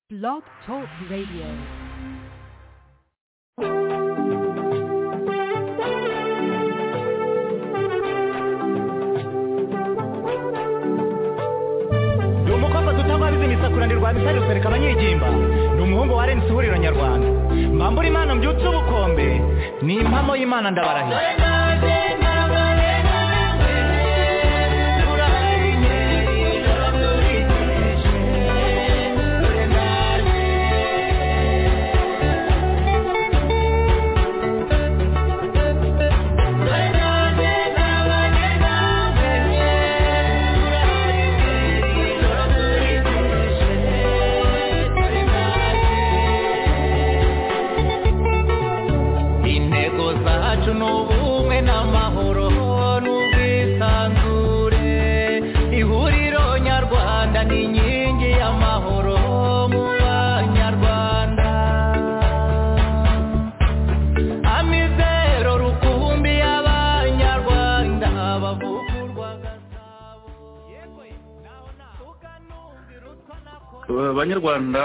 Blog Talk Radio. ni umukobwa duta rwabize imisakurane rwa misari rukareka abanyigimba ni umuhungu wa rensi ihuriro nyarwanda mbambura imana mbyutse ubukombe ni impamo y'imana ndabarahira intego zacu ni ubumwe n'amahoro n'ubwisanzure ihuriro nyarwanda ni inkingi y'amahoro mu banyarwanda amizero rukumbi y'abanyarwanda bavugurwa gasabo banyarwanda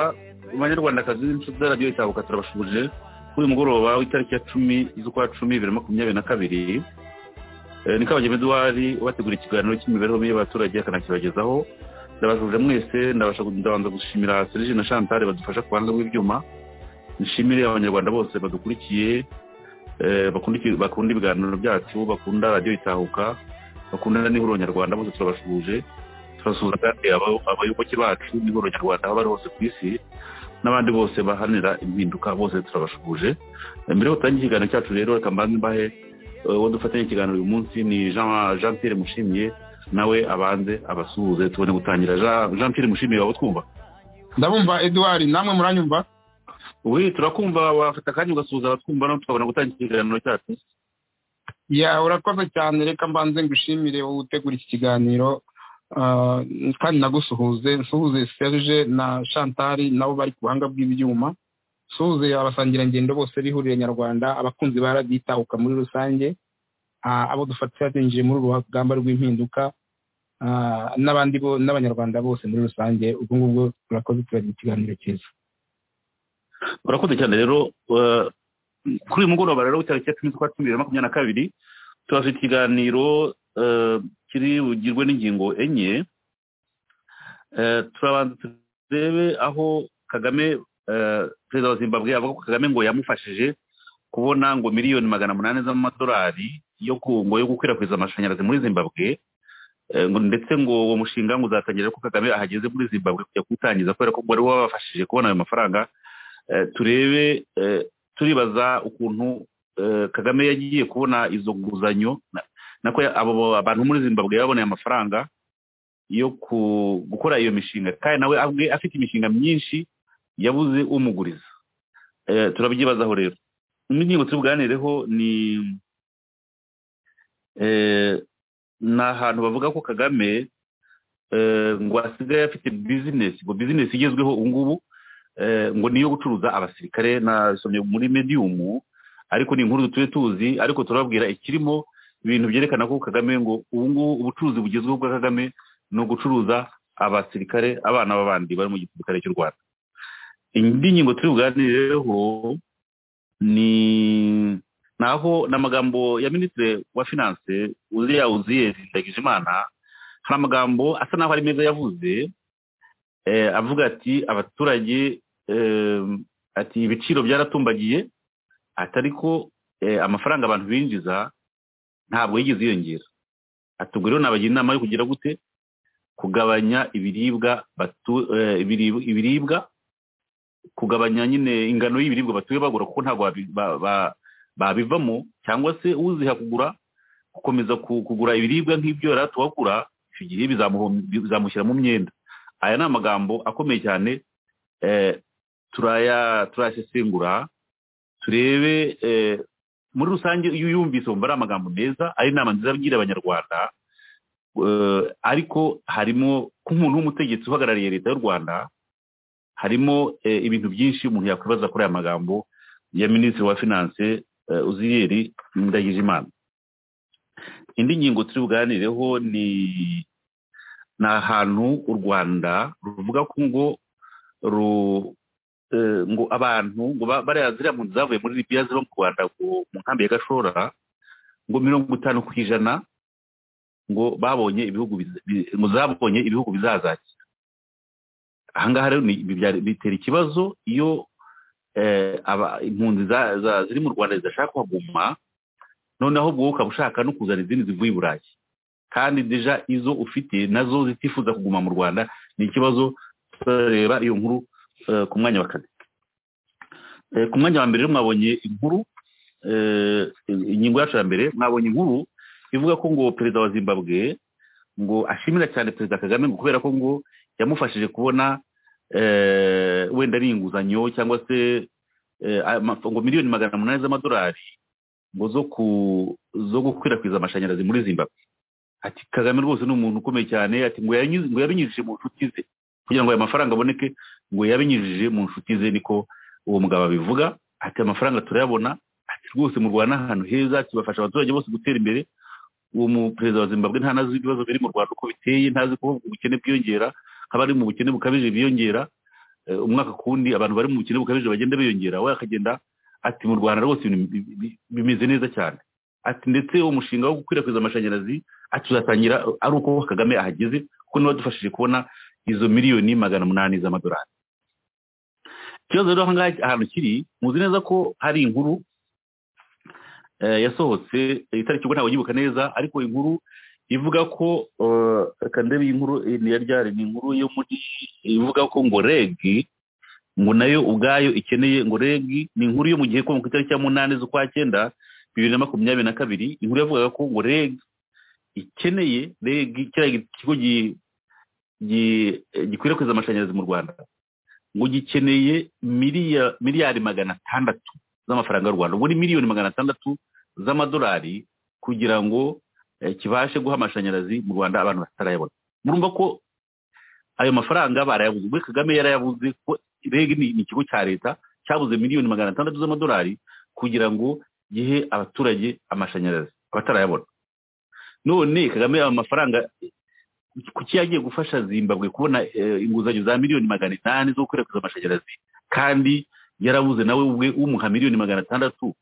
banyarwandakazi b'inshuti za radiyo cyabuka turabashubuje kuri uyu mugoroba w'itariki ya cumi z'ukwa cumi bibiri na makumyabiri na kabiri Eh, ni kabagema eduwari ubategura ikiganiro cy'imibereho mibi y'abaturage akanakibagezaho ndabashubije mwese ndabasha ndabanza gushimira serije na chantal badufasha ku ruhande rw'ibyuma nshimire abanyarwanda bose badukurikiye eh, bakunda iki- bakunda ibiganiro byacu bakunda radiyo itahuka bakunda n'ihuriro nyarwanda bose turabashubuje turasuhuza kandi aba- abayoboke bacu n'ihuriro nyarwanda aho bari hose ku isi n'abandi bose baharanira impinduka bose turabashubuje Eh, mbere yo gutangira ikiganiro cyacu rero reka mbanze mbahe eh, uwo dufatanya ikiganiro uyu munsi ni Jean Jean Pierre Mushimiye nawe abanze abasuhuze tubone gutangira Jean- Jean Pierre Mushimiye waba utwumva ndabumva eduwari namwe muranyumva ubu turakumva wafata akanya ugasuhuza abatwumva no tukabona gutangira ikiganiro cyacu ya urakoze cyane reka mbanze ngushimire wowe utegura iki kiganiro ah, kandi nagusuhuze nsuhuze serge na chantari nabo bari ku buhanga bw'ibyuma nsuhuze abasangirangendo bose b'ihuriro nyarwanda abakunzi ba radiyo itahuka muri rusange ah, abo dufatira binjiye muri uru rugamba rw'impinduka ah, n'abandi bo- n'abanyarwanda bose muri rusange ubwo ngubwo turakoze turagira ikiganiro cyiza urakoze cyane rero eh, kuri uyu mugoroba rero w'itariki ya cumi z'ukwa cumi bibiri na makumyabiri na kabiri turafite ikiganiro eh, kiri bugirwe n'ingingo enye Eh, turabanza turebe aho kagame eh, perezida wa zimbabwe avuga ko kagame ngo yamufashije kubona ngo miliyoni magana munani z'amadolari yo ku- ngo yo gukwirakwiza amashanyarazi muri zimbabwe Eh, ngo ndetse ngo uwo mushinga ngo uzatangira ko kagame ahageze muri zimbabwe kujya kuwutangiza kubera ko wari wabafashije kubona ayo mafaranga Eh, turebe eh, turibaza ukuntu eh, kagame yagiye kubona izo nguzanyo na- nako ya- abo abantu muri zimbabwe baboneye amafaranga yo ku- gukora iyo mishinga kandi nawe abwe afite imishinga myinshi yabuze umuguriza Eh, turabyibazaho rero indi ngingo tubiganireho ni eh, ni ahantu bavuga ko kagame eh, ngo asigaye afite bizinesi ngo bizinesi igezweho ubu ngubu eh, ngo niyo gucuruza abasirikare nasomye muri medium ariko ni inkuru dutuye tuzi ariko turababwira ikirimo ibintu byerekana ko kagame ngo ubu ngubu ubucuruzi bugezweho bwa kagame ni ugucuruza abasirikare abana b'abandi bari mu gisirikare cy'u rwanda indi ngingo turi buganireho ni naho ni amagambo ya minisitiri wa finance uziya uziyeri ndagijimana hari amagambo asa n'aho ari meza yavuze eh, avuga ati abaturage eh, ati ibiciro byaratumbagiye ati ariko eh, amafaranga abantu binjiza ntabwo yigeze yiyongera ati ubwo rero nabagira inama yo kugira gute kugabanya ibiribwa batu- eh, ibirib- ibiribwa kugabanya nyine ingano y'ibiribwa batuye bagura kuko ntabwo babi- ba- ba- babivamo cyangwa se uziha kugura gukomeza ku- kugura ibiribwa nk'ibyo yari atubagura icyo gihe bizamuhom- bizamushyira mu myenda aya ni amagambo akomeye cyane eh, turaya turayasesengura turebe eh, muri rusange iyo uyumvise wumva ari amagambo meza ari inama nziza abwira abanyarwanda eh, ariko harimo nk'umuntu w'umutegetsi uhagarariye leta y'u rwanda harimo eh, ibintu byinshi umuntu yakwibaza kuri aya magambo ya minisitiri wa finance eh, uziyeri ndagijimana indi ngingo turi buganireho ni ni ahantu u rwanda ruvuga ko ngo ru- eh, ngo abantu ngo ba- bariya ziriya mpunzi zavuye muri libiya ziba mu rwanda ngo mu nkambi ya gashora ngo mirongo itanu ku ijana ngo babonye ibihugu biza- bi- ngo zabonye ibihugu bizazakira ahangaha rero ni- ibi byari- bitera ikibazo iyo eh, aba- impunzi za- za- ziri mu rwanda zidashaka kuhaguma noneho ubwo wowe ukaba ushaka no kuzana izindi zivuye i burayi kandi deja izo ufite nazo zitifuza kuguma mu rwanda ni ikibazo turareba iyo nkuru eh, ku mwanya wa kane Eh, ku mwanya wa mbere rero mwabonye inkuru eh, ingingo yacu ya mbere mwabonye inkuru ivuga ko ngo perezida wa zimbabwe ngo ashimira cyane perezida kagame ngo kubera ko ngo yamufashije kubona eh, wenda ari inguzanyo cyangwa se eh, ama- ngo miliyoni magana umunani z'amadolari ngo zo ku zo gukwirakwiza amashanyarazi muri zimbabwe ati kagame rwose ni umuntu ukomeye cyane ati ngo yanyuze- ngo yabinyujije mu nshuti ze kugira ngo aya mafaranga aboneke ngo yabinyujije mu nshuti ze niko uwo mugabo abivuga ati amafaranga turayabona ati rwose mu rwanda ahantu heza ati bafasha abaturage bose gutera imbere uwo mu perezida wa zimbabwe ntanazi ibibazo biri mu rwanda uko biteye ntazi ko ubukene bwiyongera haba ari mu bukene bukabije biyongera eh, umwaka ku wundi abantu bari mu bukene bukabije bagenda biyongera we akagenda ati mu rwanda rwose ibintu bi- bi- bimeze neza cyane ati ndetse umushinga wo gukwirakwiza amashanyarazi ati tuzatangira ari uko kagame ahageze kuko niwe wadufashije kubona izo miliyoni magana umunani z'amadolari ikibazo rero ahangaha ahantu kiri muzi neza ko hari inkuru eh, yasohotse eh, itariki ubwo ntabwo nyibuka neza ariko inkuru ivuga ko eh, reka ndebe iyi nkuru eh, ni iya ryari ni inkuru yo muri ivuga ko ngo regi ngo nayo ubwayo ikeneye ngo regi ni inkuru yo mu gihe ko ku itariki ya munani z'ukwa cyenda bibiri na makumyabiri na kabiri inkuru yavugaga ko ngo regi ikeneye regi kiriya kigo gi- gi- gikwirakwiza amashanyarazi mu rwanda ngo gikeneye miliya- miliyari magana atandatu z'amafaranga y'u rwanda ubwo ni miliyoni magana atandatu z'amadolari kugira ngo eh, kibashe guha amashanyarazi mu rwanda abantu batarayabona murumva ko ayo mafaranga barayabuze ubwo kagame yarayabuze ko reg ni ni ikigo cya leta cyabuze miliyoni magana atandatu z'amadolari kugira ngo gihe abaturage amashanyarazi abatarayabona none kagame ayo mafaranga kuki yagiye gufasha zimbabwe kubona eh, inguzanyo za miliyoni magana inani zo gukwirakwiza amashanyarazi kandi yarabuze nawe ubwe umuha miliyoni magana atandatu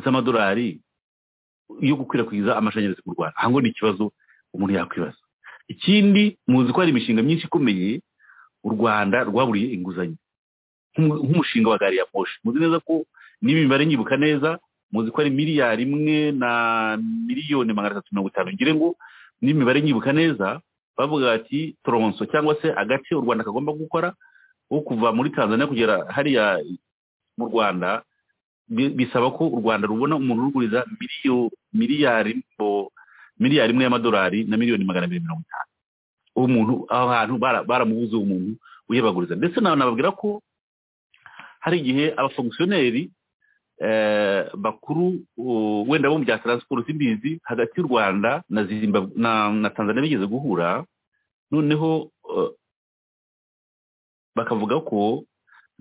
z'amadolari yo gukwirakwiza amashanyarazi mu rwanda aha ngo ni ikibazo umuntu yakwibaza ikindi muzi ko hari imishinga myinshi ikomeye u rwanda rwaburiye inguzanyo nk'umu- nk'umushinga wa gari ya moshi muzi neza ko niba imibare nyibuka neza muzi ko ari miliyari imwe na miliyoni magana atatu mirongo itanu ngire ngo n'imibare nyibuka neza bavuga ati toronso cyangwa se agace u rwanda kagomba gukora wo kuva muri tanzania kugera hariya mu rwanda bi- bisaba ko u rwanda rubona umuntu uruguriza miliyo- miliyari o- miliyari imwe y'amadolari na miliyoni magana abiri mirongo itanu uwo muntu aho hantu bara- baramubuze uwo muntu uyabaguriza ndetse na- nababwira ko hari igihe abafonkisiyoneri eh, bakuru uh, wenda bo mu bya taransiporo simbizi hagati y'u rwanda na zimbabwe na, na tanzania bigeze guhura noneho eh, bakavuga ko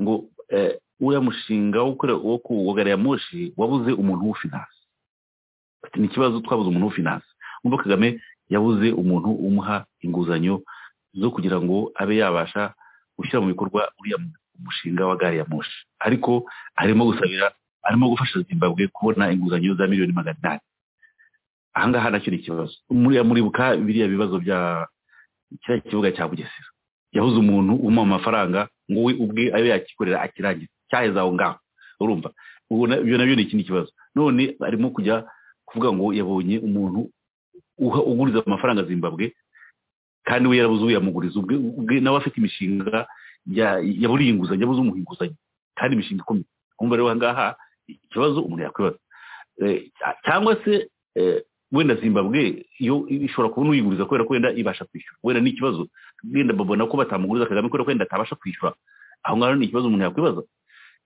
ngo eh, uriya mushinga wo gukora wo ku gari ya moshi wabuze umuntu w'ufinanse bati ni ikibazo twabuze umuntu w'ufinanse umva kagame yabuze umuntu umuha inguzanyo zo kugira ngo abe yabasha gushyira mu bikorwa uriya mushinga wa gari ya moshi ariko arimo gusabira arimo gufasha zimbabwe kubona inguzanyo za miliyoni magana inani ahangaha nacyo ni ikibazo muriya muribuka biriya bibazo bya kiriya kibuga cya bugesera yahuze umuntu umuha amafaranga ngo we ubwe ayo yakikorera akirangiza cyaheze aho ngaho urumva Ubwo na- ibyo nabyo ni ikindi kibazo none arimo kujya kuvuga ngo yabonye umuntu uha- uguriza amafaranga zimbabwe kandi we yarabuze uwo yamuguriza ubwe ubwe nawe afite imishinga ya- yaburiye inguzanyo yabuze umuha inguzanyo kandi imishinga ikomeye kumva rero aha ngaha ikibazo umuntu yakwibaza Eh, cyangwa se eh, wenda zimbabwe yo ishobora kubona uyiguriza kubera ko wenda ibasha kwishyura wenda ni ikibazo wenda babona ko batamuguriza kagame kubera ko wenda atabasha kwishyura aho ngaho ni ikibazo umuntu yakwibaza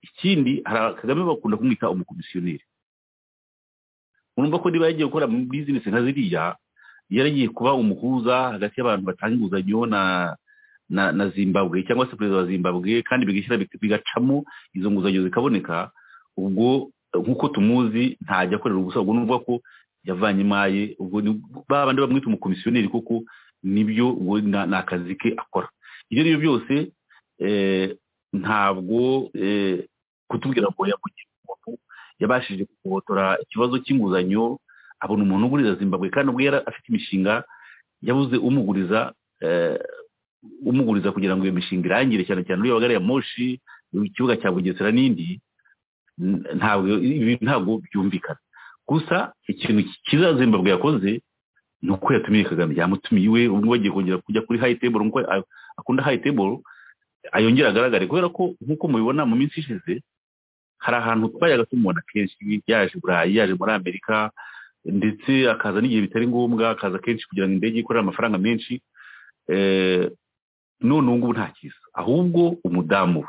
ikindi hari aba- kagame bakunda kumwita umukomisiyoneri urumva ko niba yagiye gukora muri bizinesi nka ziriya yaragiye kuba umuhuza hagati y'abantu batanga inguzanyo na na na zimbabwe cyangwa se perezida wa zimbabwe kandi bigashyira big- bigacamo izo nguzanyo zikaboneka ubwo eh, nk'uko tumuzi ntajya akorera ubusa ubwo nuvuga ko yavanye imaye ubwo ni ba bandi bamwita umukomisiyoneri kuko nibyo ubwo na- ni akazi ke akora ibyo ari byo byose eh, ntabwo eh, kutubwira ngo yavugiye umuntu yabashije kugotora ikibazo cy'inguzanyo abona umuntu uguriza zimbabwe kandi ubwo yari afite imishinga yabuze umuguriza eh, umuguriza kugira ngo iyo mishinga irangire cyane cyane uriya wa gari ya moshi ikibuga cya bugesera n'indi n- ntabwo ibi ntabwo byumvikana gusa ikintu cyiza zimbabwe yakoze ni uko yatumiye kagame yamutumiye iwe ubwo bagiye kongera kujya kuri hayi table nk'uko a- akunda hayi table ayongera agaragare kubera ko nk'uko mubibona mu minsi ishize hari ahantu twayaga tumubona kenshi yaje i burayi yaje muri amerika ndetse akaza n'igihe bitari ngombwa akaza kenshi kugira ngo indege ikorere amafaranga menshi eh, none ubu ngubu nta kiza ahubwo umudamu we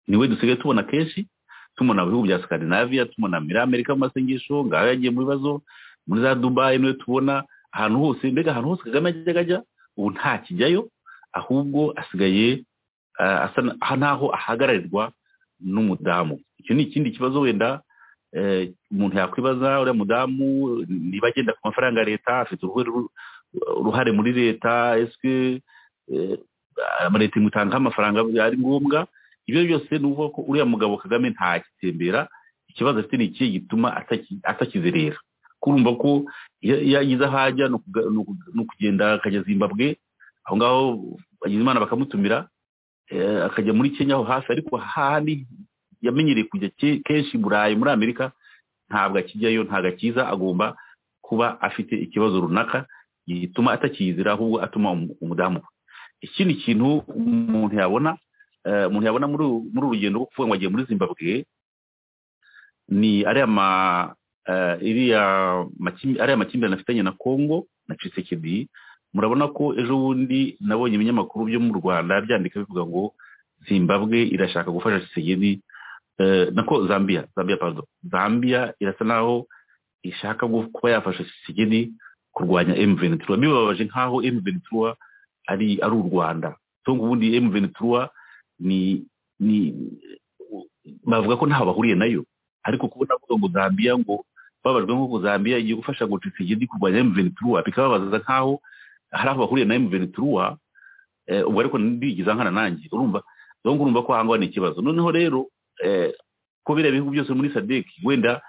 niwe dusigaye tubona kenshi tumubona mu bihugu bya scandinavia tumubona muri amerika mu masengesho ngaho yagiye mu bibazo muri za dubayi niwe tubona ahantu hose mbega ahantu hose kagame yajyaga ajya ubu ntakijyayo ahubwo asigaye ah, asa na- aha n'aho ahagararirwa n'umudamu icyo ni ikindi kibazo wenda eh, umuntu yakwibaza uriya mudamu niba agenda ku mafaranga ya leta afite uruhu- ru- uruhare muri leta ese amaleta imutanga amafaranga ari ngombwa ibyo byose ni ukuvuga ko uriya mugabo kagame ntakitembera ikibazo afite ni ikihe gituma ataki- atakizerera kurumva ko iyo iyo ageze aho ajya ni ukuga- ni uku- ni ukugenda akajya zimbabwe aho ngaho bagize imana bakamutumira eh, akajya muri kenya aho hafi ariko hahandi yamenyereye kujya ke- kenshi i burayi muri amerika ntabwo akijyayo ntabwo akiza agomba kuba afite ikibazo runaka gituma atakiyizira ahubwo atuma umu- umudamu we ikindi kintu umuntu yabona eh, umuntu yabona muri uru- muri uru rugendo rwo kuvuga ngo agiye muri zimbabwe ni ariya ma eh, iriya makimbi- ariya makimbirane afitanye na kongo na cisekedi murabona ko ejo bundi nabonye ibinyamakuru byo mu rwanda byandika bivuga ngo zimbabwe irashaka gufasha tshisekedi eh, nako zambia zambia pardon zambia irasa naho ishaka gu- kuba yafasha tshisekedi kurwanya m ventura bibabaje nk'aho m ventura ari ari u rwanda so ngo ubundi m ventura ni ni bavuga ko ntaho bahuriye nayo ariko kubona avuga ngo zambia ngo babajwe nk'uko zambia igiye gufasha ngo tshisekedi kurwanya m ventura bikababaza nk'aho hari aho bahuriye na M23 eh, ubwo ariko ndigiza nkana nanjye urumva donc urumva ko ahangwa ni ikibazo noneho rero eh, ko biriya bihugu byose muri SADC wenda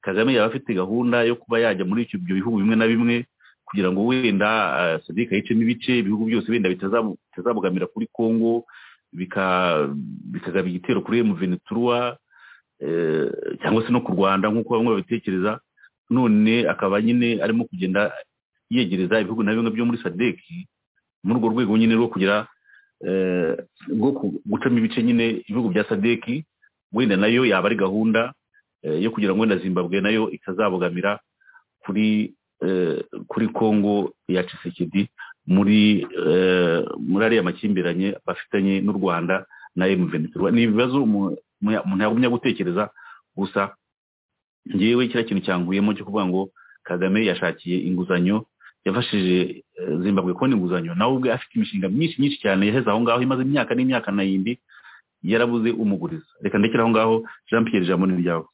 Kagame yaba afite gahunda yo kuba yajya muri icyo- ibyo bihugu bimwe na bimwe kugira ngo wenda eh, SADC yicemo ibice ibihugu byose wenda bitazamu- bitazamugamira kuri Congo bika- bikagaba igitero kuri M23 eh, cyangwa se no ku Rwanda nk'uko bamwe babitekereza none akaba nyine arimo kugenda yegereza ibihugu na bimwe byo muri sadec muri urwo rwego nyine rwo kugira eh, rwo ku- gucamo ibice nyine ibihugu bya sadec wenda nayo yaba ari gahunda eh, yo kugira ngo wenda zimbabwe nayo itazabogamira kuri eh, kuri congo ya cisekedi muri eh, muri ariya makimbiranye bafitanye n'u rwanda na mventura ni ibibazo umu- umu- umuntu yagumya gutekereza gusa ngewe kiriya kintu cyanguyemo cyo kuvuga ngo kagame yashakiye inguzanyo yafashije eh, zimbabwe kubona inguzanyo nawe ubwe afite imishinga myinshi myinshi cyane yaheze aho ngaho imaze imyaka n'imyaka nayindi yarabuze umuguriza reka ndekere aho ngaho jean pierre ijambo ni ryawe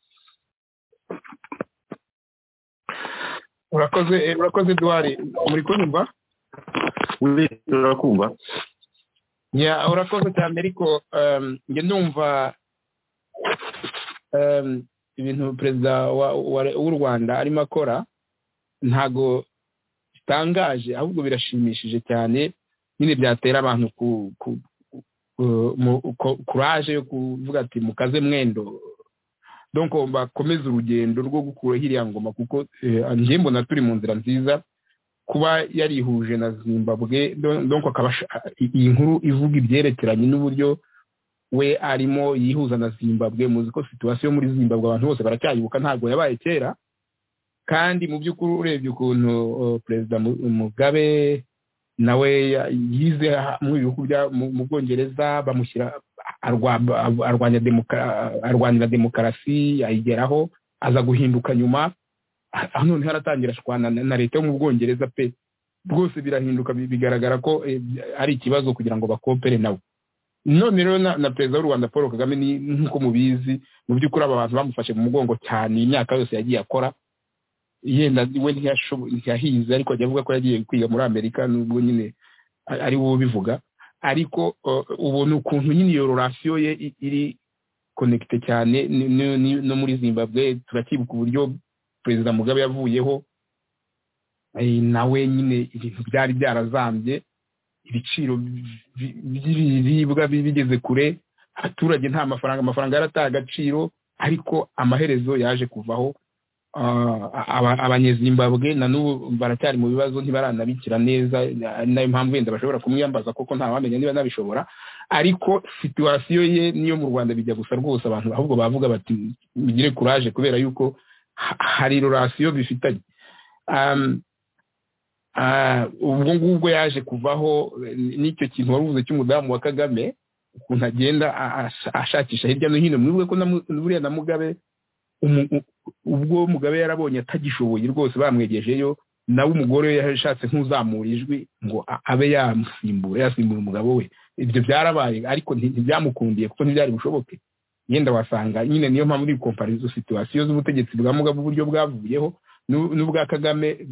urakoze eh, urakoze duwari muri kunyumva urakumva ya urakoze cyane ariko um, njye ndumva um, ibintu perezida wa- wa- w'u rwanda arimo akora ntago bitangaje ahubwo birashimishije cyane nyine byatera abantu ku ku ku- mu- ku- kuraje yo kuvuga ati mukaze mwendo donc bakomeze urugendo rwo gukuraho iriya ngoma kuko eh, njye mbona turi mu nzira nziza kuba yarihuje na zimbabwe don- donc akaba asha- iyi nkuru ivuga ibyerekeranye n'uburyo we arimo yihuza na zimbabwe muzi ko situwasiyo muri zimbabwe abantu bose baracyayibuka ntabwo yabaye kera kandi mu by'ukuri urebye ukuntu uh, perezida Mu- mugabe nawe ya- yize ha- mu bihugu bya- mu- mu bwongereza bamushyira arwa- arwanya demoka- arwanira demokarasi ayigeraho aza guhinduka nyuma aha noneho haratangira ashwana na na leta yo mu bwongereza pe rwose birahinduka bi- bigaragara ko eh, ari ikibazo kugira ngo bakopere nabo none rero na na perezida w'u rwanda paul kagame ni nk'uko mubizi mu by'ukuri aba bantu bamufashe mu mugongo cyane iyi myaka yose yagiye akora yenda we ntiyashobo- ntiyahize ariko ajya avuga ko yagiye kwiga muri amerika nubwo nyine a- ari we ubivuga ariko ubona ukuntu nyine iyo rorasiyo ye iri konekite cyane no muri zimbabwe turakibuka uburyo perezida mugabe yavuyeho nawe nyine ibintu byari byarazambye ibiciro by'ibiribwa bigeze kure abaturage nta mafaranga amafaranga yarataye agaciro ariko amaherezo yaje kuvaho abanyezimbabwe na n'ubu baracyari mu bibazo ntibaranabikira neza ari nayo mpamvu wenda bashobora kumwiyambaza koko wamenya niba nabishobora ariko situwasiyo ye niyo mu rwanda bijya gusa rwose abantu ahubwo bavuga bati mugire kuraje kubera yuko hari rorasiyo bifitanye ubwo ngubwo yaje kuvaho n'icyo kintu wari uvuze cy'umudamu wa kagame ukuntu agenda ashakisha hirya no hino mwibuke ko buriya na mugabe ubwo mugabe yarabonye atagishoboye rwose bamwegejeyo nawe umugore we yashatse nk'uzamura ijwi ngo abe yamusimbura yasimbura umugabo we ibyo byarabaye ariko ntibyamukundiye kuko ntibyari bushoboke yenda wasanga nyine niyo mpamvu uri komparizo situwasiyo z'ubutegetsi bwa mugabe uburyo bwavuyeho n'ubwa kagame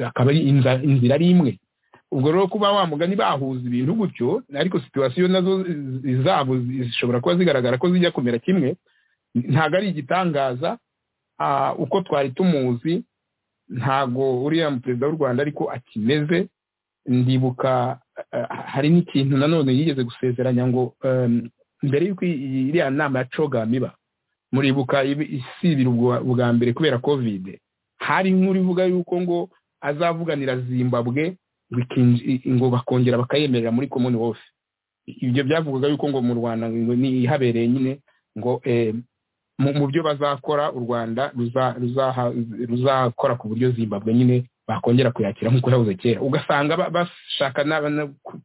akaba ari inzira ari imwe ubwo rero kuba wamugani bahuza ibintu gutyo ariko situwasiyo nazo zabo zishobora kuba zigaragara ko zijya kumera kimwe ntabwo ari igitangaza uko twari tumuzi ntabwo uriya perezida w'u rwanda ariko akimeze ndibuka hari n'ikintu nanone yigeze gusezeranya ngo mbere y'uko iriya nama ya cogamiba muribuka isibira bwa mbere kubera kovide hari nk'urivuga yuko ngo azavuganira zimbabwe ngo bakongera bakayemerera muri komoni wofe ibyo byavugaga yuko ngo mu rwanda ihabereye nyine ngo mu byo bazakora u rwanda ruzakora ku buryo zimbabwe nyine bakongera kuyakira nk'uko yabuze kera ugasanga bashaka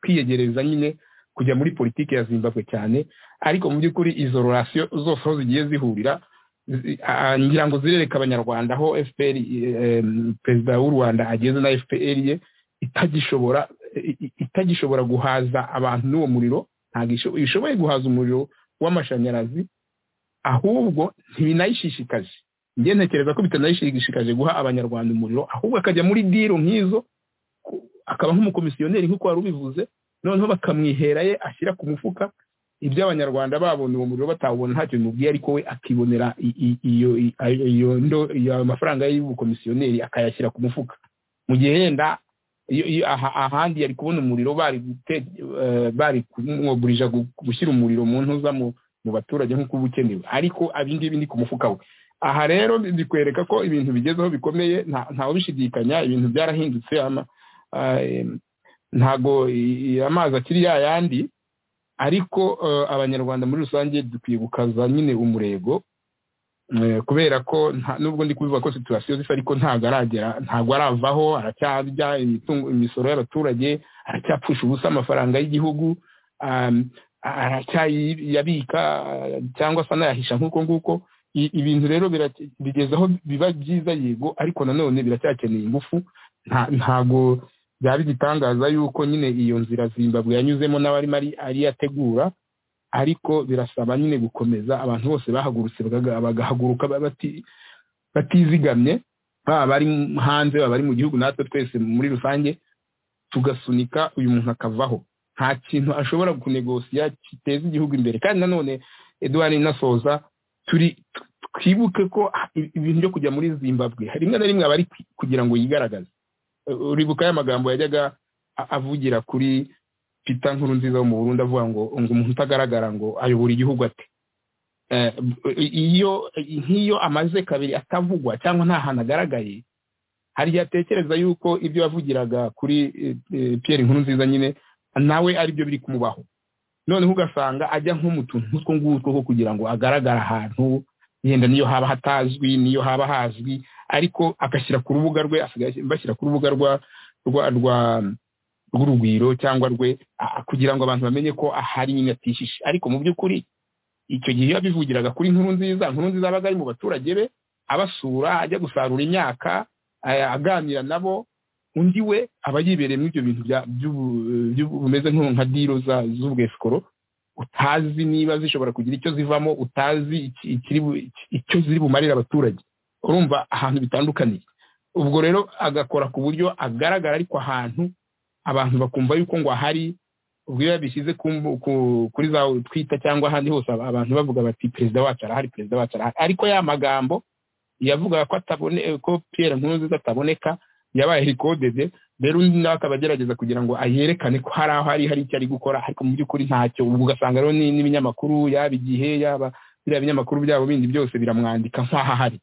kwiyegereza nyine kujya muri politiki ya zimbabwe cyane ariko mu by'ukuri izo rorasiyo zose aho zigiye zihurira ngira ngo zirereka abanyarwanda aho fpr perezida w'u rwanda ageze na fpr ye itagishobora itagishobora guhaza abantu n'uwo muriro ntabwo ishoboye guhaza umuriro w'amashanyarazi ahubwo ntibinayishishikaje njye ntekereza ko bitanayishishikaje guha abanyarwanda umuriro ahubwo akajya muri diro nk'izo akaba nk'umukomisiyoneri nk'uko wari ubivuze noneho bakamwihera ye ashyira ku mufuka ibyo abanyarwanda babona uwo muriro batawubona ntacyo bimubwiye ariko we akibonera iyo mafaranga y'ubukomisiyoneri akayashyira ku mufuka mu gihe yenda ahandi yari kubona umuriro bari kumwogurija gushyira umuriro mu ntuza mu baturage nk'uko uba ukenewe ariko ibingibi ni ku mufuka we aha rero bikwereka ko ibintu bigezeho bikomeye ntawubishidikanya ibintu byarahindutse ntago amazi akiri yayandi ariko abanyarwanda muri rusange dukwiye gukaza nyine umurego kubera ko nubwo ndi kubivuga ko situwasiyo zisa ariko ntabwo aragera ntabwo aravaho aracyarya imisoro y'abaturage aracyapfusha ubusa amafaranga y'igihugu aracyayabika cyangwa se anayahisha nk'uko nguko ibintu rero bigeze aho biba byiza yego ariko nanone biracyakeneye ingufu ntabwo byaba igitangaza yuko nyine iyo nzira zimbabwe yanyuzemo n'abarimo ari yategura ariko birasaba nyine gukomeza abantu bose bahagurutse bagahaguruka batizigamye baba bari hanze baba bari mu gihugu natwe twese muri rusange tugasunika uyu muntu akavaho nta kintu ashobora kunegosiya kiteza igihugu imbere kandi nanone eduard inasoza turi twibuke ko ibintu byo kujya muri zimbabwe rimwe na rimwe aba ari kugira ngo yigaragaze uribuka ya magambo yajyaga avugira kuri pita nkuru nziza wo mu burundi avuga ngo ngo umuntu utagaragara ngo ayobora igihugu ate iyo nk'iyo amaze kabiri atavugwa cyangwa nta hantu agaragaye hari igihe atekereza yuko ibyo yavugiraga kuri piyeri nkuru nziza nyine nawe aribyo biri kumubaho noneho ugasanga ajya nko mu tuntu nk'utwo ngutwo two kugira ngo agaragare ahantu yenda niyo haba hatazwi niyo haba hazwi ariko agashyira ku rubuga rwe asigaye bashyira ku rubuga rwa rwa rwa rw'urugwiro cyangwa rwe kugira ngo abantu bamenye ko ahari nyine atishishe ariko mu by'ukuri icyo gihe iyo abivugiraga kuri nkuru nziza nkuru nziza abaga ari mu baturage be abasura ajya gusarura imyaka aganira nabo undi we aba yibereye muri ibyo bintu bimeze nka diro z'ubwesikoro utazi niba zishobora kugira icyo zivamo utazi icyo ziri bumarira abaturage urumva ahantu bitandukaniye ubwo rero agakora ku buryo agaragara ariko ahantu abantu bakumva yuko ngo ahari ubwo iyo babishyize ku mbu- ku- kuri za twita cyangwa ahandi hose aba- abantu bavuga bati perezida wacu arahari perezida wacu arahari ariko ya magambo yavugaga ko atabone ko piyeri nkurunziza ataboneka yabaye rikodede rero undi nawe akaba agerageza kugira ngo ayerekane ko hari aho ari hari icyo ari gukora ariko mu by'ukuri ntacyo ubwo ugasanga rero ni- n'ibinyamakuru yaba igihe yaba biriya binyamakuru byabo bindi byose biramwandika nk'aho ahari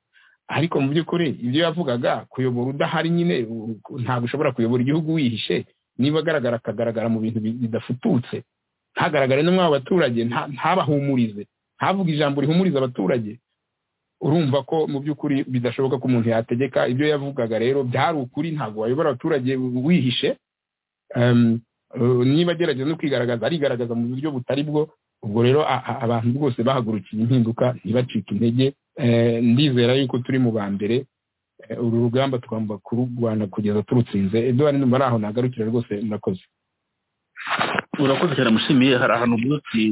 ariko mu by'ukuri ibyo yavugaga kuyobora udahari nyine u- ntabwo ushobora kuyobora igihugu wihishe niba agaragara akagaragara mu bintu bi- bidafututse ntagaragare no mw'abo baturage nta- ntabahumurize ntavuge ijambo rihumuriza abaturage urumva ko mu by'ukuri bidashoboka ko umuntu yategeka ibyo yavugaga rero byari ukuri ntabwo wayobora abaturage wihishe Em, eh, niba agerageza no kwigaragaza arigaragaza mu buryo butari bwo ubwo rero a- a- abantu bose bahagurukiye impinduka ntibacike intege Eh, ndizera yuko turi mu ba mbere Eh, uru rugamba tugomba kururwana kugeza turutsinze eduwari numva ari aho nagarukira rwose murakoze urakoze cyane mushimiye hari ahantu uvuga ati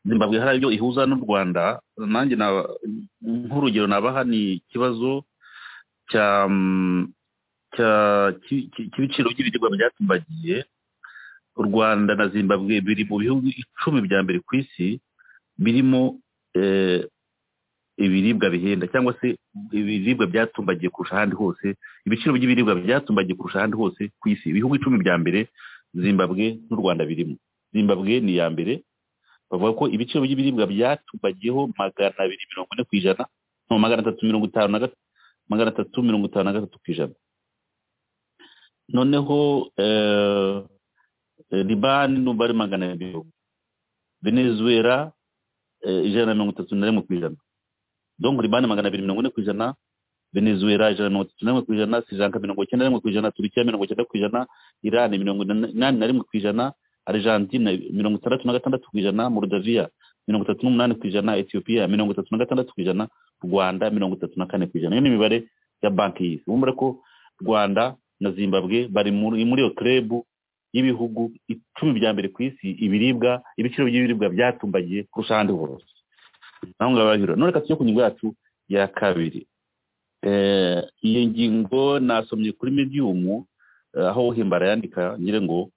zimbabwe hari ibyo ihuza n'u rwanda nanjye naba- nk'urugero nabaha ni ikibazo cya mm, cya- cy- cy- cy'ibiciro by'ibiribwa byatumbagiye u rwanda na zimbabwe biri mu bihugu icumi bya mbere ku isi birimo eh, ibiribwa bihenda cyangwa se ibiribwa byatumbagiye kurusha ahandi hose ibiciro by'ibiribwa byatumbagiye kurusha ahandi hose ku isi ibihugu icumi bya mbere zimbabwe n'u rwanda birimo zimbabwe ni iya mbere bavuga ko ibiciro by'ibiribwa byatumbagiyeho magana abiri mirongo ine ku ijana no magana atatu mirongo itanu na gat- magana atatu mirongo itanu na gatatu ku ijana noneho eh, eh, libani numva ari magana abiri venezuela eh, ijana na mirongo itatu na rimwe ku ijana donc libani magana abiri mirongo ine ku ijana venezuela ijana na mirongo itatu na rimwe ku ijana sri lanka mirongo icyenda na rimwe ku ijana turukiya mirongo icyenda ku ijana irani mirongo inani na rimwe ku ijana argentine mirongo itandatu na gatandatu ku ijana moldavia mirongo itatu n'umunani ku ijana etiyopiya mirongo itatu na gatandatu ku ijana rwanda mirongo itatu na kane ku ijana iyo ni imibare ya banki y'isi wumva ko rwanda na zimbabwe bari muri muri iyo kerebu y'ibihugu icumi bya mbere ku isi ibiribwa ibiciro by'ibiribwa byatumbagiye kurusha ahandi hose naho ngaho barahira none reka tujye ku ngingo yacu ya kabiri Eh, iyo ngingo nasomye kuri mediumu eh, aho uhimbara yandika ngira ngo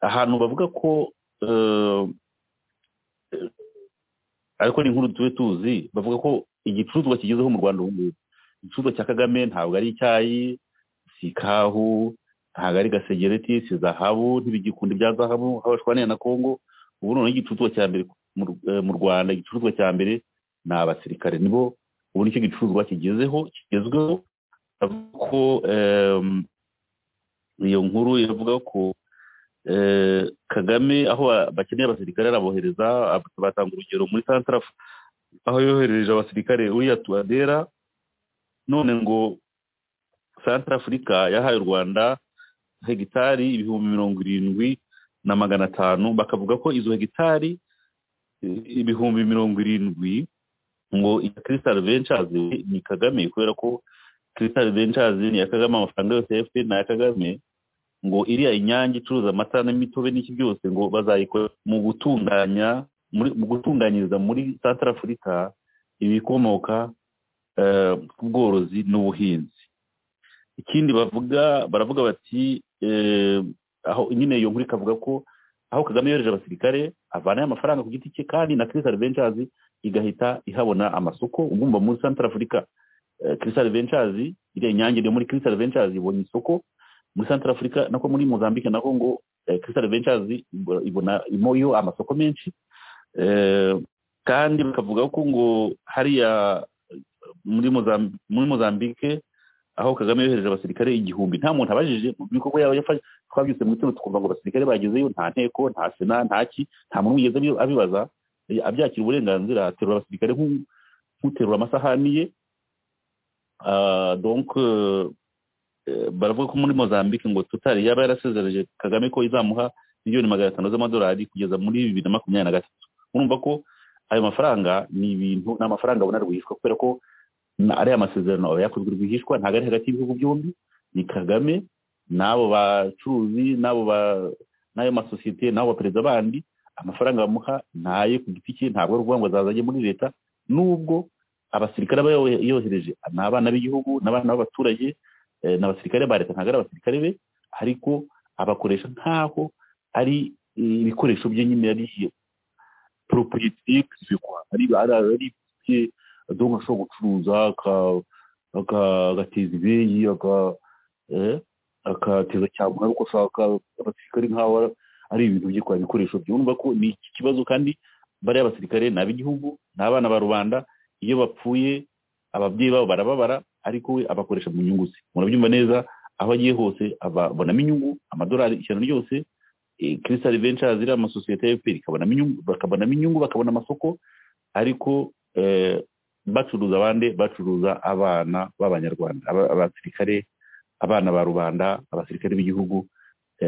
ahantu bavuga ko eh, eh, ariko ni inkuru tube tuzi bavuga ko igicuruzwa kigezeho mu rwanda ubu ngubu igicuruzwa cya kagame ntabwo ari icyayi si ikahu ntabwo ari gasegereti si zahabu ntibigikunda ibya zahabu aho bashwaniye na kongo ubu noneho igicuruzwa cya mbere mu Ru- eh, mu rwanda igicuruzwa cya mbere ni abasirikare nibo ubu nicyo gicuruzwa kigezeho kigezweho bavuga ko em, iyo nkuru ivuga ko eh, Kagame aho a- bakeneye abasirikare arabohereza ab- batanga urugero muri Santraf aho yoherereje abasirikare uriya tuadera none ngo Santrafurika yahaye u Rwanda hegitari ibihumbi mirongo irindwi na magana atanu bakavuga ko izo hegitari eh, ibihumbi mirongo irindwi ngo iya Crystal Ventures ni Kagame kubera ko Crystal Ventures ni iya Kagame amafaranga yose ya FPR ni aya Kagame ngo iriya inyange icuruza amata n'imitobe n'iki byose ngo bazayikora mu gutunganya muri mu gutunganyiriza muri Central Africa ibikomoka eh, ku bworozi n'ubuhinzi ikindi bavuga baravuga bati eh, aho nyine iyo nkuru ikavuga ko aho Kagame yohereje abasirikare avanayo amafaranga ku giti cye kandi na Crystal Ventures igahita ihabona amasoko ugumva muri Central Africa eh, Crystal Ventures iriya inyange iri muri Crystal Ventures ibonye isoko muri Central Africa nako muri Mozambique nako ngo eh, Crystal Ventures ibo- ibona imoyo amasoko menshi Eh, kandi bakavuga ko ngo hariya eh, muri Mozambique, muri Mozambique aho Kagame yohereje abasirikare igihumbi nta muntu abajije mu bikorwa yaba yafashe twabyutse mu gitondo twumva ngo abasirikare bagezeyo nta nteko nta sena nta ki nta muntu wigeze abi- abibaza Eh, abyakira uburenganzira aterura abasirikare nk'u- nk'uterura amasahani ye Ah, donc euh, eh, baravuga ko muri Mozambique ngo Total yaba yarasezereje Kagame ko izamuha miliyoni magana atanu z'amadolari kugeza muri bibiri na makumyabiri na gatatu urumva ko ayo mafaranga ni ibintu ni amafaranga abona rwihishwa kubera ko na- ariya masezerano aba yakozwe rwihishwa ntabwo ari hagati y'ibihugu byombi ni Kagame n'abo bacuruzi n'abo ba n'ayo masosiyete n'abo baperezida bandi amafaranga bamuha ni aye ku giti cye ntabwo ari ukuvuga ngo azazajye muri leta nubwo abasirikare aba yo- yohereje ni abana b'igihugu ni abana b'abaturage eh, ni abasirikare ba leta ntabwo ari abasirikare be ariko abakoresha nk'aho ari ibikoresho bye nyine yari poropoyitike zikwa ari ari ibye donka ashobora gucuruza agateza ibeyi agateza cyangwa ariko ashaka abasirikare nk'aho ari ibintu bye kwa bikoresho bye urumva ko ni iki kibazo kandi bariya basirikare ni ab'igihugu ni abana ba rubanda iyo bapfuye ababyeyi babo barababara ariko we abakoresha mu nyungu ze murabyumva neza aho agiye hose abonamo inyungu amadolari ijana ryose kirisari venture ziriya amasosiyete ya efuperi bakabonamo inyungu bakabona amasoko ariko bacuruza abandi bacuruza abana b'abanyarwanda abasirikare abana ba rubanda abasirikare b'igihugu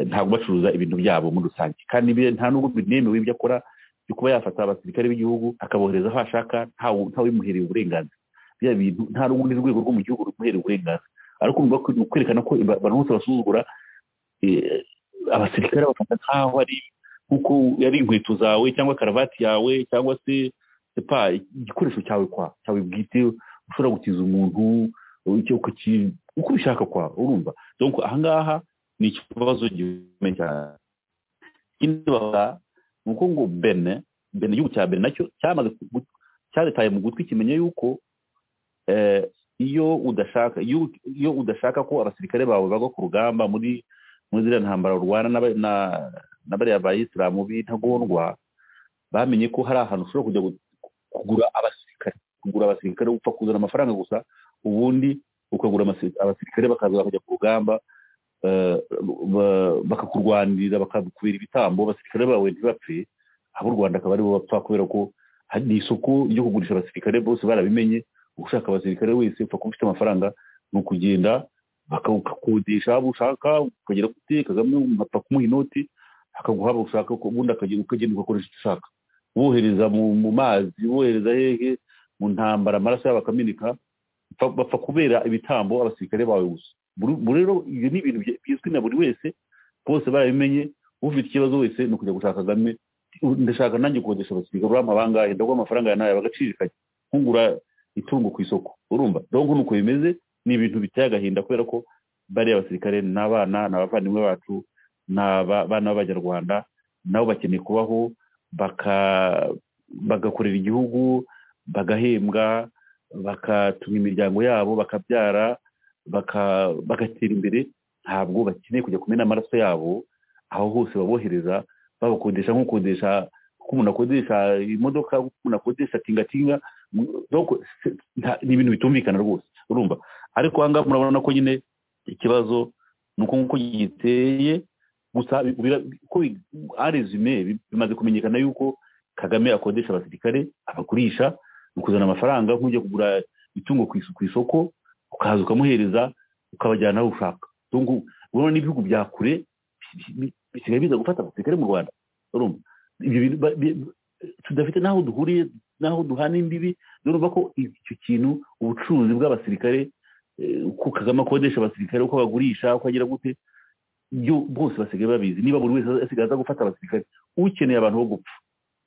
ntabwo bacuruza ibintu byabo muri rusange kandi nta n'ubwo binemewe ibyo akora byo kuba yafata abasirikare b'igihugu akabohereza aho ashaka ntawimuhereye uburenganzira bya bintu nta n'ubundi rwego rwo mu gihugu rumuhereye uburenganzira ariko urumva ko kwerekana ko abantu bose basuzugura abasirikare bafata nk'aho ari nk'uko ari inkweto zawe cyangwa karavati yawe cyangwa se epa igikoresho cyawe kwa cyawe bwite ushobora gutiza umuntu uko ubishaka kwa urumva donc ahangaha ni ikibazo gikomeye cyane ikindi bavuga ni uko ngo bene bene igihugu cya bene nacyo cyamaze cyaritaye mu gutwi kimenya yuko iyo udashaka iyo udashaka ko abasirikare bawe bagwa ku rugamba muri muri ziriya ntambara urwana na bariya bayisilamu b'intagondwa bamenye ko hari ahantu ushobora kujya kugura abasirikare kugura abasirikare upfa kuzana amafaranga gusa ubundi ukagura abasirikare bakaza kujya ku rugamba bakakurwanirira bakakubera ibitambo abasirikare bawe ntibapfe abo u rwanda akaba aribo bapfa kubera ko ni isoko ryo kugurisha abasirikare bose barabimenye ushaka abasirikare wese upfa kuba ufite amafaranga ni ukugenda bakakodesha abo ushaka ukagera kuri kagame ugapfa kumuha inoti akaguha abo ushaka ubundi ukagenda ugakoresha icyo ushaka wohereza mu mazi wohereza hehe mu ntambara amaraso yabo akameneka bapfa kubera ibitambo abasirikare bawe gusa rero ibyo ni ibintu bizwi na buri wese bose barabimenye ufite ikibazo wese ni ukujya gushaka kagame ndashaka nanjye gukodesha abasirikare urampa bangahe ndaguha amafaranga yawe nawe bagacirikanya nkungura itungo ku isoko urumva donko nuko bimeze ni ibintu biteye agahinda kubera ko bariya basirikare ni abana ni abavandimwe bacu ni abana b'abanyarwanda nabo bakeneye kubaho bagakorera igihugu bagahembwa bakatunga imiryango yabo bakabyara bagatera imbere ntabwo bakeneye kujya kumena amaraso yabo aho hose babohereza babakodesha nk'ukodesha kuko umuntu akodesha imodoka kuko umuntu akodesha tingatinga ni ibintu bitumvikana rwose urumva ariko aha ngaha murabona ko nyine ikibazo ni uko nguko giteye gusa ko arezume bimaze kumenyekana yuko kagame akodesha abasirikare abagurisha ni ukuzana amafaranga nk'ujya kugura itungo ku isoko ukaza ukamuhereza ukabajyana aho ushaka urabona n'ibihugu bya kure bisigaye biza gufata abasirikare mu rwanda urumva tudafite n'aho duhuriye n'aho duhana imbibi urumva ko icyo kintu ubucuruzi bw'abasirikare uko kagame akodesha abasirikare uko bagurisha uko agira gute byo bose basigaye babizi niba buri wese asigaye aza gufata abasirikare ukeneye abantu bo gupfa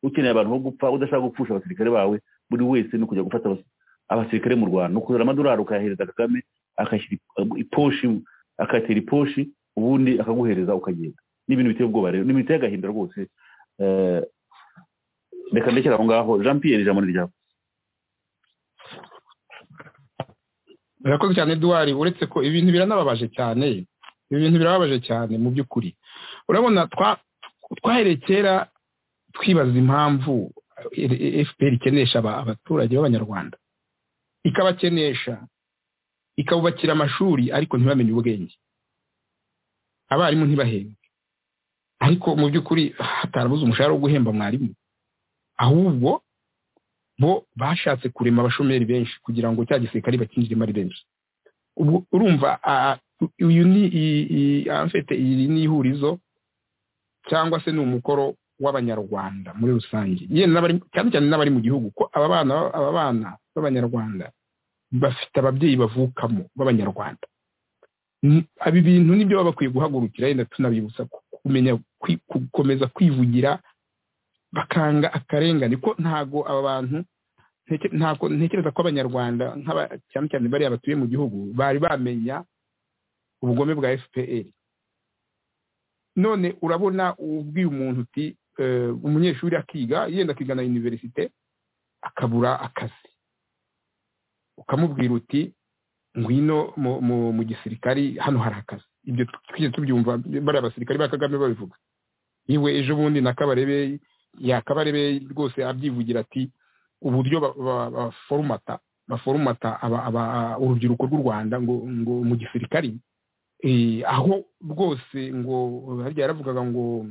ukeneye abantu bo gupfa udashaka gupfusha abasirikare bawe buri wese ni ukujya gufata abasirikare mu rwanda ni ukuzana amadolari ukayahereza kagame akashyira iposhi akatera iposhi ubundi akaguhereza ukagenda n'ibintu biteye ubwoba rero ni ibintu biteye agahinda rwose reka ndekere aho ngaho jean pierre ijambo ni ryawe birakoze cyane eduwari uretse ko ibintu biranababaje cyane ibintu birababaje cyane mu by'ukuri urabona twahereye kera twibaza impamvu fpr ikenesha abaturage b'abanyarwanda ikabakenesha ikabubakira amashuri ariko ntibamenye ubwenge abarimu ntibahembwe ariko mu by'ukuri hatarabuze umushahara wo guhemba mwarimu ahubwo bo bashatse kurema abashomeri benshi kugira ngo cya gisirikare bakinjiremo ari benshi urumva uyu ni iyi ni ihurizo cyangwa se ni umukoro w'abanyarwanda muri rusange cyane cyane n'abari mu gihugu ko aba bana aba bana b'abanyarwanda bafite ababyeyi bavukamo b'abanyarwanda ibi bintu nibyo baba bakwiye guhagurukira yenda tunabibutsa kumenya gukomeza kwivugira bakanga akarengane ko ntago aba bantu ntekereza ko abanyarwanda cyane cyane bariya batuye mu gihugu bari bamenya ubugome bwa fpr none urabona ubwiye umuntu uti eh, umunyeshuri akiga yenda akiga na universite akabura akazi ukamubwira uti ngwino mu- mu- mu gisirikari hano hari akazi ibyo twigeze tubyumva bariya basirikari ba kagame babivuga yewe ejo bundi na kabarebe yakabarebe rwose abyivugira ati uburyo ba- ba- baforumata baforumata aba- aba- urubyiruko rw'u rwanda ngo ngo mu gisirikari eh, aho rwose ngo harya yaravugaga ngo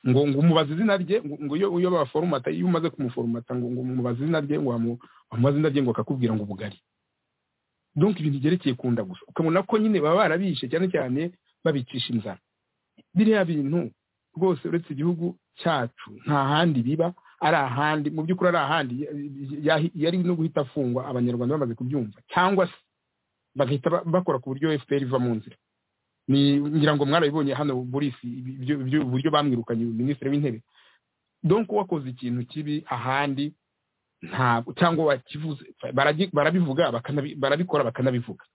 ngo ngo umubaze izina rye ngo ngo iyo iyo baforumata iyo umaze kumuforumata ngo ngo umubaze izina rye ngo wamu- wamubaze izina rye ngo akakubwira ngo ubugari donc ibintu byerekeye kunda gusa ukabona ko nyine baba barabishe cyane cyane babicisha inzara biriya bintu rwose uretse igihugu cyacu nta handi biba ari ahandi mu by'ukuri ari ahandi ya- yari no guhita afungwa abanyarwanda bamaze kubyumva cyangwa se bagahita ba- bakora ku buryo fpr iva mu nzira ni ngira ngo mwarabibonye hano burisi ibyo- ibyo- uburyo bamwirukanye minisitiri w'intebe donc wakoze ikintu kibi ahandi ntabwo cyangwa wakivuze baragi- barabivuga bakanabi- barabikora bakanabivuga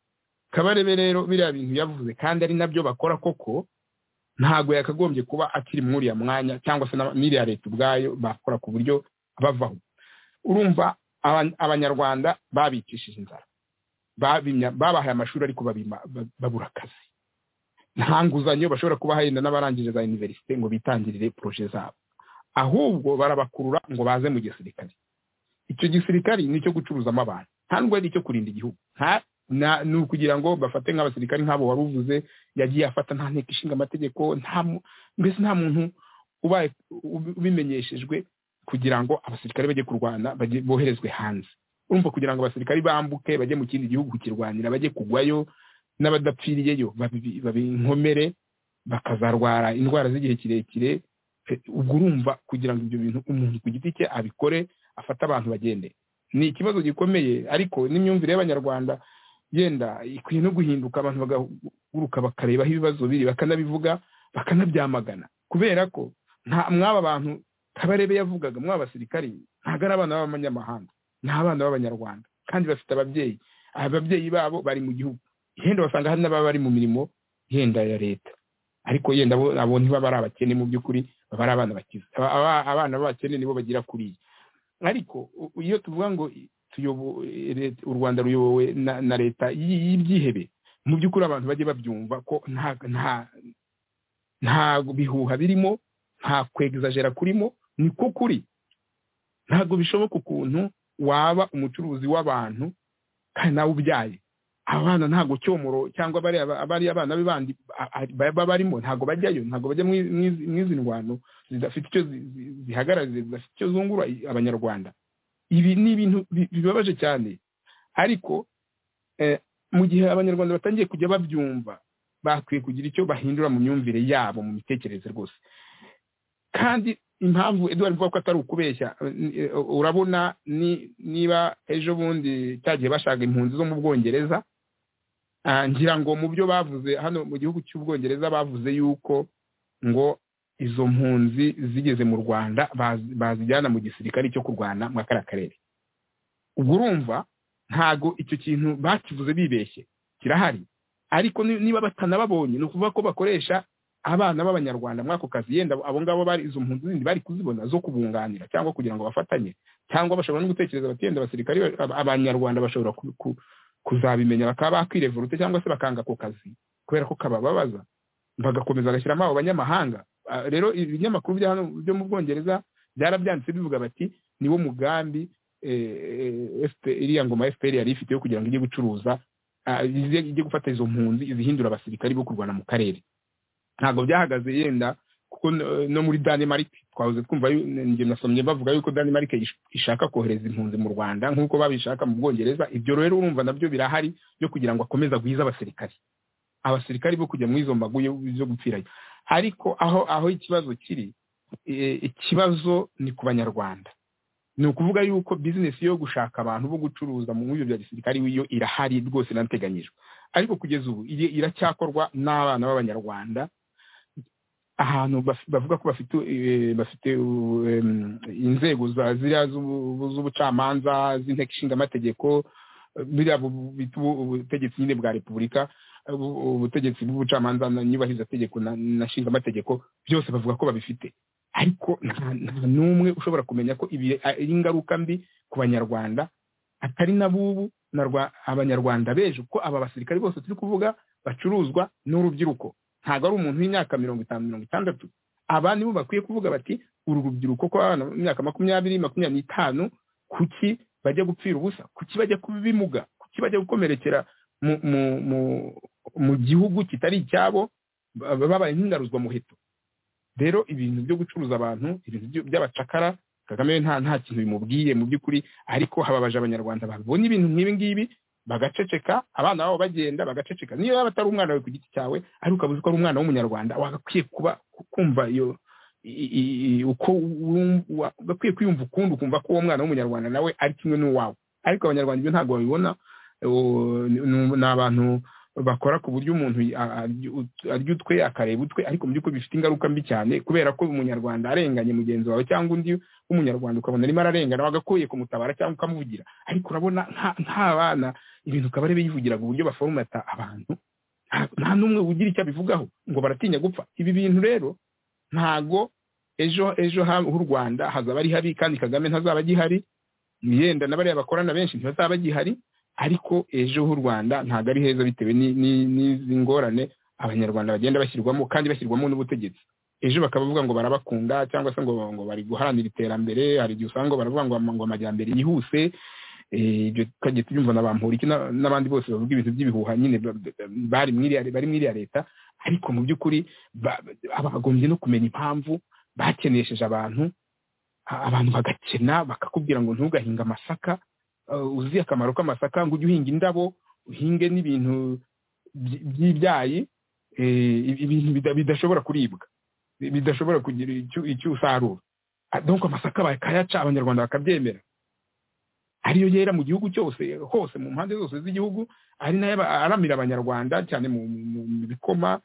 kabarebe rero biriya bintu yavuze kandi ari nabyo bakora koko ntabwo yakagombye kuba akiri muri uriya mwanya cyangwa se na- n'iriya leta ubwayo bakora ku buryo bavaho urumva aba- abanyarwanda babicishije inzara babimya babahaye amashuri ariko babima- ba- babura akazi nta nguzanyo bashobora kuba yenda n'abarangije za iniverisite ngo bitangirire poroje zabo ahubwo barabakurura ngo baze mu gisirikare icyo gisirikare ni icyo gucuruzamo abantu nta nubwo ari icyo kurinda igihugu nta na- ni ukugira ngo bafate nk'abasirikare nk'abo wari uvuze yagiye afata nta nteko ishinga amategeko nta mu- mbese nta muntu ubaye ub- ubimenyeshejwe kugira ngo abasirikare bajye kurwana bajye boherezwe hanze urumva kugira ngo abasirikare bambuke bajye mu kindi gihugu kukirwanira bajye kugwayo n'abadapfiriyeyo babi- babinkomere bakazarwara indwara z'igihe kirekire Eh, ubwo urumva kugira ngo ibyo bintu umuntu ku giti cye abikore afate abantu bagende ni ikibazo gikomeye ariko n'imyumvire y'abanyarwanda yenda ikwiye no guhinduka abantu bagahuguruka bakareba aho ibibazo biri bakanabivuga bakanabyamagana kubera ko nta mwaba bantu kabarebe yavugaga mwaba basirikari ntabwo ari abana b'abanyamahanga ni abana b'abanyarwanda kandi bafite ababyeyi ababyeyi babo bari mu gihugu yenda basanga hari n'ababa bari mu mirimo yenda ya leta ariko yenda abo abo ntibaba ari abakene mu by'ukuri baba ari abana bakize Aba- aba- abana b'abakene nibo bagira kuriya ariko u- iyo tuvuga ngo i- tuyobo- e- leta- u rwanda ruyobowe na, na leta y- y'ibyihebe mu by'ukuri abantu bajye babyumva ko nta nta nta bihuha birimo nta kwegizajera kurimo ni ko kuri ntabwo bishoboka ukuntu waba umucuruzi w'abantu kandi nawe ubyaye abana ntabwo cyomoro cyangwa bariya ba- bariya abana be bandi a- a- baba barimo ntabgo bajyayo ntabwo bajya mu izi- mu izi ndwano zidafite icyo zi- zi- zihagarariye zidafite icyo zungura i- abanyarwanda ibi ni ibintu bi- bibabaje cyane ariko eh, mu gihe abanyarwanda batangiye kujya babyumva bakwiye kugira icyo bahindura mu myumvire yabo mu mitekerereze rwose kandi impamvu eduwari mvuga ko atari ukubeshya eh, eh, urabona ni- niba ejo bundi cyagiye bashaka impunzi zo mu bwongereza ah, ngira ngo mu byo bavuze hano mu gihugu cy'ubwongereza bavuze yuko ngo izo mpunzi zigeze mu rwanda baz- bazijyana mu gisirikare cyo kurwana muri kariya karere ubwo urumva ntago icyo kintu bakivuze bibeshye kirahari ariko ni- niba batanababonye ni ukuvuga ko bakoresha abana b'abanyarwanda muri ako kazi yenda abo ngabo bari izo mpunzi zindi bari kuzibona zo kubunganira cyangwa kugira ngo bafatanye cyangwa bashobora no gutekereza bati yenda abasirikari ba- ab- abanyarwanda bashobora ku- ku- kuzabimenya bakaba bakwirevuruta cyangwa se bakanga ako kazi kubera ko kabababaza bagakomeza bagashyiramo abo banyamahanga Ah, rero ibinyamakuru bya hano byo mu bwongereza byarabyanditse bivuga bati niwo mugambi eh, eh, FP iriya ngoma fpr yari ifite yo kugira ngo ijye gucuruza ah, ijye ijye gufata izo mpunzi izihindura abasirikari bo kurwana mu karere ntabwo byahagaze yenda kuko no- no muri Denmark twahoze twumva yu- njye nasomye bavuga yuko Denmark ish- ishaka kohereza impunzi mu Rwanda nk'uko babishaka mu Bwongereza ibyo rero urumva nabyo birahari byo kugira ngo akomeze agwize abasirikari abasirikari bo kujya mu izo mbago yo- zo gupfirayo ariko aho aho ikibazo kiri eh, ikibazo ni ku banyarwanda ni ukuvuga yuko bizinesi yo gushaka abantu bo gucuruza mu byo bya gisirikari yo irahari rwose inateganyijwe ariko kugeza ubu iri- iracyakorwa n'abana b'abanyarwanda ahantu baf- bavuga ko bafite eh, bafite uh, em, inzego za ziriya z'ubu- z'ubucamanza z'inteko ishinga amategeko biriya bu- bu- bita ubu- ubutegetsi nyine bwa repubulika ubu- ubutegetsi bw'ubucamanza na- nyubahirizategeko na na nshingamategeko byose bavuga ko babifite ariko nta nta n'umwe ushobora kumenya ko ibi ari ingaruka mbi ku banyarwanda atari na b'ubu na rwa- abanyarwanda bejo kuko aba basirikare bose turi kuvuga bacuruzwa n'urubyiruko ntabwo ari umuntu w'imyaka mirongo itanu mirongo itandatu aba nibo bakwiye kuvuga bati uru rubyiruko ko abana b'imyaka makumyabiri makumyabiri n'itanu kuki bajya gupfira ubusa kuki bajya kuba ibimuga kuki bajya gukomerekera mu mu mu mu gihugu kitari icyabo ba- babaye nk'ingaruzwa muheto rero ibintu byo gucuruza abantu ibintu byo- by'abacakara kagame we nta nta kintu bimubwiye mu by'ukuri ariko hababaje abanyarwanda babibona ibintu nk'ibi ngibi bagaceceka abana babo bagenda bagaceceka niyo yaba atari umwana wawe ku giti cyawe ariko ukabuze ko ari umwana w'umunyarwanda wagakwiye kuba kumva iyo i- i- i- uko wum- wa- ugakwiye kwiyumva ukundi ukumva ko uwo mwana w'umunyarwanda nawe ari kimwe n'uwawe ariko abanyarwanda ibyo ntabwo babibona uwo- ni ni- ni abantu bakora ku buryo umuntu a- arya ut- arya utwe akareba utwe ariko mu by'ukuri bifite ingaruka mbi cyane kubera ko umunyarwanda arenganye mugenzi wawe cyangwa undi w'umunyarwanda ukabona arimo ararengana wagakwiye kumutabara cyangwa ukamuvugira ariko urabona nka- nk'abana ibintu ukaba ari biyivugira ku buryo baforomata abantu nta- nta n'umwe ugira icyo abivugaho ngo baratinya gupfa ibi bintu rero ntago ejo ejo ha- h'u rwanda hazaba ari habi kandi kagame ntazaba agihari yenda na bariya bakorana benshi ntibazaba bagihari ariko ejo h'u rwanda ntago ari heza bitewe ni- ni- n'izi ngorane abanyarwanda bagenda bashyirwamo kandi bashyirwamo n'ubutegetsi ejo bakaba bavuga ngo barabakunda cyangwa se ngo ngo bari guharanira iterambere hari igihe usanga ngo baravuga ngo ama- ngo amajyambere yihuse Eh, ibyo tukajya tubyumva na bamporiki na- n'abandi bose bavuga ibintu by'ibihuha nyine ba- ba- bari mu iriya- bari mu iriya leta ariko mu by'ukuri ba- bagombye no kumenya impamvu bakenesheje abantu a- abantu bagakena bakakubwira ngo ntugahinge amasaka eh, uzi akamaro k'amasaka ngo ujye uhinga indabo uhinge n'ibintu by- by'ibyayi eh, ibintu bida- bidashobora kuribwa bidashobora kugira icyo icyo usarura Ah, donc amasaka bakayaca abanyarwanda bakabyemera ariyo yera mu gihugu cyose hose mu mpande zose z'igihugu ari nayo aba- aramira abanyarwanda cyane mu mu- mu- mu bikoma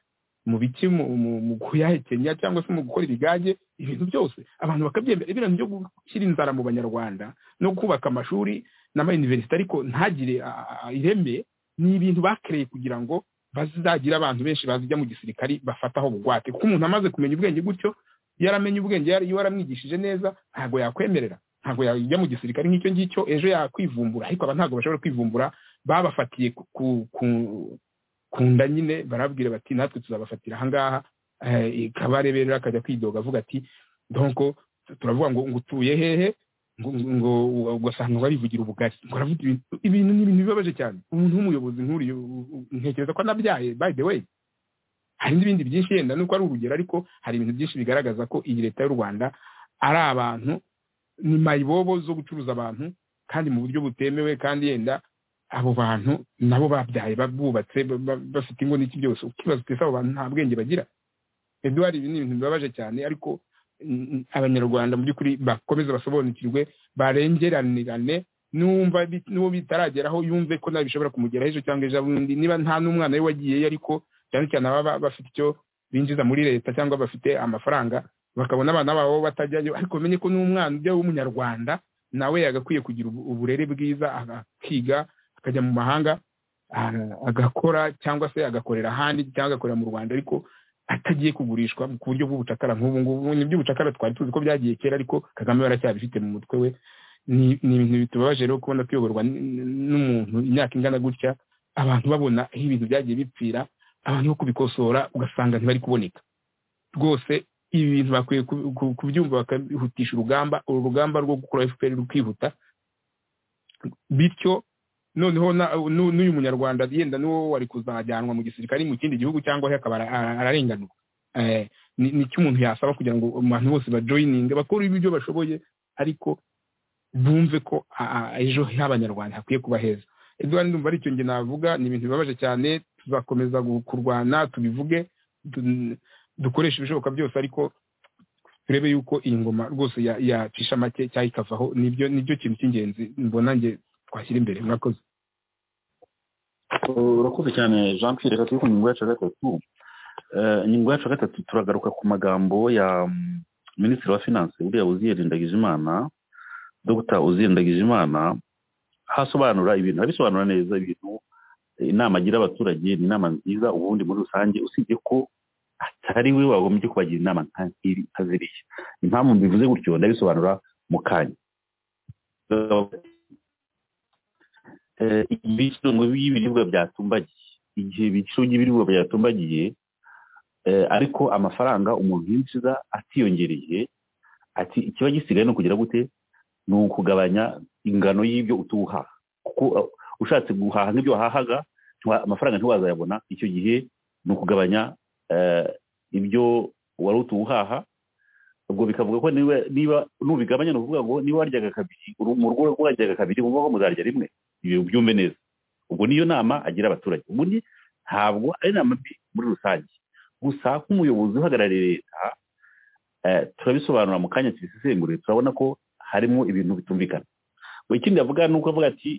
mu biki mu mu- mu kuyahekenya cyangwa se mu gukora ibigage ibintu byose abantu bakabyemera ibintu byo gushyira inzara mu banyarwanda no kubaka amashuri n'amayuniverisite ariko ntagire a- a- ireme ni ibintu bakereye kugira ngo bazagire abantu benshi bazijya mu gisirikari bafataho bugwate kuko umuntu amaze kumenya ubwenge gutyo iyo aramenye ubwenge yari- iyo waramwigishije neza ntabwo yakwemerera ntabwo yajya mu gisirikare nk'icyo ngicyo ejo yakwivumbura ariko aba ntabwo bashobora kwivumbura babafatiye ku- ku- ku- ku nda nyine barabwira bati natwe tuzabafatira ahangaha eh, kabare rero akajya kwidoga avuga ati donko turavuga ngo ngo utuye hehe ngo ngo ugasanga ngo arivugira ubugari ngo aravuga ibintu ibintu ni ibintu bibabaje cyane umuntu w'umuyobozi nk'uriya u- u- ntekereza ko anabyaye by the way hari n'ibindi byinshi yenda nuko ari urugero ariko hari ibintu byinshi bigaragaza ko iyi leta y'u rwanda ari abantu ni mayibobo zo gucuruza abantu kandi mu buryo butemewe kandi yenda abo bantu nabo babyaye bubatse bafite ingo n'iki byose ukibaza uti ese abo bantu nta bwenge bagira eduwari ibi ni ibintu bibabaje cyane ariko mm, abanyarwanda mu by'ukuri bakomeze basobanukirwe barengeranirane n'uwumva bi- n'uwo bitarageraho yumve ko nawe bishobora kumugeraho ejo cyangwa ejo bundi niba nta n'umwana we wagiyeyo ariko cyane cyane ababa bafite icyo binjiza muri leta cyangwa bafite amafaranga bakabona abana babo batajyayo ariko bamenye ko n'umwana ujya w'umunyarwanda nawe yagakwiye kugira ubu- uburere bwiza akiga akajya mu mahanga ah, agakora cyangwa se agakorera ahandi cyangwa agakorera mu rwanda ariko atagiye kugurishwa ku buryo bw'ubucakara nk'ubu ngubu ni iby'ubucakara twari tuzi ko byagiye kera ariko kagame we aracyabifite mu mutwe we ni ni ibintu bitubabaje rero kubona tuyoborwa n- n- n'umuntu imyaka ingana gutya abantu babona aho ibintu byagiye bipfira abantu bo kubikosora ugasanga ntibari kuboneka rwose ibi bintu bakwiye ku- ku- kubyumva bakabihutisha urugamba uru rugamba rwo gukura fpr rukihuta bityo noneho na- nu- n'uyu munyarwanda yenda n'uwo wari kuzajyanwa mu gisirikare mu kindi gihugu cyangwa he akaba ara- ara- ararenganurwa Eh, ni ni cyo umuntu yasaba kugira ngo abantu bose bajoyininge bakore ibyo bashoboye ariko bumve ko a- a- ejo h'abanyarwanda hakwiye kuba heza edward ndumva ari icyo nge navuga ni ibintu bibabaje cyane tuzakomeza gu- kurwana tubivuge du- dukoreshe ibishoboka byose ariko turebe yuko iyi ngoma rwose ya- yacisha make cyangwa ikavaho nibyo nibyo kintu cy'ingenzi mbona nge twashyira imbere mwakoze urakoze cyane jean pierre reka turi ku ngingo yacu ya gatatu Eh, ingingo yacu ya gatatu turagaruka ku magambo ya mm, minisitiri wa finance uriya uziyeri ndagijimana dr uziyeri ndagijimana hasobanura ibintu abisobanura neza ibintu inama agira abaturage ni inama nziza ubundi muri rusange usibye ko atari we wagombye kubagira inama nka nk'iri utaziriye impamvu mbivuze gutyo ndabisobanura mu kanya Eh, ibicuruzwa by'ibiribwa byatumbagiye igihe ibiciro by'ibiribwa byatumbagiye eh, ariko amafaranga umuntu yinjiza atiyongereye ati ikiba gisigaye ni ukugira gute ni ukugabanya ingano y'ibyo utuha kuko uh, ushatse guhaha nk'ibyo wahahaga ntiwa- amafaranga ntiwazayabona icyo gihe ni ukugabanya eh, ibyo wari utuwuhaha ubwo bikavuga ko niba niba nubigabanya ni ukuvuga ngo niba waryaga kabiri uru- mu rugo rwaryaga kabiri uvuga ko muzarya rimwe ibi ubyumve neza ubwo niyo nama agira abaturage ubundi ntabwo ari inama mbi muri rusange gusa nk'umuyobozi uhagarariye leta eh, turabisobanura mu kanya tubisesengure turabona ko harimo ibintu bitumvikana ngo ikindi avuga ni uko avuga ati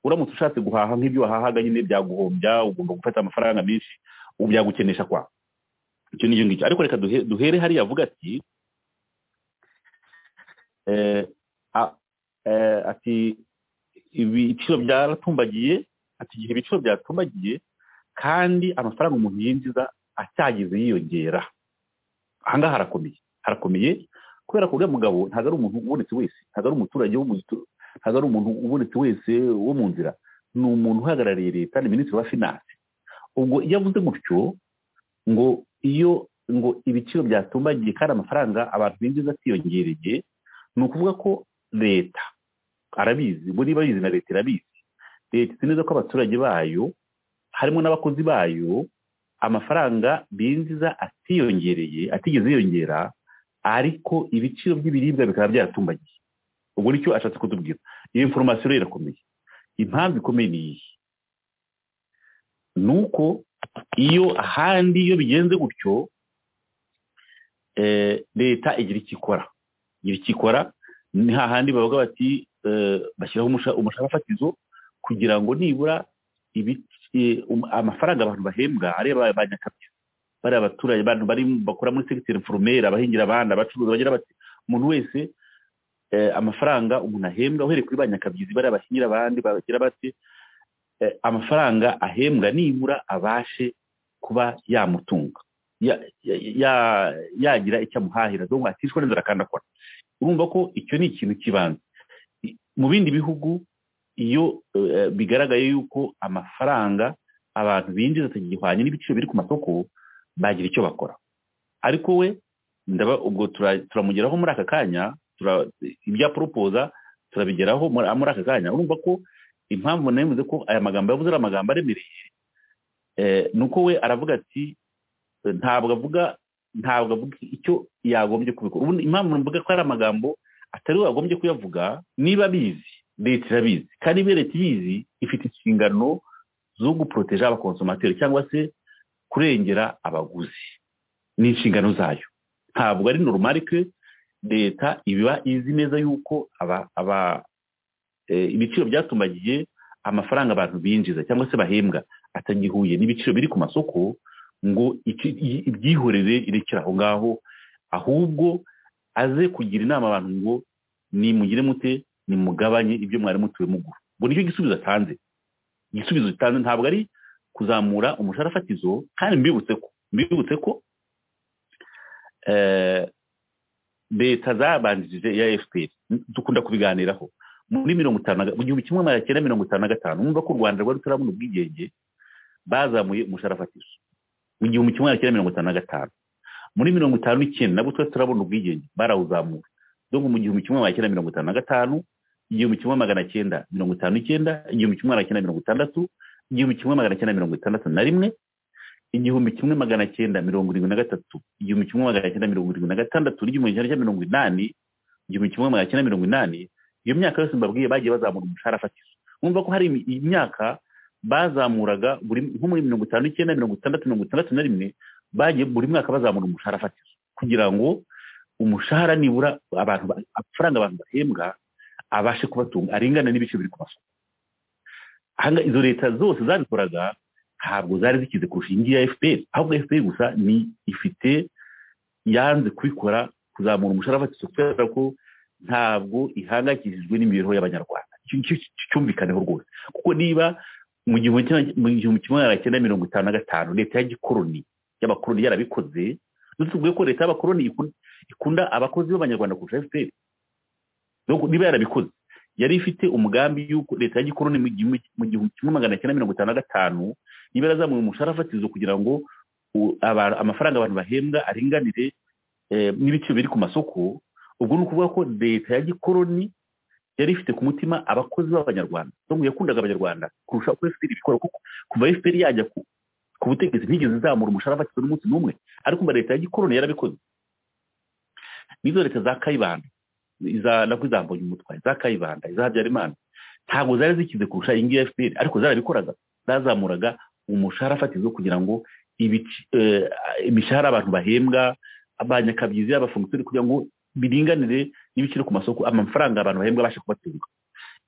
uramutse ushatse guhaha nk'ibyo wahahaga nyine byaguhombya ugomba gufata amafaranga menshi ubu byagukenesha kwawe icyo n'icyo ngicyo ariko reka duhe- duhere hariya avuga ati eh, a- eh, ati ibiciro byaratumbagiye ati igihe ibiciro byatumbagiye kandi amafaranga umuntu yinjiza acyageze yiyongera ahangaha harakomeye harakomeye kubera ko uriya mugabo ntabwo ari umuntu ubonetse wese ntabwo ari umuturage wo mu gitu- ntabwo ari umuntu ubonetse wese wo mu nzira ni umuntu uhagarariye leta ni minisitiri wa finance ubwo iyo avuze gutyo ngo iyo ngo ibiciro byatumbagiye kandi amafaranga abantu binjiza atiyongereye ni ukuvuga ko leta arabizi bo niba bizi na leta irabizi leta izi neza ko abaturage bayo harimo n'abakozi bayo amafaranga binjiza atiyongereye atigeze yiyongera ariko ibiciro by'ibiribwa bikaba byaratumbagiye ubwo nicyo ashatse kutubwira iyo inforomasiyo rero irakomeye impamvu ikomeye ni iyi ni uko iyo ahandi iyo bigenze gutyo eh, leta igira icyo ikora igira icyo ikora ni hahandi bavuga bati eh, bashyiraho umusha- umushahara fatizo kugira ngo nibura ibi- eh, um- amafaranga abantu bahembwa ari aba- ba nyakabya bariya baturage abantu bari bakora muri segiteri foromera abahingira abana abacuruzi bagira bati umuntu wese eh, amafaranga umuntu ahembwa uhereye kuri ba nyakabyizi bariya bahingira abandi bagira bati eh, amafaranga ahembwa nibura abashe kuba yamutunga ya- ya- ya- yagira icyo amuhahira dore ngo aticwa n'inzara kandi akora urumva ko icyo ni ikintu cy'ibanze I- mu bindi bihugu iyo eh, bigaragaye yuko amafaranga abantu binjiza atagihwanye n'ibiciro biri ku masoko bagira icyo bakora ariko we ndaba ubwo tura- turamugeraho muri aka kanya tura- ibya poropoza turabigeraho muri muri aka kanya urumva ko impamvu nayo ivuze ko aya magambo yavuze ari amagambo aremereye eh, ni uko we aravuga ati eh, ntabwo avuga ntabwo avuga icyo yagombye kubikora ubundi impamvu mvuga ko ari amagambo atari we wagombye kuyavuga niba abizi leta irabizi kandi niba leta ibizi ifite inshingano zo guporoteja abakonsomateri cyangwa se kurengera abaguzi ni inshingano zayo ntabwo ari normal ko leta iba izi neza yuko aba aba eh, ibiciro byatumbagiye amafaranga abantu binjiza cyangwa se bahembwa atagihuye n'ibiciro biri ku masoko ngo iki- i- ibyihorere irekere aho ngaho ahubwo aze kugira inama abantu ngo nimugire mute nimugabanye ibyo mwari mutuwe mugura ubwo nicyo gisubizo atanze igisubizo gitanze ntabwo ari kuzamura umushahara fatizo kandi mbibutse ko mbibutse ko eh, leta zabanjirije ya fpr dukunda kubiganiraho muri mirongo itanu na ga- mu gihumbi kimwe magana cyenda mirongo itanu na gatanu mwumva ko u rwanda rwari rutarabona ubwigenge bazamuye umushahara fatizo mu gihumbi kimwe magana cyenda mirongo itanu na gatanu muri mirongo itanu n'icyenda nabwo twari turabona ubwigenge barawuzamuye donc mu gihumbi kimwe magana cyenda mirongo itanu na gatanu igihumbi kimwe magana cyenda mirongo itanu n'icyenda igihumbi kimwe magana cyenda mirongo itandatu igihumbi kimwe magana cyenda mirongo itandatu na rimwe igihumbi kimwe magana cyenda mirongo irindwi na gatatu igihumbi kimwe magana cyenda mirongo irindwi na gatandatu n'igihumbi kimwe magana cyenda mirongo inani igihumbi kimwe magana cyenda mirongo inani iyo myaka yose mbabwiye bagiye bazamura umushahara fatizo mwumva ko hari imi- imyaka bazamuraga buri nko muri mirongo itanu n'icyenda mirongo itandatu mirongo itandatu na rimwe bagiye buri mwaka bazamura umushahara fatizo kugira ngo umushahara nibura abantu ba- amafaranga abantu bahembwa abashe kubatunga aringane n'ibiciro biri ku masoko Aha ngaha izo leta zose zabikoraga ntabwo zari zikize kurusha iyi ngiyi ya fpr ahubwo fpr gusa ni ifite yanze kubikora kuzamura umushahara fatizo kubera ko ntabwo ihangayikishijwe n'imibereho y'abanyarwanda Icyo- icyo- icyo cyumvikaneho rwose kuko niba mu gihumbi kimwe- mu gihumbi kimwe magana cyenda mirongo itanu na gatanu leta ya gikoroni y'abakoroni yarabikoze dutubwiye ko leta y'abakoroni ikun- ikunda abakozi b'abanyarwanda kurusha fpr Donc, niba yarabikoze yari ifite umugambi y'uko leta ya gikoroni mu gihumbi mu gihumbi kimwe magana cyenda mirongo itanu na gatanu niba yarazamuye umushahara fatizo kugira ngo u- aba- amafaranga abantu bahembwa aringanire eh, n'ibiciro biri ku masoko ubwo ni ukuvuga ko leta ya gikoroni yari ifite ku mutima abakozi b'abanyarwanda ngo yakundaga abanyarwanda kurusha uko fpr ibikora kuko kuva fpr yajya ku, ku butegetsi ntigeze izamura umushahara fatizo n'umunsi n'umwe ariko mba leta ya gikoroni yarabikoze n'izo leta za kayibanda iza nako iza mbonyumutwa iza kayibanda iza habyarimana ntabwo zari zikize kurusha iyi ngiyi ya fpr ariko zarabikoraga zazamuraga umushahara fatizo kugira ngo ibici- eh, imishahara abantu bahembwa abanyakabyizi abafunkisiyoni kugira ngo biringanire n'ibiciro ku masoko amafaranga abantu bahembwa abasha kubatunga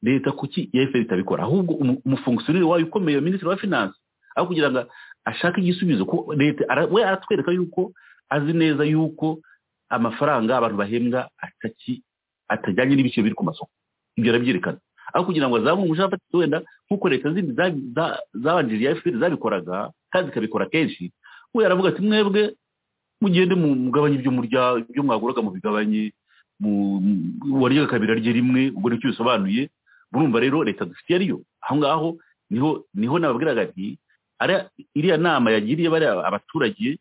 leta kuki ya fpr itabikora ahubwo umu- umufunkisiyoneri wayo ukomeye minisitiri wa finance aho kugira ngo ashake igisubizo kuko leta ara- we aratwereka yuko azi neza yuko amafaranga abantu bahembwa ataki atajyanye n'ibiciro biri ku masoko ibyo arabyerekana aho kugira ngo azamure umushahara fatizo wenda nk'uko leta zindi za- za- zabanjirije ya fpr zabikoraga kandi zikabikora kenshi we aravuga ati mwebwe mugende mu- mugabanye ibyo murya ibyo mwaguraga mu bigabanye mu- mu- waryaga kabiri arye rimwe ubwo nicyo bisobanuye murumva rero leta dufite iyo ariyo aho ngaho niho niho nababwiraga ati ariya- iriya nama yagiriye bariya abaturage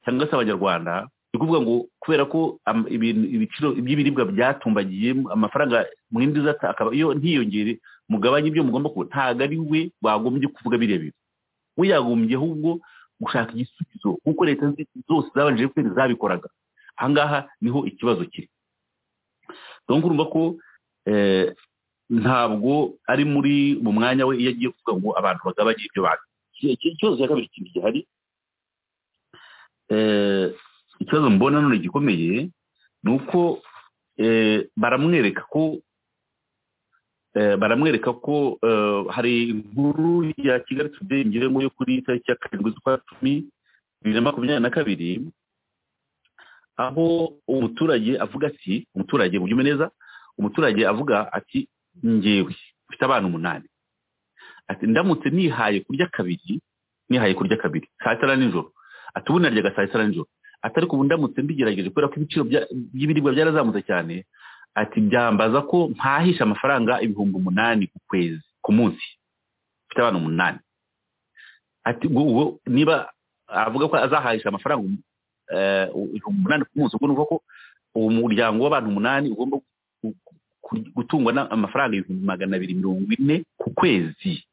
cyangwa se abanyarwanda ni ukuvuga ngo kubera ko am- ibintu- ibiciro by'ibiribwa byatumbagiye amafaranga mwindi zata akaba iyo ntiyongere mugabanye ibyo mugomba kuba ntabwo ari we wagombye kuvuga biriya bintu we yagombye ahubwo gushaka igisubizo kuko leta zi- zose zabanje kwezi zabikoraga aha ngaha niho ikibazo kiri donc urumva ko eh, ntabwo ari muri mu mwanya we iyo agiye kuvuga ngo abantu bagabanye ibyo bantu ikibazo cya kabiri kindi gihari eh, ikibazo mbona none gikomeye ni uko eh, baramwereka ko eh, baramwereka ko eh, hari inkuru ya kigali today ngira ngo yo kuri tariki ya karindwi z'ukwa cumi bibiri na makumyabiri na kabiri aho umuturage avuga ati umuturage ubyume neza umuturage avuga ati ngewe mfite abana umunani ati ndamutse nihaye kurya kabiri nihaye kurya kabiri saa sita na nijoro ati ubu naryaga saa sita na nijoro ati ariko ubu ndamutse mbigerageje kubera ko ibiciro bya- by'ibiribwa byarazamutse cyane ati byambaza ko mpahisha amafaranga ibihumbi umunani ku kwezi ku munsi mfite abana umunani ati ubwo ubwo niba avuga ko azahahisha amafaranga eh, ibihumbi umunani ku munsi ubwo ni ukuvuga ko uwo muryango w'abantu umunani ugomba gu- gu- gu- gutungwa n'amafaranga ibihumbi magana abiri mirongo ine ku kwezi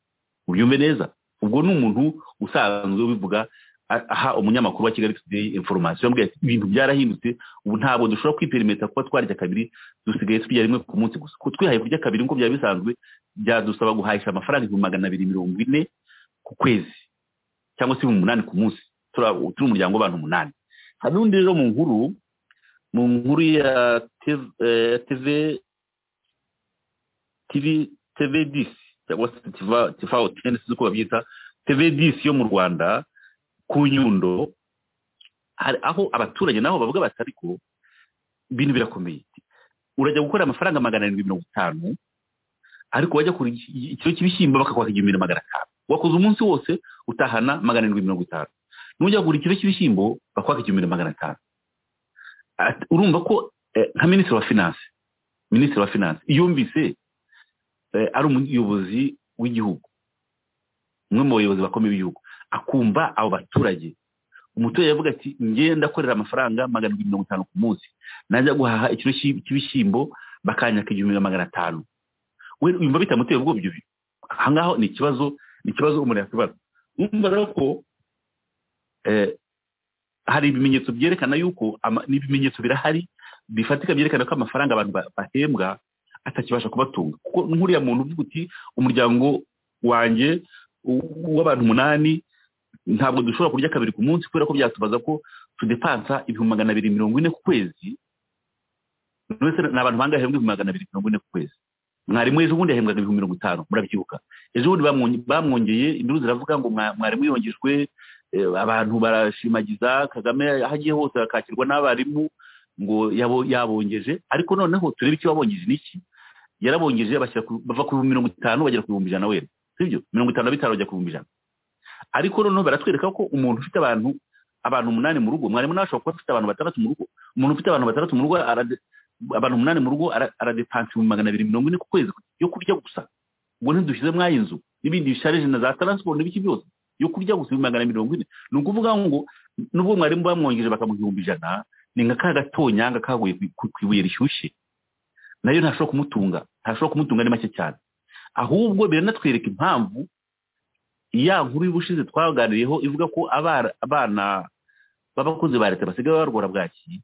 ubyumve neza ubwo ni umuntu usanzwe ubivuga a- aha umunyamakuru wa kigali today information yambwiye ati ibintu byarahindutse ubu ntabwo dushobora kwiperimeta kuba twarya kabiri dusigaye turya rimwe ku munsi gusa ko twihaye kurya kabiri nk'uko byari bisanzwe byadusaba guhahisha amafaranga ibihumbi magana abiri mirongo ine ku kwezi cyangwa se ibihumbi umunani ku munsi turi abo- turi umuryango w'abantu umunani hari n'undi rero mu nkuru mu nkuru ya TV eh, TV TV TV disi cyangwa se TV TV oteni sinzi uko babyita TV disi yo mu Rwanda ku Nyundo hari aho abaturage nabo bavuga bati ariko ibintu birakomeye urajya gukora amafaranga magana arindwi mirongo itanu ariko wajya kugura iki- ikiro cy'ibishyimbo bakakwaka igihumbi na magana atanu wakoze umunsi wose utahana magana arindwi mirongo itanu nujya kugura ikiro cy'ibishyimbo bakwaka igihumbi na magana atanu Ati- urumva ko eh, nka minisitiri wa finance minisitiri wa finance yumvise eh, ari umuyobozi w'igihugu umwe mu bayobozi bakomeye b'igihugu akumva abo baturage umuturage avuga ati ngewe ndakorera amafaranga magana arindwi mirongo itanu ku munsi najya guhaha ikiro cy'i- cy'ibishyimbo bakanyaka igihumbi na magana atanu we yumva bitamuteye ubwoba ibyo bintu aha ngaho ni ikibazo ni ikibazo umuntu yakibaza urumva rero ko eh, hari ibimenyetso byerekana yuko ama- n'ibimenyetso birahari bifatika byerekana ko amafaranga abantu ba- bahembwa atakibasha kubatunga kuko nk'uriya muntu uvuga uti umuryango wanjye u- w'abantu umunani ntabwo dushobora kurya kabiri ku munsi kubera ko byatubaza ko tudepansa ibihumbi magana abiri mirongo ine ku kwezi buri wese ni abantu bangahe bahembwa ibihumbi magana abiri mirongo ine ku kwezi mwarimu ejo bundi yahembwaga ibihumbi mirongo itanu murabyibuka ejo bundi bamwonge- bamwongeye induru ziravuga ngo mwa- mwarimu yongejwe eh, abantu barashimagiza kagame aho agiye hose akakirwa n'abarimu ngo yabo- yabongeje ariko noneho turebe icyo wabongeje n'iki yarabongeje bashyira ku- bava ku bihumbi mirongo itanu bagera ku bihumbi ijana wenda sibyo mirongo itanu na bitanu bajya ku bihumbi ijana ariko noneho baratwereka ko umuntu ufite abantu abantu umunani mu rugo mwarimu nawe ashobora kuba afite abantu batandatu mu rugo umuntu ufite abantu batandatu mu rugo arade- abantu umunani mu rugo ara- aradepansa ibihumbi magana abiri mirongo ine ku kwezi yo kurya gusa ubwo ntidushyize mwayi nzu n'ibindi bisharije na za taransiporo n'ibiki byose yo kurya gusa ibihumbi magana mirongo ine ni ukuvuga ngo nubwo mwarimu bamwongeje bakamuha ibihumbi ijana ni nka ka gatonyanga kaguye ku- ku ku ibuye rishyushye nayo ntashobora kumutunga ntashobora kumutunga ni make cyane ahubwo biranatwereka impamvu ya nkuru y'ubushize twaganiriyeho ivuga ko abara- abana b'abakozi ba leta basigaye barwara bwaki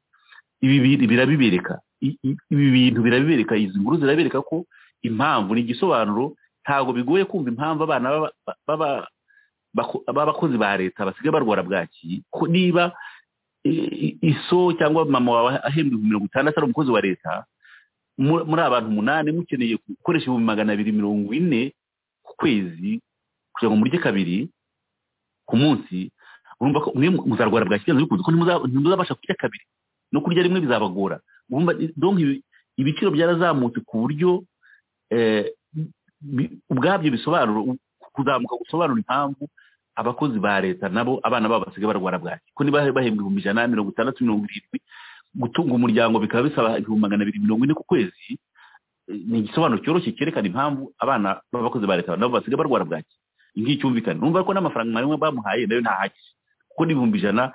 ibi bi- birabibereka I- i- ibi bintu birabibereka izi nkuru zirabereka ko impamvu ni igisobanuro ntabwo bigoye kumva impamvu abana baba- baba- bako- b'abakozi ba leta basigaye barwara bwaki ko niba i- i- iso cyangwa mama wawe ahembwa ibihumbi mirongo itandatu ari umukozi wa leta mu- muri abantu umunani mukeneye gukoresha ibihumbi magana abiri mirongo ine ku kwezi kugira ngo murye kabiri ku munsi urumva ko mwe muzarwara bwa kibazo bikunze ko ntimuza- ntimuzabasha kurya kabiri no kurya rimwe bizabagora urumva donc ibi- ibiciro byarazamutse ku buryo eh, bi- ubwabyo bisobanura u- kuzamuka gusobanura impamvu abakozi ba leta nabo abana babo basigaye barwara bwaki ko niba bahembwa ibihumbi ijana mirongo itandatu mirongo irindwi gutunga umuryango bikaba bisaba ibihumbi magana abiri mirongo ine ku kwezi eh, ni igisobanuro cyoroshye cyerekana impamvu abana b'abakozi ba leta nabo basigaye barwara bwaki ngicyumvikane numva ko n'amafaranga mwarimu bamuhaye nayo ntahagije kuko n'ibihumbi ijana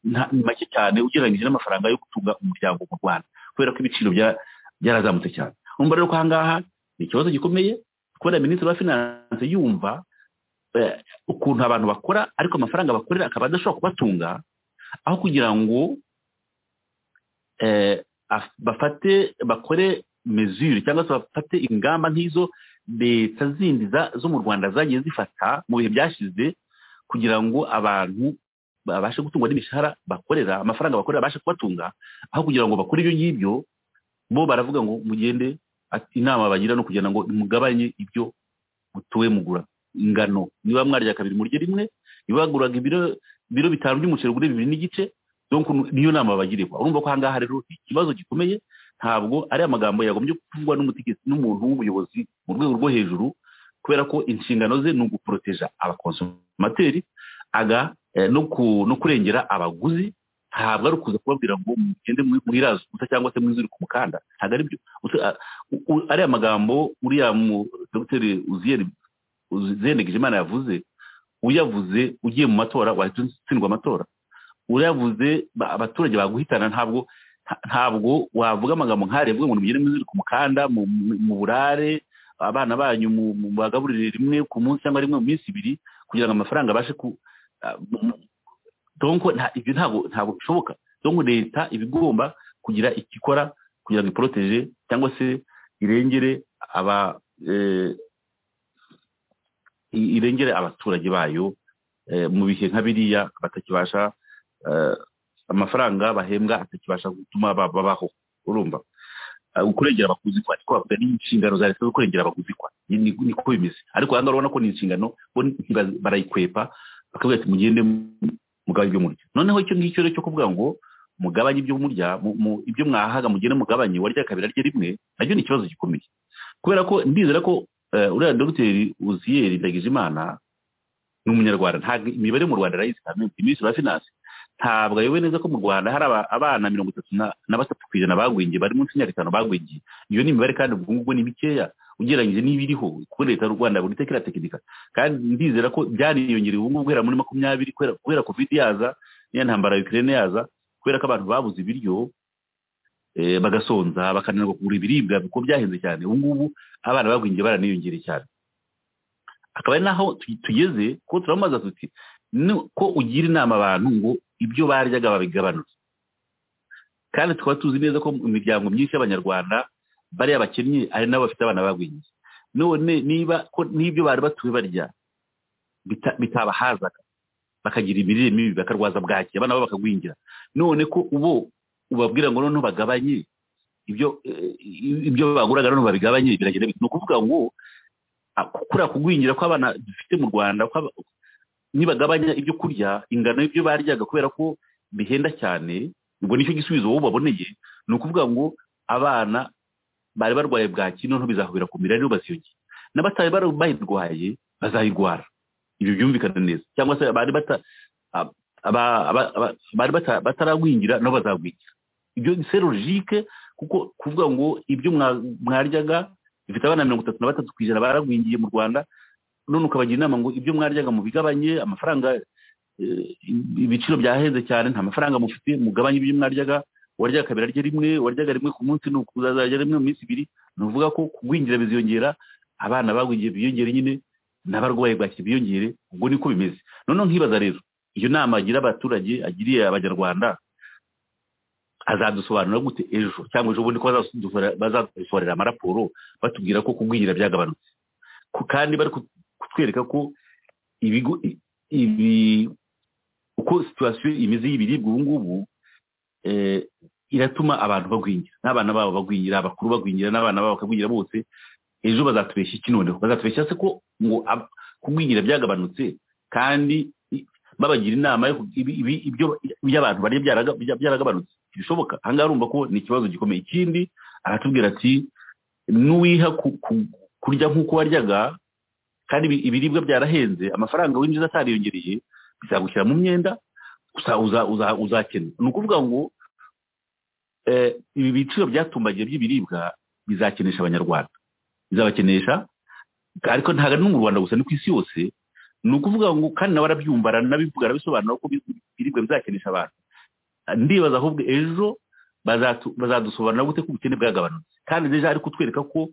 nta- ni make cyane ugereranyije n'amafaranga yo gutunga umuryango mu rwanda kubera ko ibiciro bya- byarazamutse cyane numva rero ko ahangaha ni ikibazo gikomeye kubera minisitiri wa finanse yumva eh, ukuntu abantu bakora ariko amafaranga bakorera akaba adashobora kubatunga aho kugira ngo eh, af- bafate bakore mesure cyangwa se bafate ingamba nk'izo leta zindi za- zo mu rwanda zagiye zifata mu bihe byashize kugira ngo abantu babashe gutungwa n'imishahara bakorera amafaranga bakorera abashe kubatunga aho kugira ngo bakore ibyo ngibyo bo baravuga ngo mugende ati- inama bagira no kugira ngo mugabanye ibyo mutuwe mugura ingano niba mwarya kabiri murye rimwe niba waguraga ibiro ibiro bitanu by'umuceri ugure bibiri n'igice donc niyo nama bagirirwa urumva ko ahangaha rero ni ikibazo gikomeye ntabwo ari amagambo yagombye kuvugwa n'umutegetsi n'umuntu w'ubuyobozi mu rwego rwo hejuru kubera ko inshingano ze ni uguporoteja abakonsomateri aga eh, no ku- no kurengera abaguzi ntabwo ari ukuza kubabwira ngo mugende mwi- mwiraze ubusa cyangwa se mwizure ku mukanda ntabwo ari byo Utu- a- u- u- ariya magambo uriya mu- dogiteri uziyeri uzendegeje imana yavuze uyavuze ugiye mu matora wahita utsindwa amatora uravuze ba- abaturage baguhitana ntabwo nta- ntabwo wavuga amagambo nk'ariya avuga ngo nimugire muzire ku mukanda mu- mu- mu burare abana banyu mu- mu- bagaburire rimwe ku munsi cyangwa rimwe mu minsi ibiri kugira ngo amafaranga abashe ku ah, mu- mu- donc nta- ibyo ntabwo ntabwo bishoboka donc leta iba igomba kugira icyo ikora kugira ngo iporotege cyangwa se irengere aba eh, i- irengere abaturage bayo eh, mu bihe nka biriya batakibasha eh, amafaranga bahembwa atakibasha gutuma ba- babaho urumva Ah, kurengera abakuzi kwa twavuga ni inshingano za leta zo kurengera abakuzi kwa ni- ni- niko bimeze ariko hano urabona ko ni inshingano bo ntiba- barayikwepa bakavuga ati mugende mu- mugabanye ibyo murya noneho icyo ngicyo rero cyo kuvuga ngo mugabanye ibyo murya mu- mu- ibyo mwahaga mugende mugabanye warya kabiri arya rimwe nabyo ni ikibazo gikomeye kubera ko ndizera ko eh, uriya dogiteri uziyeri ndagijimana ni umunyarwanda ntabwo imibare mu rwanda arayizikamiye minisitiri wa finanse ntabwo ayoboye neza ko mu rwanda hari aba- abana mirongo itatu na na batatu ku ijana bagwingiye bari munsi y'imyaka itanu bagwingiye iyo ni imibare kandi ubwo ngubwo ni mikeya ugereranyije n'ibiriho kuko leta y'u rwanda buri tekera tekinika kandi ndizera ko byaniyongereye ubu ngubu guhera muri makumyabiri kubera- kubera covid yaza n'iya ntambara ya ukraine yaza kubera ko abantu babuze ibiryo eh, bagasonza bakananirwa kugura ibiribwa kuko byahenze cyane ubu ngubu abana bagwingiye baraniyongereye cyane akaba ari naho tu- tugeze ko turamubaza tuti ni ko ugira inama abantu ngo ibyo baryaga babigabanuke kandi tukaba tuzi neza ko mu miryango myinshi y'abanyarwanda bariya bakennye ari nabo bafite abana bagwingiye none niba ko n'ibyo bari batuye barya bita- bitabahazaga bakagira imirire mibi bakarwaza bwaki abana babo bakagwingira none ko ubo ubabwira ngo noneho bagabanye ibyo eh, ibyo baguraga noneho babigabanye biragenda bite ni ukuvuga ngo ah, kuriya kugwingira kw'abana dufite mu rwanda kw'aba- nibagabanya ibyo kurya ingano y'ibyo baryaga kubera ko bihenda cyane ubwo nicyo gisubizo wowe ubaboneye ni ukuvuga ngo abana bari barwaye bwaki noneho bizahobera kumira rero baziyongera n'abatari bari bayirwaye bazayigwara ibi byumvikana neza cyangwa se abari bata- ab- aba- aba- aba- abari bata- bataragwingira nabo bazagwingira ibyo se logike kuko kuvuga ngo ibyo mwa- mwaryaga bifite abana mirongo itatu na batatu ku ijana baragwingiye mu rwanda none ukabagira inama ngo ibyo mwaryaga mubigabanye amafaranga eh, ibiciro byaheze cyane nta mafaranga mufite mugabanye ibyo mwaryaga waryaga kabiri arya rimwe waryaga rimwe ku munsi nuko uzazarya rimwe mu minsi ibiri ni ukuvuga ko kugwingira biziyongera abana bagwingiye biyongere nyine n'abarwayi bwaki biyongere ubwo niko bimeze noneho nkibaza rero iyo nama agira abaturage agiriye abanyarwanda azadusobanura gute ejo cyangwa ejo bundi ko bazadusohorera- bazadusohorera amaraporo batubwira ko kugwingira byagabanutse Ku- kandi bari ku- kutwereka ko ibigo i- ibi uko situwasiyo imeze y'ibiribwa ubu ngubu eh, iratuma abantu bagwingira n'abana babo bagwingira abakuru bagwingira n'abana babo bakagwingira bose ejo bazatubeshya iki noneho bazatubeshya se ko ngo ab- kugwingira byagabanutse kandi i- babagira inama yo ku- ibi- ibi- ibyo ibyo abantu barya byaraga- bya- byaragabanutse bishoboka aha ngaha urumva ko ni ikibazo gikomeye ikindi aratubwira ati n'uwiha ku- ku- kurya nk'uko waryaga kandi ibi- ibiribwa byarahenze amafaranga winjiza atariyongereye bizagushyira mu myenda usa- uza- uza- uzakena ni ukuvuga ngo eh, ibi biciro byatumbagiye by'ibiribwa bizakenesha abanyarwanda bizabakenesha ariko ntabwo ari no mu rwanda gusa ni ku isi yose ni ukuvuga ngo kandi nawe arabyumva aranabivuga arabisobanura ko bi- ibiribwa bizakenesha abantu ndibaza ahubwo ejo bazatu- bazadusobanurira gute ko ubukene bwagabanutse kandi ejo ari kutwereka ko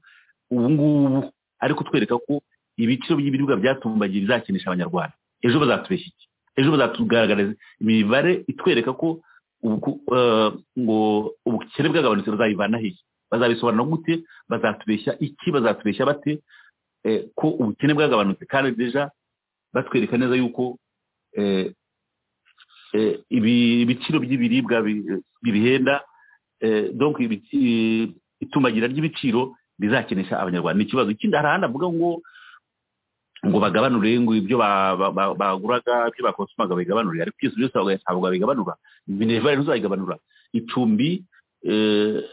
ubu ngubu ari kutwereka ko ibiciro by'ibiribwa byatumbagiye bizakenesha abanyarwanda ejo bazatubeshya iki ejo bazatugaragariza imibare itwereka ko ubuku- eh, ngo ubukene bwagabanutse bazabivana hehe bazabisobanura gute bazatubeshya iki bazatubeshya bate eh, ko ubukene bwagabanutse kandi deja batwereka neza yuko eh, eh, ibi- ibiciro by'ibiribwa bi- bibihenda eh, donc ibi- i- itumbagira ry'ibiciro bizakenesha abanyarwanda ni ikibazo ikindi hari ahandi avuga ngo ngo bagabanure ngo ibyo ba- ba- ba- baguraga ibyo bakonsumaga bigabanure ariko byose byose ntabwo- ntabwo babigabanura minevare ntuzayigabanura icumbi eh,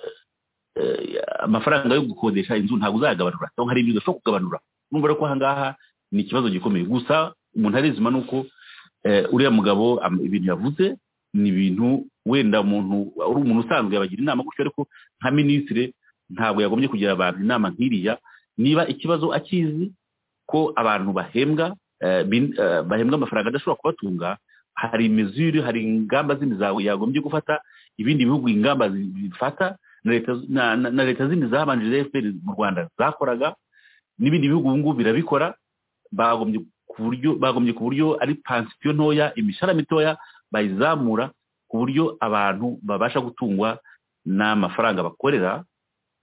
eh, amafaranga yo gukodesha inzu ntabwo uzayagabanura cyangwa hari ibyo udashobora kugabanura numva rero ko aha ngaha ni ikibazo gikomeye gusa umuntu arizima ni uko eh, uriya mugabo am- ibintu yavuze ni ibintu wenda umuntu uri umuntu usanzwe yabagira inama gutyo ariko nka minisitiri ntabwo yagombye kugira abantu inama nk'iriya niba ikibazo akizi ko abantu bahembwa eh, bin- eh, bahembwa amafaranga adashobora kubatunga hari imizuri hari ingamba zindi za- yagombye gufata ibindi bihugu ingamba zi- zifata na leta z- na- na- na leta zindi zabanjije fpr mu rwanda zakoraga n'ibindi bihugu ubu ngubu birabikora bagombye ku buryo bagombye ku buryo ari pansiyo ntoya imishahara mitoya bayizamura ku buryo abantu babasha gutungwa n'amafaranga bakorera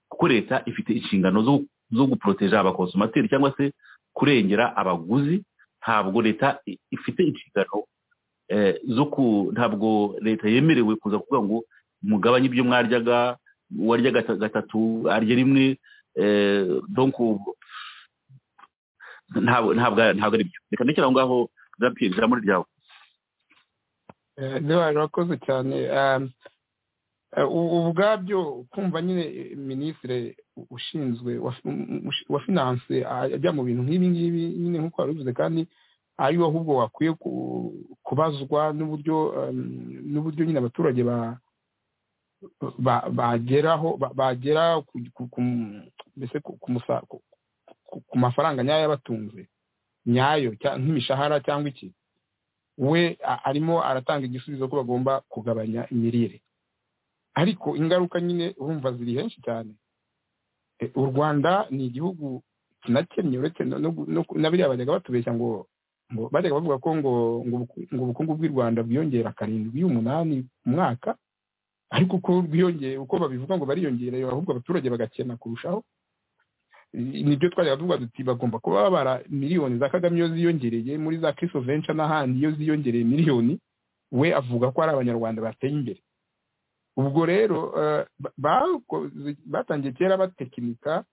kuko leta ifite inshingano zo zo guporoteja abakonsomateri cyangwa se kurengera abaguzi ntabwo leta i- ifite inshingano eh, zo ku ntabwo leta yemerewe kuza kuvuga ngo mugabanye ibyo mwaryaga warya gata- gatatu arya rimwe eh, donc ntabwo ntabwo ntabwo ari byo reka ndekere aho ngaho jean pierre ijambo ni ryawe Eh, Lewa, urakoze cyane Um, eh, ubu ubwabyo kumva nyine eh, minisitiri ushinzwe wa um, ushi- wa finance ah, ajya mu bintu nk'ibi ngibi nyine nk'uko wabivuze kandi ari we ahubwo wakwiye ku- kubazwa n'uburyo um, n'uburyo nyine abaturage ba ba- bageraho ba- bagera ku- ku- ku- mbese ku- ku musa- ku- ku- ku mafaranga nyayo abatunze nyayo cya- nk'imishahara cyangwa iki we a- arimo aratanga igisubizo ko bagomba kugabanya imirire ariko ingaruka nyine urumva ziri henshi cyane E, u rwanda ni igihugu kinakennye uretse no- no- no- na biriya bajyaga batubeshya ngo ngo bajyaga bavuga ko ngo ngo ubuku- ngo ubukungu bw'i rwanda bwiyongera karindwi umunani ku mwaka ariko uko bwiyongeye uko babivuga ngo bariyongera ahubwo abaturage bagakena kurushaho I- nibyo twajyaga tuvuga duti bagomba kuba babara miliyoni za kagame iyo ziyongereye muri za kiso venture n'ahandi iyo ziyongereye miliyoni we avuga ko ari abanyarwanda bateye imbere ubwo rero eh, ba- bakoze- batangiye kera batekinika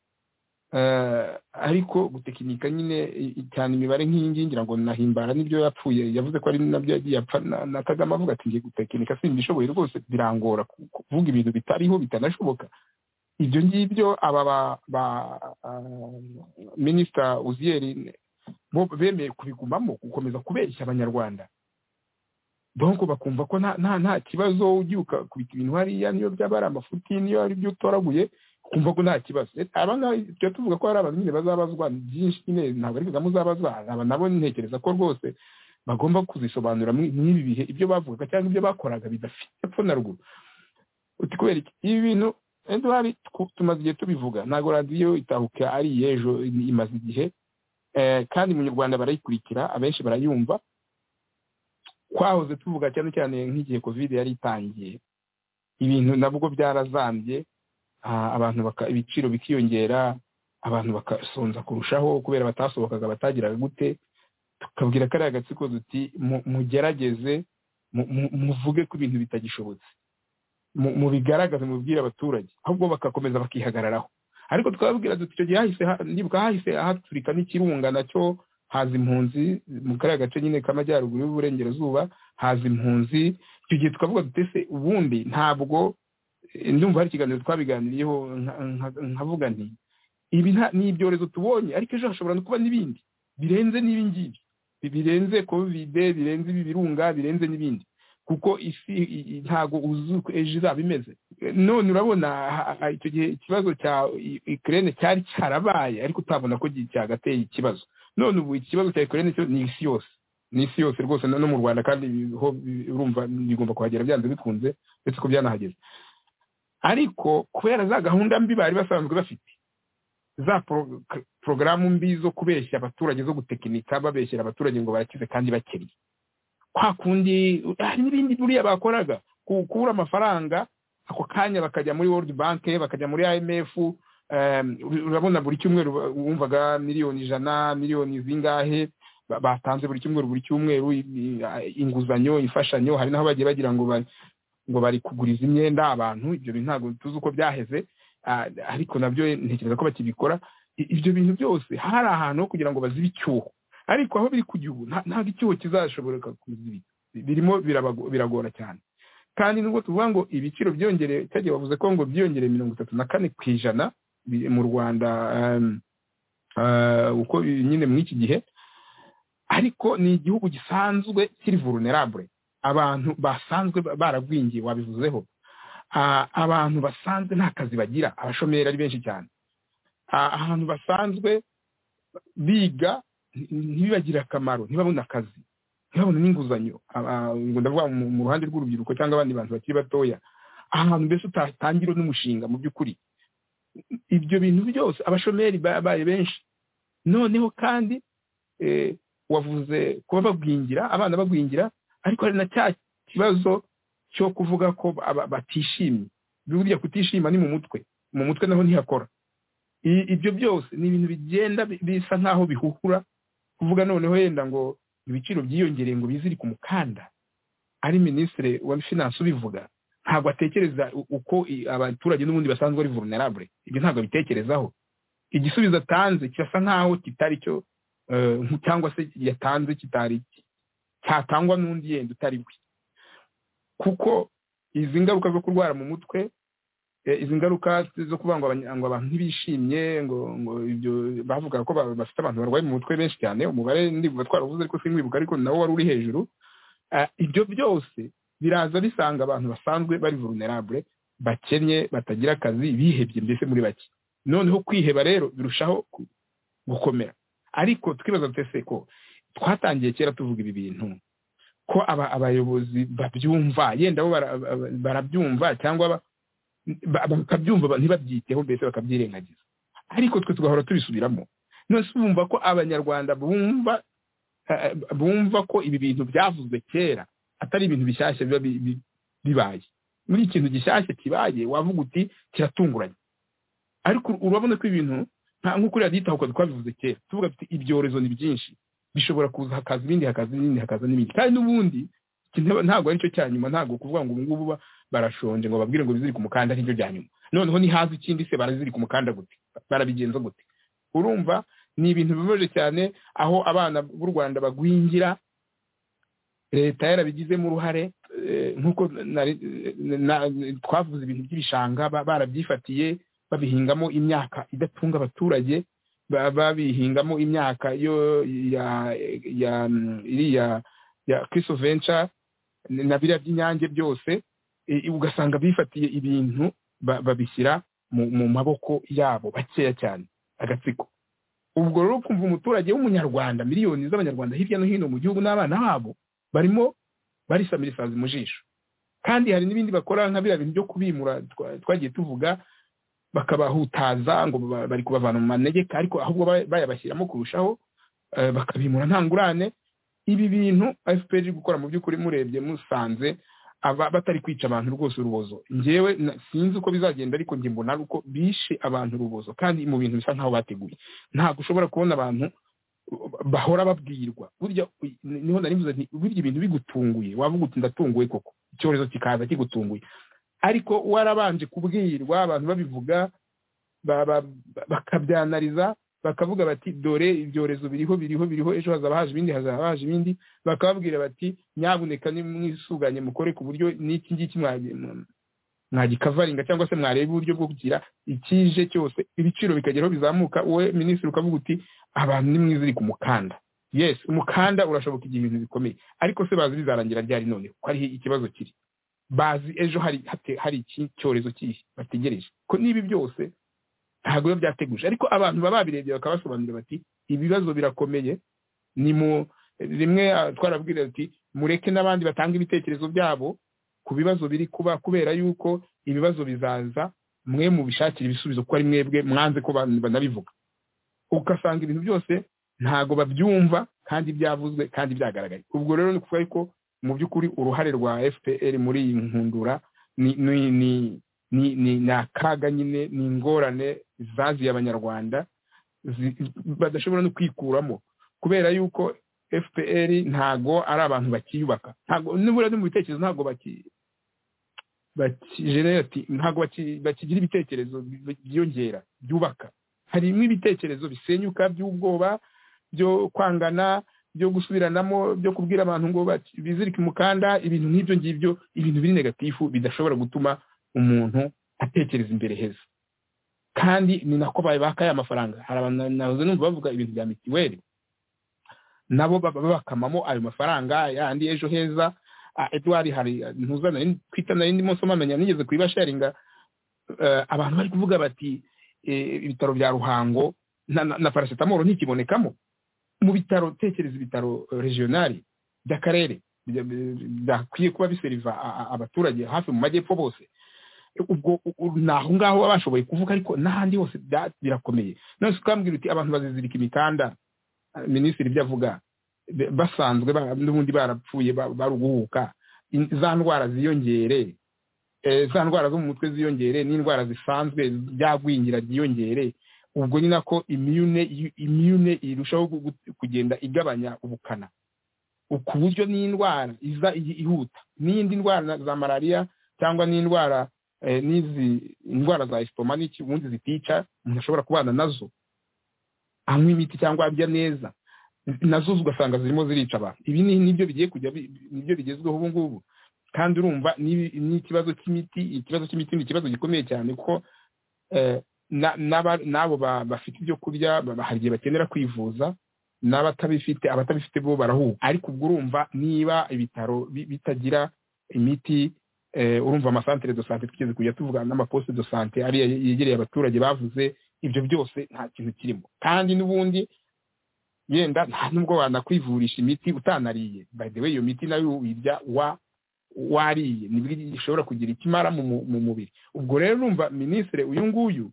eh, ariko gutekinika nyine i- i- cyane imibare nk'iyi ngiyi ngira ngo nahimbara n'ibyo yapfuye yavuze ko ari nabyo yagiye apfa na na kagame avuga ati ngiye gutekinika simbishoboye rwose birangora ku- kuvuga ibintu bitariho bitanashoboka ibyo ngibyo aba ba ba minisita uziyeri bo bemeye kubigumamo gukomeza kubeshya abanyarwanda donc bakumva ko nta nta nta kibazo ugiye ukakubita ibintu hariya niyo byaba ari amafuti niyo ari ibyo utoraguye ukumva ko nta kibazo aba ngaba tujya tuvuga ko hari abantu nyine bazabazwa byinshi nyine ntabwo ari kagame uzabazwa aba nabo ntekereza ko rwose bagomba kuzisobanura mw'ibi bihe ibyo bavugaga cyangwa ibyo bakoraga bidafite epfo na ruguru uti kubera iki ibi bintu eduwari tumaze igihe tubivuga ntabwo radiyo itahuka ari iyejo imaze igihe kandi munyarwanda barayikurikira abenshi barayumva twahoze tuvuga cyane cyane nk'igihe kovide yari itangiye ibintu nabwo byarazambye abantu ibiciro bikiyongera abantu bagasonza kurushaho kubera batasohokaga batagiraga gute tukabwira kariya agatsiko duti mugerageze muvuge ko ibintu bitagishobotse mubigaragaze mubibwire abaturage ahubwo bagakomeza bakihagararaho ariko twababwira duti icyo gihe hahise nibuka hahise haturika n'ikirunga nacyo haza impunzi mu kariya gace nyine k'amajyaruguru y'uburengerazuba haza impunzi icyo gihe tukavuga dutese ubundi ntabwo ndumva hari ikiganiro twabiganiriyeho nkavuga nti ibi ni ibyorezo tubonye ariko ejo hashobora no kuba n'ibindi birenze n'ibingibi birenze kovide birenze ibi birunga birenze n'ibindi kuko isi ntabwo uzi uko ejo izaba imeze none urabona icyo gihe ikibazo cya ikirere cyari cyarabaye ariko utabona ko cyagateye ikibazo none ubu ikibazo cya ikirere ni isi yose ni isi yose rwose no mu rwanda kandi ho urumva bigomba kuhagera byanze bikunze uretse ko byanahageze ariko kubera za gahunda mbi bari basanzwe bafite za porogaramu mbi zo kubeshya abaturage zo gutekinika babeshyera abaturage ngo barakize kandi bakennye kwa kundi hari n'ibindi buriya bakoraga kukura amafaranga ako kanya bakajya muri world bank bakajya muri imf urabona buri cyumweru wumvaga miliyoni ijana miliyoni zingahe batanze buri cyumweru buri cyumweru inguzanyo imfashanyo hari n'aho bagiye bagira ngo ngo bari kuguriza imyenda abantu ibyo bintu ntabwo tuzi uko byaheze ariko nabyo ntekereza ko bakibikora ibyo bintu byose hari ahantu ho kugira ngo bazibe icyuho ariko aho biri ku gihugu ntabwo icyuho kizashobora kuziba birimo biragora cyane kandi nubwo tuvuga ngo ibiciro byongereye cyagiye bavuze ko ngo byiyongereye mirongo itatu na kane ku ijana mu rwanda uko nyine muri iki gihe ariko ni igihugu gisanzwe kiri vulnerable abantu basanzwe baragwingiye wabivuzeho abantu basanzwe nta kazi bagira abashomeri ari benshi cyane ahantu basanzwe biga ntibibagire akamaro ntibabone akazi ntibabone n'inguzanyo ndavuga mu ruhande rw'urubyiruko cyangwa abandi bantu bakiri batoya ahantu mbese utatangira n'umushinga mu by'ukuri ibyo bintu byose abashomeri babaye benshi noneho kandi wavuze kuba bagwingira abana bagwingira ariko hari na cya kibazo cyo kuvuga ko batishimye buriya kutishima ni mu mutwe mu mutwe naho ntihakora ibyo byose ni ibintu bigenda bisa nk'aho bihuhura kuvuga noneho yenda ngo ibiciro byiyongereye ngo biziri ku mukanda ari minisitiri wa finance ubivuga ntabwo atekereza uko abaturage n'ubundi basanzwe ari vulnerable ibyo ntabwo abitekerezaho igisubizo atanze kirasa nk'aho kitari cyo cyangwa se yatanze kitari cyatangwa n'undi yenda utari we kuko izi ngaruka zo kurwara mu mutwe izi ngaruka zo kuvuga ngo abantu ntibishimye ngo ngo ibyo bavuga ko bafite abantu barwaye mu mutwe benshi cyane umubare ndibuka twaravuze ariko sinkwibuka ariko nawo wari uri hejuru ibyo byose biraza bisanga abantu basanzwe bari vulnerable bakennye batagira akazi bihebye mbese muri bake noneho kwiheba rero birushaho gukomera ariko twibaza twese ko twatangiye kera tuvuga ibi bintu ko abayobozi babyumva yenda bo barabyumva cyangwa bakabyumva ntibabyiteho mbese bakabyirengagiza ariko twe tugahora tubisubiramo none bumva ko abanyarwanda bumva bumva ko ibi bintu byavuzwe kera atari ibintu bishyashya biba bibaye muri ikintu gishyashya kibaye wavuga uti kiratunguranye ariko urabona ko ibintu nkuko uriya ditahuka twabivuze kera tuvuga tuti ibyorezo ni byinshi bishobora kuza hakaza ibindi hakaza ibindi hakaza n'ibindi kandi n'ubundi ntabwo ari cyo cya nyuma ntabwo kuvuga ngo ubu ngubu barashonje ngo babwire ngo bizirike umukanda aribyo bya nyuma noneho ntihaze ikindi se barazirika umukanda gute barabigenza gute urumva ni ibintu bibabaje cyane aho abana b'u rwanda bagwingira leta yarabigizemo uruhare nk'uko twavuze ibintu by'ibishanga barabyifatiye babihingamo imyaka idatunga abaturage babihingamo imyaka yo ya ya iriya ya kiso venture na biriya by'inyange byose i- ugasanga bifatiye ibintu ba- babishyira mu mu maboko yabo bakeya cyane agatsiko ubwo rero ukumva umuturage w'umunyarwanda miliyoni z'abanyarwanda hirya no hino mu gihugu n'abana babo barimo barisamira isazi mu jisho kandi hari n'ibindi bakora nka biriya bintu byo kubimura twa- twagiye tuvuga bakabahutaza ngo ba- bari kubavana mu manegeka ariko ahubwo ba- bayabashyiramo kurushaho eh, bakabimura nta ngurane ibi bintu fpr iri gukora mu by'ukuri murebye musanze aba batari kwica abantu rwose urubozo njyewe na- sinzi uko bizagenda ariko njye mbona ari uko bishe abantu urubozo kandi mu bintu bisa nkaho bateguye ntabwo ushobora kubona abantu bahora babwirwa burya niho nari mvuze nti burya ibintu bigutunguye wavuga uti ndatunguwe koko icyorezo kikaza kigutunguye ariko warabanje kubwirwa abantu babivuga ba- ba- ba- bakabyanariza bakavuga bati dore ibyorezo biriho biriho biriho ejo hazaba haje ibindi hazaba haje ibindi bakababwira bati nyabuneka nimwisuganye mukore ku buryo n'iki ngiki mwagiye mwagikavaringa cyangwa se mwareba uburyo bwo kugira ikije cyose ibiciro bikageraho bizamuka wowe minisitiri ukavuga uti abantu nimwiziri ku mukanda yes umukanda urashoboka igihe ibintu bikomeye ariko se bazi bizarangira ryari none ko ariho ikibazo kiri bazi ejo hari hate- hari iki cyorezo kihe bategereje ko n'ibi byose ntabwo biba byateguje ariko abantu baba babirebye bakabasobanurira bati ibibazo birakomeye ni mu rimwe ah, twarabwira ati mureke n'abandi batanga ibitekerezo byabo ku bibazo biri kuba kubera yuko ibibazo bizaza mwe mubishakira ibisubizo kuko ari mwebwe mwanze ko ban- banabivuga ugasanga ibintu byose ntabwo babyumva kandi byavuzwe kandi byagaragaye ubwo rero ni kuvuga ko mu by'ukuri uruhare rwa fpr muri iyi nkundura ni ni ni ni ni ni akaga nyine ni ingorane zaziye abanyarwanda zi- badashobora no kwikuramo kubera yuko fpr ntago ari abantu bakiyubaka ntago nibura no mu bitekerezo ntago baki baki- General ati, ntago baki- bakigira ibitekerezo bi- byiyongera byubaka harimo ibitekerezo bisenyuka by'ubwoba byo kwangana byo gusubiranamo byo kubwira abantu ngo bati- bizirike umukanda ibintu nk'ibyo ngibyo ibintu biri negatifu bidashobora gutuma umuntu atekereza imbere heza kandi ni nako babaka ya mafaranga hari abantu nahoze numva bavuga ibintu bya mitiweli nabo baba bakamamo ayo mafaranga yandi ejo heza Ah, edward hari ntuza nari kwita nari ndimo nsoma menya nigeze kuyibasharinga Eh, abantu bari kuvuga bati eh, ibitaro bya ruhango na, na, na paracetamol ntikibonekamo mu bitaro tekereza ibitaro eh, regionali by'akarere bya- bya- byakwiye kuba biseriva a- a- abaturage hafi mu majyepfo bose ubwo u- u- ni aho ngaho baba bashoboye kuvuga ariko n'ahandi hose bya- birakomeye none se ukambwira uti abantu bazizirika imikanda eh, minisitiri ibyo avuga be- basanzwe ba- n'ubundi barapfuye ba- bari uguhuka In- za ndwara ziyongere eh, za ndwara zo mu mutwe ziyongere n'indwara zisanzwe byagwingira byiyongere ubwo ni nako imyune imyune irushaho gu- gu- kugenda igabanya ubukana U- ku buryo n'indwara iza i- ihuta n'indi ndwara na- za malariya cyangwa n'indwara eh, n'izi indwara za esitoma n'iki ubundi zitica umuntu ashobora kubana nazo anywa imiti cyangwa arya neza nazo ugasanga zirimo zirica abantu ibi ni nibyo bigiye kujya bi- nibyo bigezweho ubu ngubu kandi urumva n'ibi- n'ikibazo cy'imiti ikibazo cy'imiti ni ikibazo gikomeye cyane kuko eh, na- n'aba- n'abo ba- bafite ibyo kurya ba- hari igihe bakenera kwivuza n'abatabifite abatabifite bo barahuha ariko ubwo urumva niba ibitaro bi- bitagira imiti eh, urumva amasantere do sante twigeze kujya tuvuga n'amaposite do sante ariya yegereye abaturage bavuze ibyo byose nta kintu kirimo kandi n'ubundi yenda nta nubwo wanakwivurisha imiti utanariye by the way iyo miti nayo uyirya wa wariye nibwo ishobora kugira icyo imara mu mu- mu mubiri ubwo rero urumva minisitiri uyu nguyu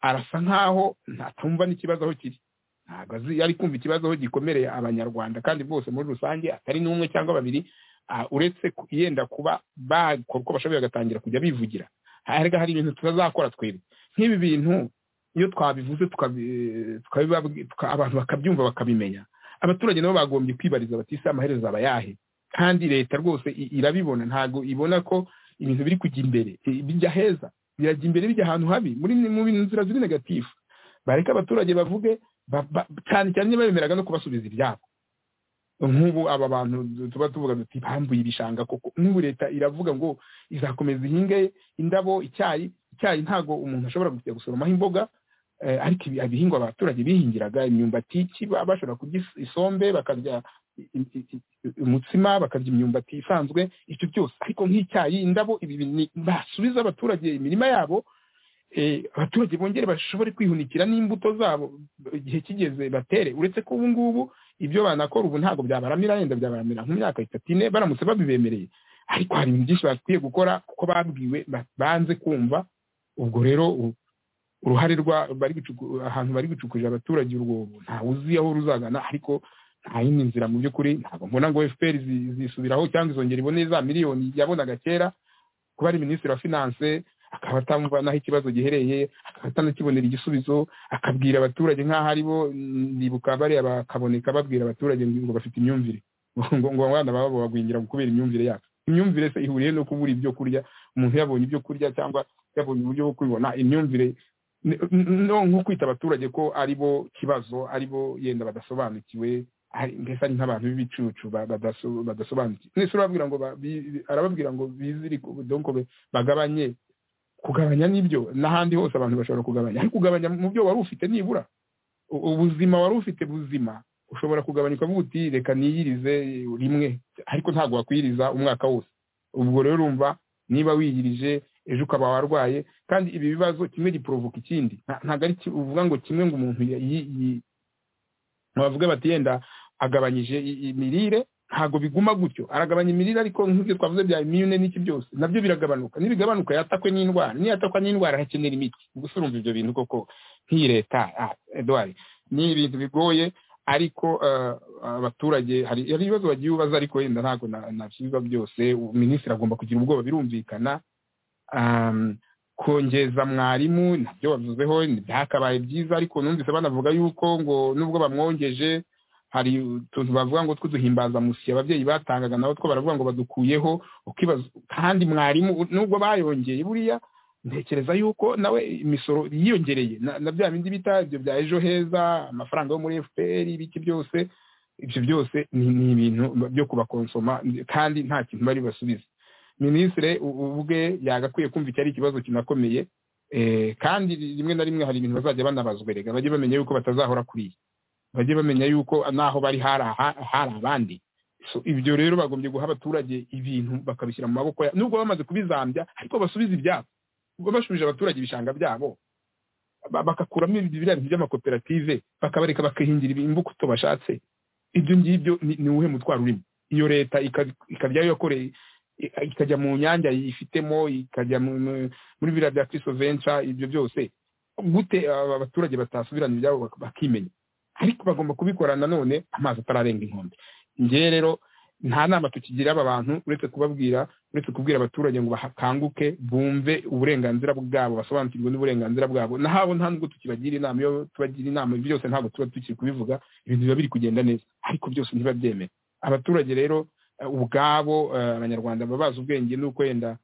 arasa nk'aho ntatumva n'ikibazo aho kiri ntabwo azi ari kumva ikibazo aho gikomereye abanyarwanda kandi bose muri rusange atari n'umwe cyangwa babiri ah, uretse ku- yenda kuba bakora uko bashoboye bagatangira kujya bivugira harega hari ibintu tutazakora twebwe nk'ibi bintu iyo twabivuze tukabi- tukabibabwi- tuka- abantu bakabyumva bakabimenya abaturage nabo bagombye kwibariza bati ese amaherezo aba yahe kandi leta rwose i- irabibona ntabwo ibona ko ibintu biri kujya imbere i- bijya heza birajya imbere bijya ahantu habi muri mu bintu nzira ziri negatifu bareke abaturage bavuge ba- ba- cyane cyane iyo bemeraga no kubasubiza ibyabo nk'ubu aba bantu du- tuba tuvuga duti bambuye ibishanga koko n'ubu leta iravuga ngo izakomeza ihinge indabo icyayi icyayi ntago umuntu ashobora kujya gusoromaho imboga ariko ibi- ibihingwa abaturage bihingiraga imyumbati iki ba- bashobora kurya is- isombe bakarya i- i- i- umutsima bakarya imyumbati isanzwe ibyo byose ariko nk'icyayi indabo ibi ni- basubiza abaturage imirima yabo eh, abaturage bongere bashobore kwihunikira n'imbuto zabo igihe kigeze batere uretse ko ubu ngubu ibyo banakora ubu ntabwo byabaramira yenda byabaramira mu myaka itatu ine baramutse babibemereye ariko hari ibintu byinshi bakwiye gukora kuko babwiwe ba- banze kumva ubwo rero u- uruhare rwa bari gucuku- ahantu bari gucukurira abaturage urwobo ntawe uzi aho ruzagana ariko nta yindi nzira mu by'ukuri ntabwo mbona ngo fpr zi- zisubiraho cyangwa izongera ibone za miliyoni yabonaga kera kuba ari minisitiri wa finance akaba atamva n'aho ikibazo gihereye akaba atanakibonera igisubizo akabwira abaturage nk'aho ari bo mm, ndibuka bariya bakaboneka babwira abaturage ngo bafite imyumvire ngo ngo abana babo bagwingira kubera imyumvire yacu imyumvire se ihuriye no kubura ibyo kurya umuntu yabonye ibyo kurya cyangwa yabonye uburyo bwo kubibona imyumvire ni- n- no nko kwita abaturage ko ari bo kibazo ari bo yenda badasobanukiwe ari- mbese ari nk'abantu b'ibicucu ba- badaso- badasobanukiwe mwese urababwira ngo ba- bi- arababwira ngo bizirike donc bagabanye kugabanya n'ibyo n'ahandi hose abantu bashobora kugabanya ariko kugabanya mu byo wari ufite nibura u- ubuzima wari ufite buzima ushobora kugabanya ukavuga uti reka niyirize rimwe ariko ntabwo wakwiyiriza umwaka wose ubwo rero urumva niba wiyirije ejo ukaba warwaye kandi ibi bibazo kimwe giporovoka ikindi Nta- ntabwo ari ki- uvuga ngo kimwe ngo umuntu ya- yi- yi- bavuge bati yenda agabanyije i- imirire ntabwo biguma gutyo aragabanya imirire ariko nk'ibyo twavuze bya imyune n'iki byose nabyo biragabanuka nibigabanuka yatakwe n'indwara niyatakwa n'indwara arakenera imiti gusa urumva ibyo bintu koko nk'iyi leta ah, eduard ni ibintu bigoye ariko eh, abaturage hari hari ibibazo bagiye ubaza ariko wenda ntabwo na- nabisubiza byose ubu minisitiri agomba kugira ubwoba birumvikana Um, kongeza mwarimu nabyo bavuzeho byakabaye byiza ariko numvise banavuga yuko ngo nubwo bamwongeje hari utuntu bavuga ngo tw'uduhimbazamusi ababyeyi batangaga nabo two baravuga ngo badukuyeho ukibaza kandi mwarimu nubwo bayongeye buriya ntekereza yuko nawe imisoro yiyongereye na, na bya bindi bita ibyo bya ejo heza amafaranga yo muri fpr ibiki byose ibyo byose ni, ni ibintu byo kubakonsoma kandi nta kintu bari basubize minisitiri ubwe yagakwiye kumva icyo ari ikibazo kinakomeye eh, kandi rimwe na rimwe hari ibintu bazajya banabazwa rega bajye bamenya yuko batazahora kuriya bajye bamenya yuko naho bari hari aha- hari abandi So, ibyo rero bagombye guha abaturage ibintu bakabishyira mu maboko ya nubwo bamaze kubizambya ariko basubize ibyabo ubwo bashubije abaturage ibishanga byabo ba- bagakuramo ibyo biriya bintu by'amakoperative bakabareka bakihingira imbuto bashatse ibyo ngibyo ni ni uwuhe mutwaro urimo iyo leta ika- ikabyayo yakoreye i- ikajya mu nyanja yifitemo ikajya mu- mu- muri biriya bya kristo venture ibyo byose gute aba- abaturage batasubirana ibyabo bak- bakimenya ariko bagomba kubikora nanone amazi atararenga inkombe ngewe rero nta nama tukigira aba bantu uretse kubabwira uretse kubwira abaturage ngo bakanguke bumve uburenganzira bwabo basobanukirwe n'uburenganzira bwabo nahabo nta nubwo tukibagira inama iyo tubagira inama ibyo byose ntabwo tuba tukiri kubivuga ibintu biba biri kugenda neza ariko byose ntibabyemere abaturage rero eh, ubwabo eh, abanyarwanda baba bazi ubwenge nuko wenda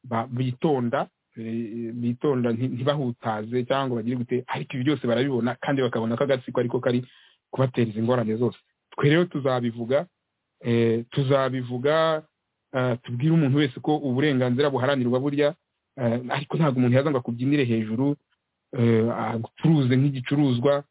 ba- bitonda eh, bitonda nti- ntibahutaze cyangwa ngo bagire gute ariko ibi byose barabibona kandi bakabona ko agatsiko ariko kari kubateza ingorane zose twe rero tuzabivuga eh, tuzabivuga eh, tubwire umuntu wese ko uburenganzira buharanirwa burya eh, ariko ntabwo umuntu yaza ngo akubyinire hejuru eh, agucuruze nk'igicuruzwa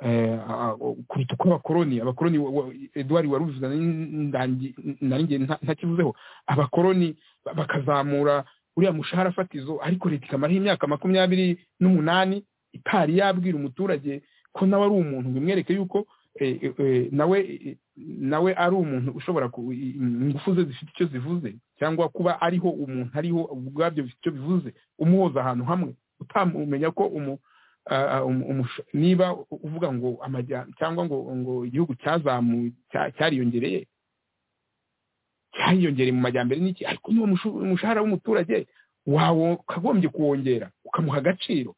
eh, a- a- kuruta uko abakoloni abakoloni wa- wa- eduard waruvuze narinjye ntakivuzeho abakoloni ba- bakazamura uriya mushahara fatizo ariko leta ikamaraho imyaka makumyabiri n'umunani itari yabwira umuturage ko nawe ari umuntu ngo imwereke yuko eh, eh, eh, nawe eh, nawe ari umuntu ushobora ku- i- i- ingufu ze zifite icyo zivuze cyangwa kuba ariho umuntu ariho ubwabyo bifite icyo bivuze umuhoza ahantu hamwe utamumenya ko umu ah, ah, umu- umusho- niba uvuga ngo amajya cyangwa ngo ngo igihugu cyazamu cya- cyariyongereye cyariyongereye mu majyambere n'iki ariko niba umushu- umushahara w'umuturage wawe ukagombye kuwongera ukamuha agaciro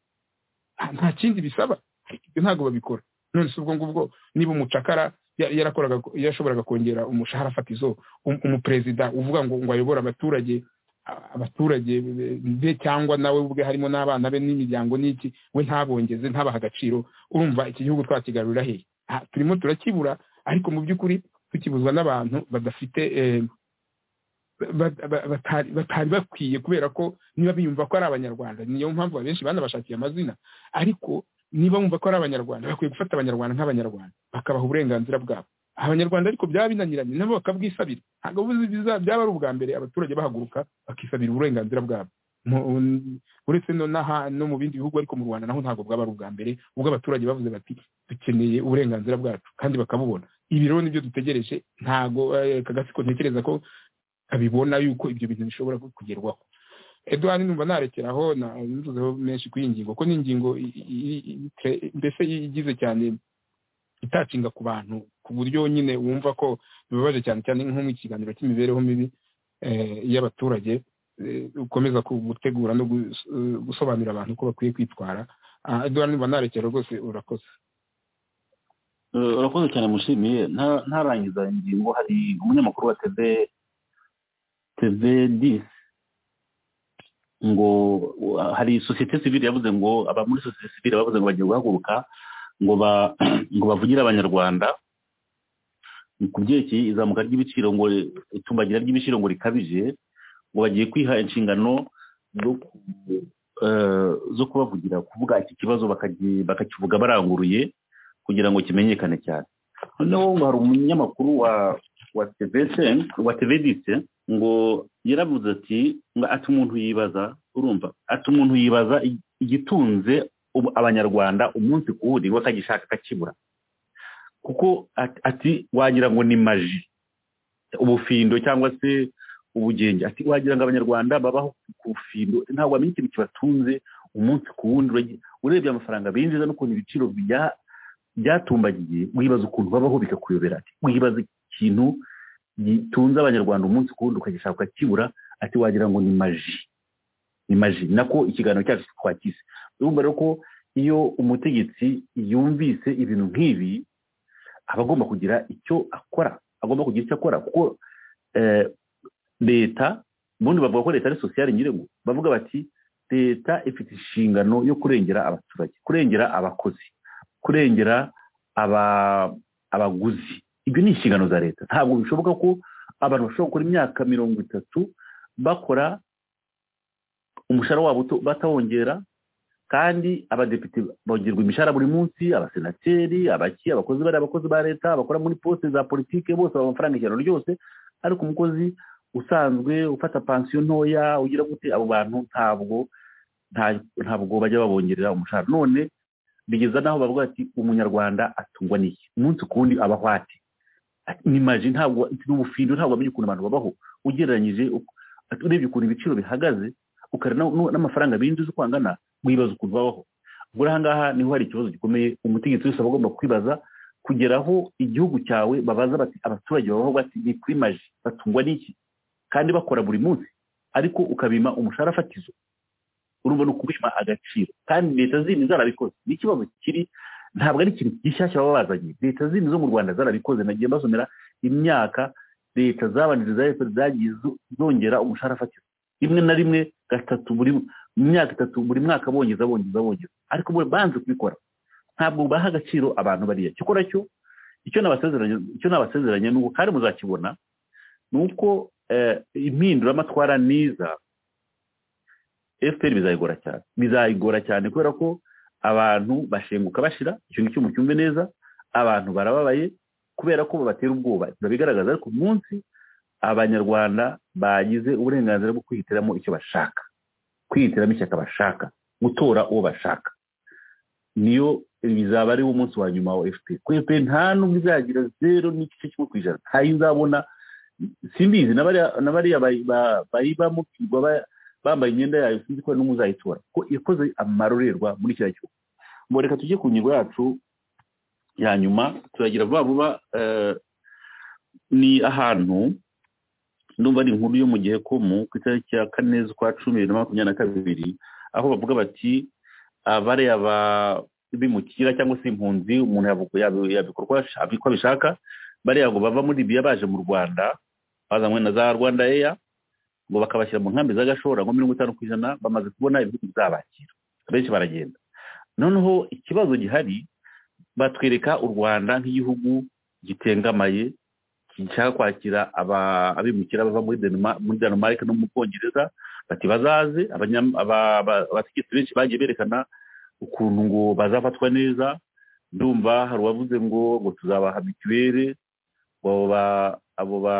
nta- nta kindi bisaba ariko ibyo ntabwo babikora none se ubwo ngubwo niba umucakara ya- yarakoraga yashoboraga kongera umushahara fatizo um- umuperezida uvuga ngo ngo ayobore abaturage a- abaturage be- be cyangwa nawe ubwe harimo n'abana be n'imiryango n'iki we ntabongeze ntabaha agaciro urumva iki gihugu twakigarurira hehe Ah, turimo turakibura ariko mu by'ukuri tukibuzwa n'abantu badafite eh, ba- ba- batari batari bakwiye kubera ko niba biyumva ko ari abanyarwanda niyo mpamvu abenshi banabashakiye amazina ariko niba bumva ko ari abanyarwanda bakwiye gufata abanyarwanda nk'abanyarwanda bakabaha uburenganzira bwabo abanyarwanda ariko byaba binaniranye nabo bakabwisabira ntabwo buzi biza- byaba ari ubwa mbere abaturage bahaguruka bakisabira uburenganzira bwabo Mu- uretse no n'aha- no mu bindi bihugu ariko mu rwanda naho ntabwo bwaba ari ubwa mbere ubwo abaturage bavuze bati dukeneye uburenganzira bwacu kandi bakabubona ibi rero nibyo dutegereje ntabwo eh, kagatsiko ntekereza ko abibona yuko ibyo bintu bishobora kugerwaho eduwani numva narekeraho na- nzuzeho menshi kuri iyi ngingo ko ni ingingo i- i- i- tre- mbese igize cyane itacinga ku bantu ku buryo nyine wumva ko bibabaje cyane cyane nko mu kiganiro cy'imibereho mibi eh, y'abaturage eh, ukomeza ku- gutegura no gus- eh, gusobanurira abantu uko bakwiye kwitwara Ah, eduwani numva narekera rwose urakoze Eh, urakoze cyane mushimiye Nta- ntarangiza ingingo hari umunyamakuru wa tv tv disi ngo uh, hari sosiyete sivile yavuze ngo aba muri sosiyete sivile bavuze ngo bagiye guhaguruka ngo ba ngo bavugire abanyarwanda ku byerekeye izamuka ry'ibiciro ngo itumbagira ry'ibiciro ngo rikabije ngo bagiye kwiha inshingano zo ku- eh, zo kubavugira kuvuga iki kibazo bakagi- bakakivuga baranguruye kugira ngo kimenyekane cyane noneho ngo hari umunyamakuru wa wa TVC wa TVDC ngo yaravuze ati ngo ati umuntu yibaza urumva ati umuntu yibaza ig- igitunze ubu- abanyarwanda umunsi ku wundi we akagishaka akakibura kuko at- ati wagira ngo ni maji ubufindo cyangwa se ubugenge ati wagira ngo abanyarwanda babaho ku bufindo ntabwo bamenya ikintu kibatunze umunsi ku wundi uragi- urebye amafaranga binjiza n'ukuntu ibiciro bya byatumbagiye wibaza ukuntu babaho bikakuyobera ati wibaza ikintu gitunze abanyarwanda umunsi ku wundi ukagishaka ukakibura ati wagira ngo ni maji ni maji nako ikiganiro cyacu twakize urumva rero ko iyo umutegetsi yumvise ibintu nk'ibi aba agomba kugira icyo akora agomba kugira icyo akora kuko eh, leta ubundi bavuga ko leta ari sosiyali nyirego bavuga bati leta ifite inshingano yo kurengera abaturage kurengera abakozi kurengera aba- abaguzi ibyo ni inshingano za leta ntabwo bishoboka ko abantu bashobora gukora imyaka mirongo itatu bakora umushahara wabo uto- batawongera kandi abadepite bongerwa imishahara buri munsi abasenateri abaki abakozi bari abakozi ba leta abakora muri posite za politike bose baba amafaranga ijana ryose ariko umukozi usanzwe ufata pansiyo ntoya ugira gute abo bantu ntabwo nta- ntabwo bajya babongerera umushahara none bigeza n'aho bavuga ati umunyarwanda atungwa n'iki umunsi ku wundi abaho ati ni maji ntabwo n'ubufindo ntabwo amenya ukuntu abantu babaho ugereranyije uko- ati urebye ukuntu ibiciro bihagaze ukareba n'u- n'u- n'amafaranga binjiza uko angana wibaza ukuntu babaho ubwo rero aha ngaha niho hari ikibazo gikomeye umutegetsi wese aba agomba kwibaza kugera aho igihugu cyawe babaza bati abaturage babaho bati ni kuri maji batungwa n'iki kandi bakora buri munsi ariko ukabima umushahara fatizo urumva ni ukubima agaciro kandi leta zindi zarabikoze ni ikibazo kiri ntabwo ari ikintu gishyashya baba bazanye leta zindi zo mu rwanda zarabikoze nagiye mbasomera imyaka leta zabanjije za efuperi zagiye zo- zongera umushahara fatizo rimwe na rimwe gatatu buri mu myaka itatu buri mwaka bongeza bongeza bongeza ariko bo banze kubikora ntabwo baha agaciro abantu bariya cyakora cyo icyo nabasezeranye icyo nabasezeranye ni uko kandi muzakibona ni uko eh, impinduramatwara niza fpr bizayigora cyane bizayigora cyane kubera ko abantu bashenguka bashira icyo ngicyo mucyumve neza abantu barababaye kubera ko babatera ubwoba biba bigaragaza ariko munsi abanyarwanda bagize uburenganzira bwo kwihitiramo icyo bashaka kwihitiramo ishyaka bashaka gutora uwo bashaka niyo bizaba ari wo munsi wa nyuma wa fpr ko fpr nta n'ubwo izagira zero n'igice kimwe ku ijana ntayo izabona simbizi na bariya na bariya bayi- ba- bayibamo baba- bambaye imyenda yayo sinzi ko n'umwe uzayitora ko yakoze amarorerwa muri kiriya gihugu ngo reka tujye ku ngingo yacu ya nyuma turagira vuba vuba eh, ni ahantu ndumva ari inkuru yo mu gihe komu ku itariki ya kane z'ukwa cumi bibiri na makumyabiri na kabiri aho bavuga bati abariya ba- bimukira cyangwa se impunzi umuntu yabu- yabi- yabikora uko ash- uko abishaka bariya ngo bava muri libiya baje mu rwanda bazanywe na za rwanda eya ngo bakabashyira mu nkambi z'agashora ngo mirongo itanu ku ijana bamaze kubona ibihugu bizabakira benshi baragenda noneho ikibazo gihari batwereka u rwanda nk'igihugu gitengamaye gishaka kwakira aba- abimukira bava muri Denma- muri denmark no mu bwongereza bati bazaze abanya- aba- aba- abategetsi benshi bagiye berekana ukuntu ngo bazafatwa neza ndumva hari uwavuze ngo ngo tuzabaha mituweli abo ba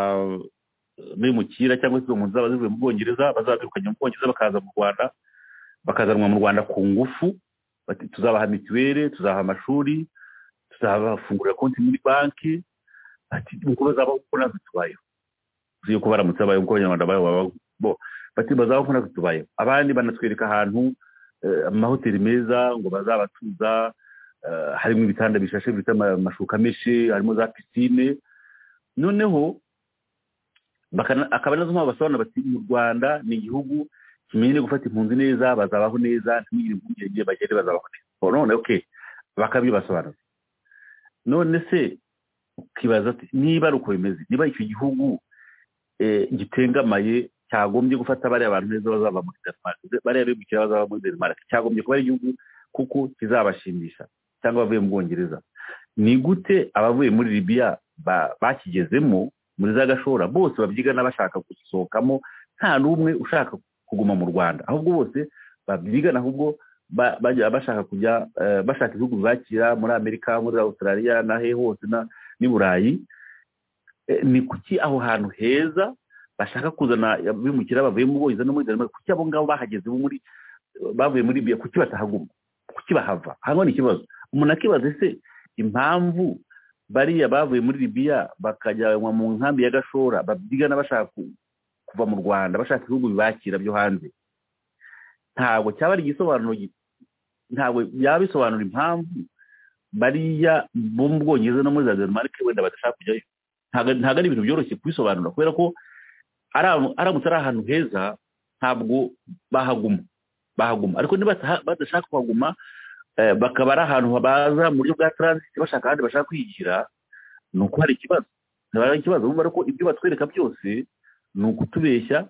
bimukira cyangwa se impunzi zaba zivuye mu bwongereza bazabirukanye mu bwongereza bakaza mu rwanda bakazanwa mu rwanda ku ngufu bati tuzabaha mituweli tuzaha amashuri tuzabafungurira konti muri banki bati nuko bazabaho kuko natwe tubayeho tuzi yuko baramutse babayeho kuko abanyarwanda babayeho bati bazabaho kuko natwe tubayeho abandi banatwereka ahantu amahoteli meza ngo bazabatuza harimo ibitanda bishashe bifite amashuka menshi harimo za pisine noneho akaba nazo mpamvu basobanura bati mu rwanda ni igihugu kimenye gufata impunzi neza bazabaho neza ntibigire impungenge bagende bazabaho neza none oke bakabyibasobanura none se ukibaza ati niba ari uko bimeze niba icyo gihugu gitengamaye cyagombye gufata bariya bantu neza bazaba muri denmark bariya bimukira bazaba muri denmark cyagombye kuba ari igihugu kuko kizabashimisha cyangwa abavuye mu bwongereza ni gute abavuye muri libiya bakigezemo muri za gashora bose babyigana bashaka gusohokamo nta n'umwe ushaka kuguma mu rwanda ahubwo bose babyigana ahubwo bashaka kujya bashaka ibihugu bakira muri amerika muri australia n'ahe hose n'i burayi ni kuki aho hantu heza bashaka kuzana bimukira bavuye mu bwongereza no muri denmark kuki abo ngabo bahageze muri bavuye muri biya kuki batahaguma kuki bahava hano ni ikibazo umuntu akibaza ese impamvu bariya bavuye muri libiya bakajyanwa mu nkambi ya gashora babyigana bashaka kuva mu rwanda bashaka ibihugu bibakira byo hanze ntabwo cyaba ari igisobanuro ntabwo byaba bisobanura impamvu bariya bo mu bwongereza no muri za denmark wenda badashaka kujyayo ntabwo ari ibintu byoroshye kubisobanura kubera ko aramutse ari ahantu heza ntabwo bahaguma bahaguma ariko niba badashaka kuhaguma bakaba ari ahantu baza mu buryo bwa taransiti bashaka ahandi bashaka kwigira ni uko hari ikibazo hari ikibazo bumva ariko ibyo batwereka byose ni ukutubeshya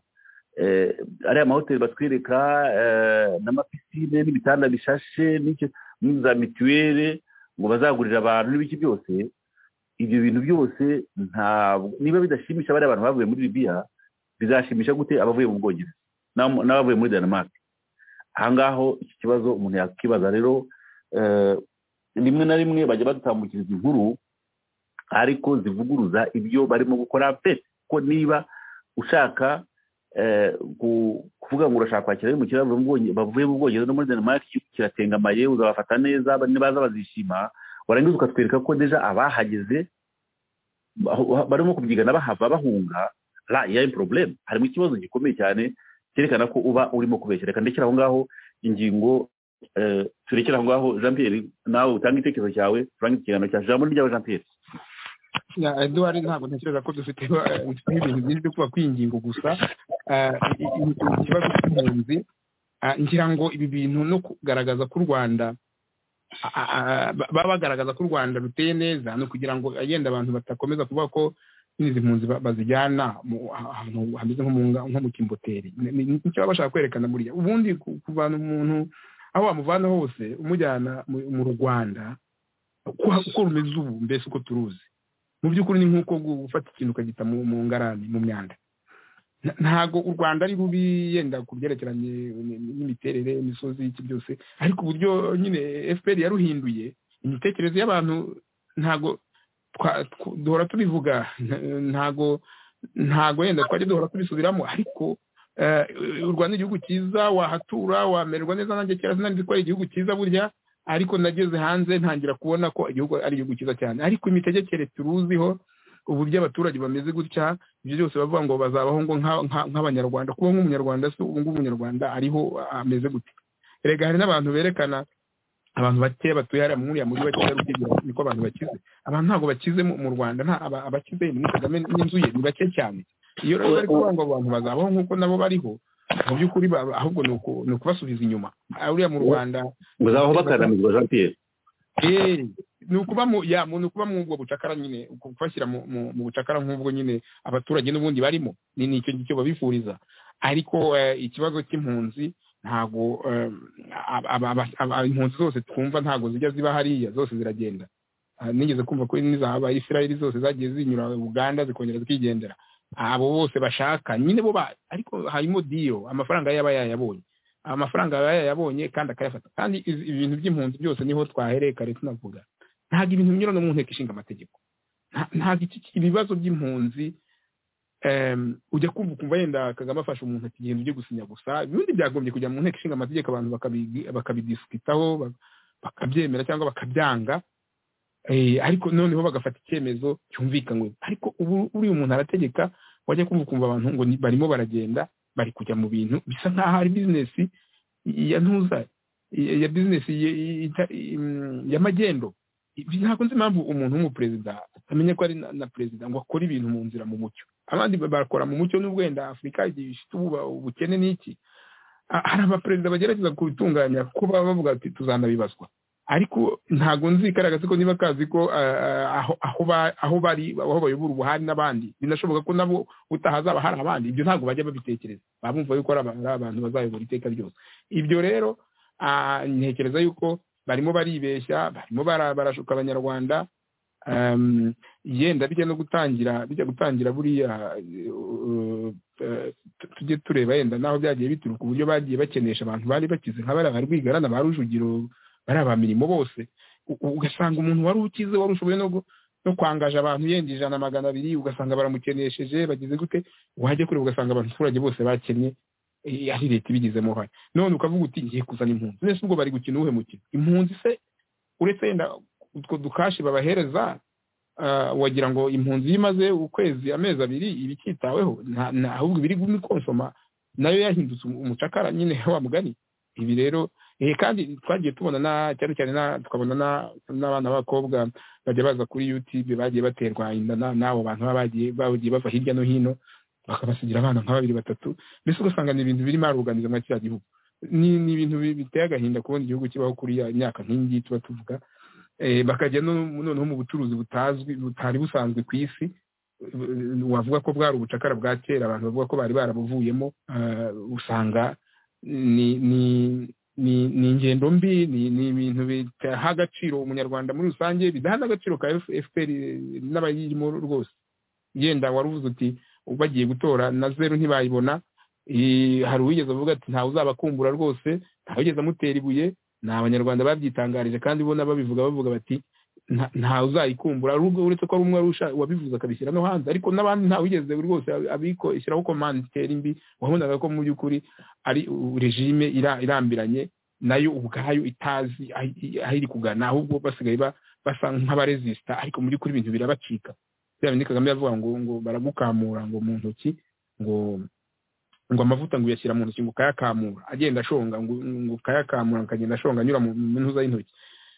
ariya mahoteli batwereka n'amapisine n'ibitanda bishashe n'iza mituweli ngo bazagurira abantu n'ibiki byose ibyo bintu byose ntabwo niba bidashimisha bariya abantu bavuye muri libiya bizashimisha gute abavuye mu bwongereza n'abavuye muri denmark ahangaho iki kibazo umuntu yakibaza rero rimwe na rimwe bajya badutambukiriza inkuru ariko zivuguruza ibyo barimo gukora pe ko niba ushaka kuvuga ngo urashaka kwakira abimukira bavuye mu bwongereza no muri denmark kiratengamaye uzabafata neza nibaza bazishima warangiza ukatwereka ko deja abahageze barimo kubyigana bahava bahunga la ya problem harimo ikibazo gikomeye cyane cyerekana ko uba urimo kubeshyira reka ndekera aho ngaho ingingo turekera aho ngaho jean pierre nawe utanga itekerezo cyawe turange ikiganiro cyacu jambo ryawe jean pierre eduwari ntabwo ntekereza ko dufite ibintu byinshi byo kuba kwingingo gusa ikibazo cy'impunzi ngira ngo ibi bintu no kugaragaza ko u rwanda baba bagaragaza ko u rwanda ruteye neza ni ukugira ngo agenda abantu batakomeza kuvuga ko n'izi mpunzi bazijyana ahantu hameze nko mu kimboteri nicyo baba bashaka kwerekana buriya ubundi kuvana umuntu aho wamuvana hose umujyana mu rwanda uko rumeze ubu mbese uko turuzi mu by'ukuri ni nk'uko gufata ikintu ukagita mu ngarani mu myanda ntabwo u rwanda ari rubi yenda ku byerekeranye n'imiterere imisozi iki byose ariko uburyo nyine fpr yaruhinduye imitekerereze y'abantu ntabwo duhora tubivuga ntago ntago yenda twajya duhora tubisubiramo ariko u rwanda ni igihugu cyiza wahatura wamererwa neza nanjye kera sinari ko ari igihugu cyiza burya ariko nageze hanze ntangira kubona ko igihugu ari igihugu cyiza cyane ariko imitegekere turuziho uburyo abaturage bameze gutya ibyo byose bavuga ngo bazabaho ngo nk'abanyarwanda kuba nk'umunyarwanda se ubu ngubu umunyarwanda ariho ameze gute rega hari n'abantu berekana abantu bake batuye hariya muri uriya mujyi wa kigali niko abantu bakize abantu ntabwo bakize mu rwanda abakize muri kagame n'inzu ye ni bake cyane iyo rero bari kuvuga ngo abantu bazabaho nk'uko nabo bariho mu by'ukuri ahubwo ni ukubasubiza inyuma uriya mu rwanda bazabaho bakananirwa jean pierre ni ukuba mu ya muntu kuba mu ubwo bucakara nyine kubashyira mu bucakara nk'ubwo nyine abaturage n'ubundi barimo ni icyo ngicyo babifuriza ariko ikibazo cy'impunzi ntabwo impunzi zose twumva ntabwo zijya ziba hariya zose ziragenda nigeze kumva ko n'izaba isirayeli zose zagiye zinyura uganda zikongera zikigendera abo bose bashaka nyine bo ariko harimo diyo amafaranga yaba yayabonye amafaranga aba yayabonye kandi akayafata kandi izi- ibintu by'impunzi byose niho twahereye kare tunavuga ntabwo ibintu binyura no mu nteko ishinga amategeko Nta- ntabwo iki- ibibazo by'impunzi em, ujya kumva ukumva yenda kagame afashe umuntu ati genda ujye gusinya gusa ibindi byagombye kujya mu nteko ishinga amategeko abantu bakabi- bakabidisikitaho ba- bakabyemera cyangwa bakabyanga Eh, ariko noneho bagafata icyemezo cyumvikanywe ariko ubu uriya umuntu arategeka wajya kumva ukumva abantu ngo ni- barimo baragenda bari kujya mu bintu bisa nk'aho ari bizinesi ya ntuza ya- ya bizinesi ya- ya- ita- im- ya magendo Ibi ntabwo nzi impamvu umuntu w'umuperezida atamenya ko ari na na perezida ngo akore ibintu mu nzira mu mucyo abandi ba- bakora mu mucyo n'ubwo wenda afurika igihe ifite ubu- ubukene n'iki Ah, hari abaperezida bagerageza kubitunganya kuko baba bavuga ati tuzanabibazwa ariko ntabwo nzi igaragaza ko niba kazi ko ah, ah, aho- aho ba- aho bari aho bayobora ubu hari n'abandi binashoboka ko nabo utahazaba hari abandi ibyo ntabwo bajya babitekereza baba bumva yuko ari aba- ari abantu bazayobora iteka ryose ibyo rero ah, ntekereza yuko barimo baribeshya barimo bara- barashuka abanyarwanda um, yenda bijya no gutangira bijya gutangira buriya eh, uh, eh, tu- tujye tureba yenda naho byagiye bituruka uburyo bagiye bakenesha abantu bari bakize nka bariya ba rwigarana ba rujugiro bariya ba mirimo bose U- u- ugasanga umuntu wari ukize wari ushoboye no gu- no kwangaje abantu yenda ijana magana abiri ugasanga baramukenesheje bagize gute wajya kureba ugasanga abaturage bose bakennye eh, ari leta ibigizemo uruhare none ukavuga uti ngiye kuzana impunzi nese ubwo bari gukina uwuhe mukino impunzi se uretse yenda utwo dukashi babahereza ah, wagira ngo impunzi iyo imaze ukwezi amezi abiri iba ikitaweho nta- nta- ahubwo ibiri gukonsoma nayo yahindutse umu- umucakara nyine wa mugani ibi rero eh, kandi twagiye tubona na cyane cyane na- tukabona na- n'abana b'abakobwa bajya baza kuri yutube bagiye baterwa inda na- n'abo bantu baba bagiye bagiye bava hirya no hino bakabasigira abana nka babiri batatu mbese ugasanga ni ibintu birimo aruganiza nka kiriya gihugu ni ni ibintu bi- biteye agahinda kubona igihugu kibaho kuri ya myaka nk'iyi ngiyi tuba tuvuga Eh, bakajya no- noneho mu bucuruzi butazwi butari busanzwe ku isi Eh, wavuga ko bwari ubucakara bwa kera abantu bavuga ko bari barabuvuyemo eh, usanga ni ni ni ni ingendo mbi ni ni ibintu bidaha agaciro umunyarwanda muri rusange bidaha n'agaciro ka fpr n'abayirimo rwose yenda wari uvuze uti bagiye gutora na zeru ntibayibona Eh, hari uwigeze avuga ati ntawe uzabakumbura rwose ntawe ugeze amutera ibuye ni abanyarwanda babyitangarije kandi bo babivuga bavuga bati "Nta- ntawe uzayikumbura ahubwo uretse ko ari umwe wari usha- wabivuze akabishyira no hanze ariko n'abandi ntawe ugeze rwose abiko ishyiraho komanditeri mbi wabonaga ko mu by'ukuri ari u- regime ira- irambiranye nayo ubwayo itazi aho i- aho iri kugana ahubwo basigaye ba- basa nk'abaresisita ariko mu by'ukuri ibintu birabacika bya bindi kagame yavuga ngo ngo baragukamura ngo mu ntoki ngo ngo amavuta ngo uyashyira mu ntoki ngo ukayakamura agenda ashonga ngo ngo ukayakamura ngo akagenda ashonga anyura mu mu ntuza y'intoki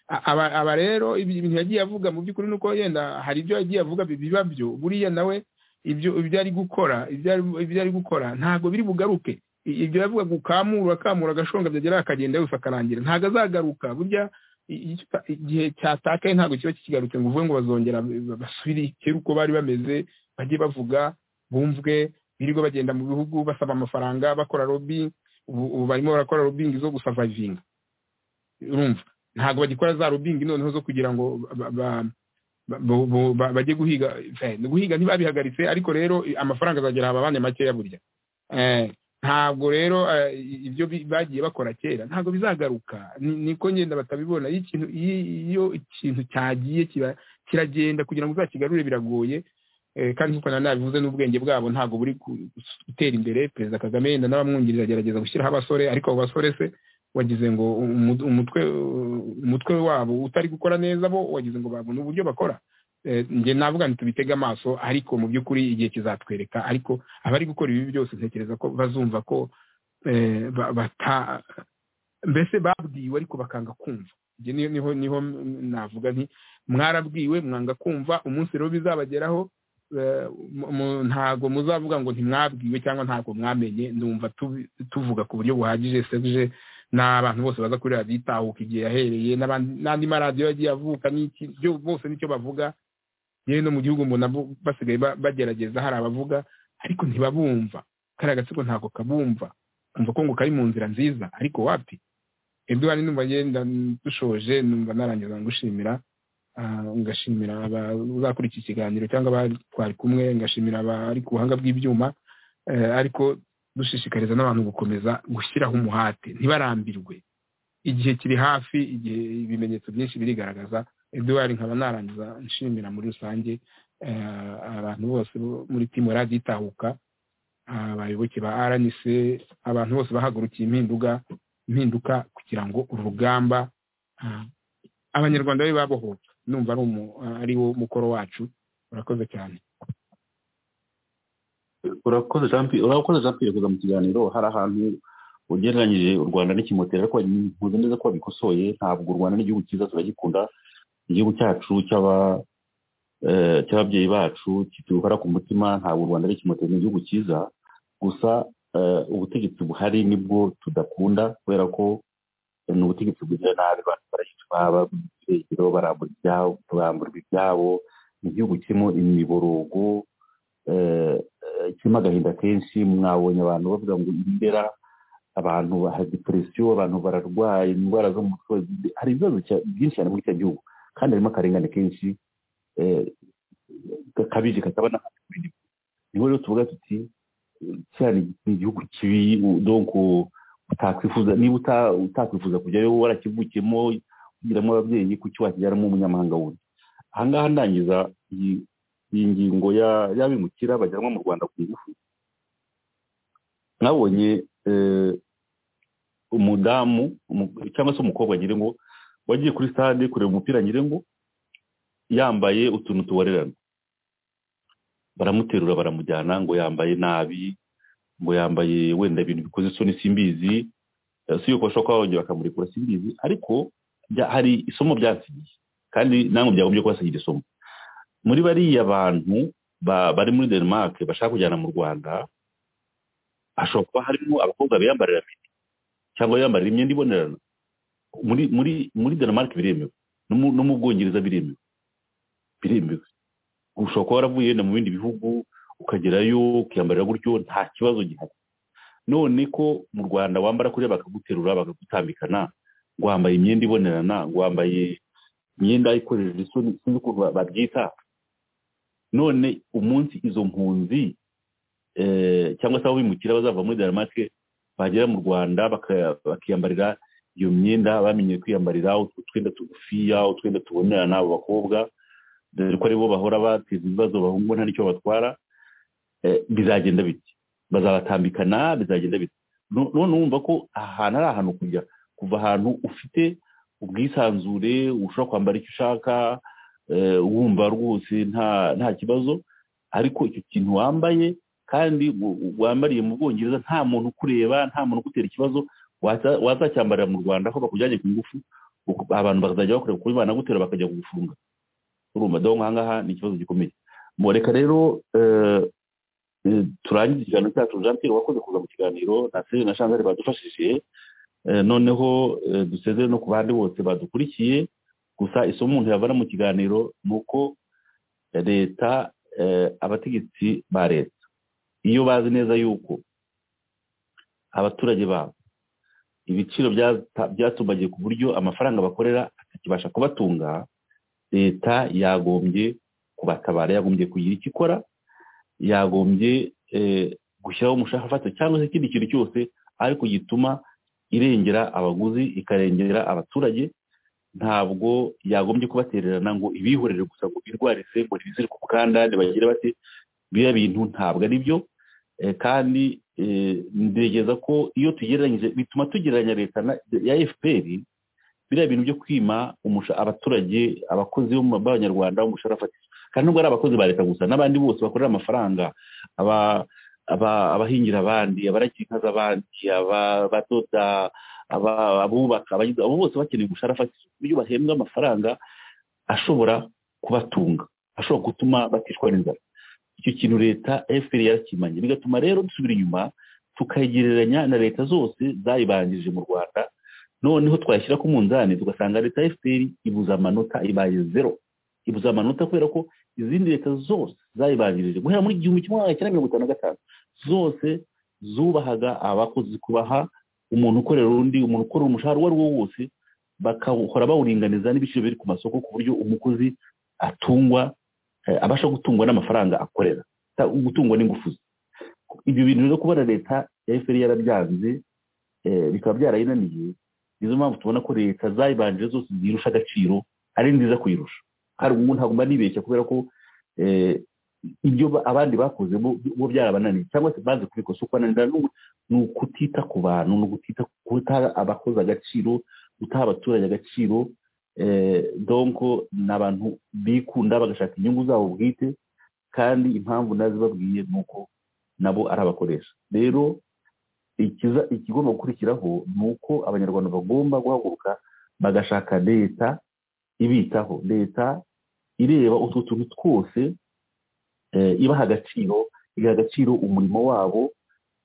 A- aba aba rero ibi- ibintu yagiye avuga mu by'ukuri nuko yenda hari ibyo yagiye avuga bi- biba byo buriya nawe ibyo ibyo ari gukora ibyo ari ibyo ari gukora ntabwo biri bugaruke I- ibyo yavuga ngo ukamura akamura agashonga byagera akagenda yose akarangira ntabwo azagaruka burya i- i- igihe cyatakaye ntabwo kiba kikigarutse ngo uvuge ngo bazongera ba- basubire kera uko bari bameze bajye bavuga bumvwe birirwa bagenda mu bihugu basaba amafaranga bakora lobby ubu ubu barimo barakora lobbying zo gusavayivinga urumva ntabwo bagikora za lobbying noneho zo kugira ngo ba- ba- ba- bo- bo- ba- bajye guhiga Eh, guhiga ntibabihagaritse ariko rero i- amafaranga azagera aba bane makeya burya Eh, ntabwo rero eh, i- ibyo bi- bagiye bakora kera ntabwo bizagaruka Ni- niko ngenda batabibona iyo ikintu- iyo- iyo ikintu cyagiye kiba- kiragenda kugira ngo uzakigarure biragoye Eh, kandi nk'uko nari nabivuze n'ubwenge bwabo ntabwo buri ku- gutera imbere perezida kagame yenda n'abamwungirije agerageza gushyiraho abasore ariko abo basore se wagize ngo umu- umutwe umutwe wabo utari gukora neza bo wagize ngo babona uburyo bakora Eh, njye navuga nti tubitege amaso ariko mu by'ukuri igihe kizatwereka ariko abari gukora ibi byose ntekereza ko bazumva ko eh, ba- bata mbese babwiwe ariko bakanga kumva Njye niho niho niho navuga nti mwarabwiwe mwanga kumva umunsi rero bizabageraho eh, mu- mu- ntago muzavuga ngo ntimwabwiwe cyangwa ntago mwamenye ndumva tubi- tuvuga ku buryo buhagije serge n'abantu bose baza kuri radiyo itahuka igihe yahereye n'abandi- n'andi maradiyo yagiye avuka n'iki byo bose nicyo bavuga yewe no mu gihugu mbona bo- basigaye ba- bagerageza hari abavuga ariko ntibabumva kariya gatsiko ntabwo kabumva kumva ko ngo kari mu nzira nziza ariko wapi edouard numva ngenda dushoje numva narangiza ngushimira ah, ngashimira abazakora iki kiganiro cyangwa abari twari kumwe ngashimira abari ku buhanga bw'ibyuma eh, ariko dushishikariza n'abantu gukomeza gushyiraho umuhate ntibarambirwe igihe kiri hafi igihe ibimenyetso byinshi birigaragaza eduwari nkaba narangiza nshimira muri rusange eh, abantu bose bo muri timu radiyo itahuka ah, abayoboke ba rnc abantu bose bahagurukiye impinduka impinduka kugira ngo urugamba ah, abanyarwanda be babohoka numva ari umu- ari wo mukoro wacu urakoze cyane urakoze jean pierre urakoze jean pierre kuza mu kiganiro hari ahantu ugereranyije u rwanda n'ikimoteri ariko nkuze neza ko wabikosoye ntabwo u rwanda ni igihugu cyiza turagikunda igihugu cyacu cy'aba- eh, cy'ababyeyi bacu kituhara ku mutima ntabwo u rwanda ari ikimoteri ni igihugu cyiza gusa eh, ubutegetsi buhari nibwo tudakunda kubera ko ni ubutegetsi bugirira nabi abantu barahitwa babura ibyegero barambura ibyabo barambura ibyabo ni igihugu kirimo imiborogo eh, eh, kirimo agahinda kenshi mwabonye abantu bavuga ngo indera abantu baha depresiyo abantu bararwaye indwara zo mu mutwe hari ibibazo cya- byinshi cyane muri icyo gihugu kandi harimo akarengane kenshi eh, gakabije kakaba n'akandi ku bindi bihugu. niho rero tuvuga tuti eh, kiriya ni ni igihugu kibi u- donc u- utakwifuza niba uta- utakwifuza kujyayo warakivukiyemo ugiramo ababyeyi kuki wakijyanamo umunyamahanga wundi aha ngaha ndangiza iyi iyi ngingo ya- y'abimukira bajyanwa mu rwanda ku ngufu nabonye eh, umudamu umu- cyangwa se umukobwa nyiringo wagiye kuri stade kureba umupira nyiringo yambaye utuntu tuborerana baramuterura baramujyana ngo yambaye nabi ngo yambaye wenda ibintu bikoze isoni simbizi eh, si yuko bashobora kuba bongera bakamurekura simbizi ariko bya- hari isomo byasigiye kandi namwe byagombye kubasigira isomo muri bariya bantu ba- bari muri denmark bashaka kujyana mu rwanda hashobora kuba harimo abakobwa biyambarira fiti cyangwa biyambarira imyenda ibonerana muri muri muri denmark biremewe no mu- no mu bwongereza biremewe biremewe ushobora kuba waravuye wenda mu bindi bihugu ukagerayo ukiyambarira gutyo nta kibazo gihari none ko mu rwanda wambara kuriya bakaguterura bakagutambikana ngo wambaye imyenda ibonerana ngo wambaye imyenda ikoresheje isoni sinzi ukuntu ba- babyita none umunsi izo mpunzi eh, cyangwa se abo bimukira bazava muri denmark bagera mu rwanda baka- bakiyambarira iyo myenda bamenye kwiyambarira utwo twenda tugufiya utwenda tubonerana abo bakobwa dore ko aribo bahora bateza ibibazo bahungu nta n'icyo batwara eh, bizagenda bite bazabatambikana bizagenda bite No- none wumva ko ahantu ari ahantu kujya kuva ahantu ufite ubwisanzure ushobora kwambara icyo ushaka eh, wumva rwose nta nta kibazo ariko icyo kintu wambaye kandi w- w- wambariye mu bwongereza nta muntu ukureba nta muntu ugutera ikibazo waza- wazacyambarira mu rwanda ko bakujyanye ku ngufu uku- abantu bakazajya bakureba kuri banagutera bakajya kugufunga urumva dore nk'aha ngaha ni ikibazo gikomeye mureka rero eh, eh, turangize ikiganiro cyacu jean pierre wakoze kuza mu kiganiro na seri na shanzari badufashije Eh, noneho eh, dusezere no ku bandi bose badukurikiye gusa isomo umuntu yavana mu kiganiro ni uko leta eh, abategetsi ba leta iyo bazi neza yuko abaturage babo ibiciro byata- byatumbagiye ku buryo amafaranga bakorera atakibasha kubatunga leta yagombye kubatabara yagombye kugira icyo ikora yagombye eh, gushyiraho umushahara ufatika cyangwa se ikindi kintu cyose ariko gituma irengera abaguzi ikarengera abaturage ntabwo yagombye kubatererana ngo ibihorere gusa ngo birwarise ngo ntibizire ku bukandade bagire bate biriya bintu ntabwo ari byo Eh, kandi eh, ntekereza ko iyo tugereranyije bituma tugereranya leta na- ya fpr biriya bintu byo kwima umusha- abaturage abakozi bo mu- b'abanyarwanda umushahara fatizo kandi nubwo ari abakozi ba leta gusa n'abandi bose bakorera amafaranga aba- aba- abahingira abandi abaragira inka z'abandi aba- abadoda aba- abubaka abagize abo bose bakeneye umushahara fatizo ku buryo bahembwa amafaranga ashobora kubatunga ashobora gutuma batishwa n'inzara icyo kintu leta fpr yarakimanye bigatuma rero dusubira inyuma tukayigereranya na leta zose zayibanjirije mu rwanda noneho twashyira ku munzani tugasanga leta ya fpr ibuze amanota ibaye zero ibuze amanota kubera ko izindi leta zose zayibanjirije guhera muri igihumbi kimwe magana cyenda mirongo itanu na gatanu zose zubahaga abakozi kubaha umuntu ukorera undi umuntu ukora umushahara uwo ari wo wose bakawukora bawuringaniza n'ibiciro biri ku masoko ku buryo umukozi atungwa eh, abasha gutungwa n'amafaranga akorera ta- gutungwa n'ingufu ze ibyo bintu rero kubona leta fpr yarabyanze eh, bikaba byarayinaniye nizo mpamvu tubona ko leta zayibanje zose zirusha agaciro ari nziza kuyirusha kandi ubu ntabwo mba nibeshya kubera ko eh, ibyo ba- abandi bakoze bo bo byarabananiye cyangwa se bazi kubikosa uko bananira n'ubu- ni ukutita ku bantu ni ukutita guta abakoze agaciro gutaha abaturage agaciro eh, donc ni abantu bikunda bagashaka inyungu zabo bwite kandi impamvu nazibabwiye ni uko nabo ari abakoresha rero ikiza ikigomba gukurikiraho ni uko abanyarwanda bagomba guhaguruka bagashaka leta ibitaho leta ireba utwo tuntu twose eh, ibaha agaciro igaha agaciro umurimo wabo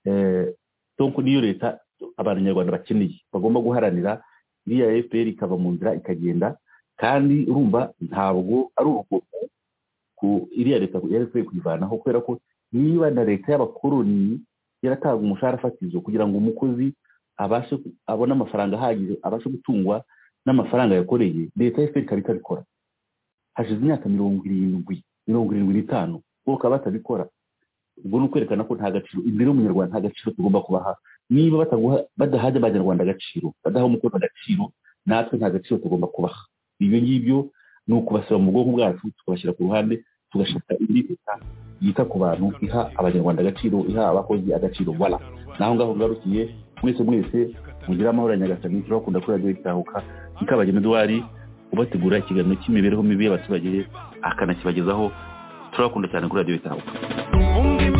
eh, donc niyo leta abanyarwanda bakeneye bagomba guharanira iriya fpr ikava mu nzira ikagenda kandi urumva ntabwo ari urugomo ku iriya leta yari ikwiye kuyivanaho kubera ko niba na leta y'abakoloni yaratanga umushahara fatizo kugira ngo umukozi abashe ku- abone amafaranga ahagije abashe gutungwa n'amafaranga yakoreye leta ya fpr ikaba itabikora hashize imyaka mirongo irindwi mirongo irindwi n'itanu bo bakaba batabikora ubwo ni ukwerekana ko nta gaciro imbere y'umunyarwanda nta gaciro tugomba kubaha niba bataguha badahaje abanyarwanda agaciro badaha umukozi agaciro natwe nta gaciro tugomba kubaha ibyo ngibyo ni ukubasaba mu bwonko bwacu tukabashyira ku ruhande tugashaka indi leta yita ku bantu iha abanyarwanda agaciro iha abakozi agaciro wala naho ngaho ngarukiye mwese mwese mugire amahoro ya nyagasani turabakunda kuri radiyo itahuka ikabagena eduwari ubategura ikiganiro cy'imibereho mibi y'abaturage akanakibagezaho turabakunda cyane kuri radiyo itahuka umva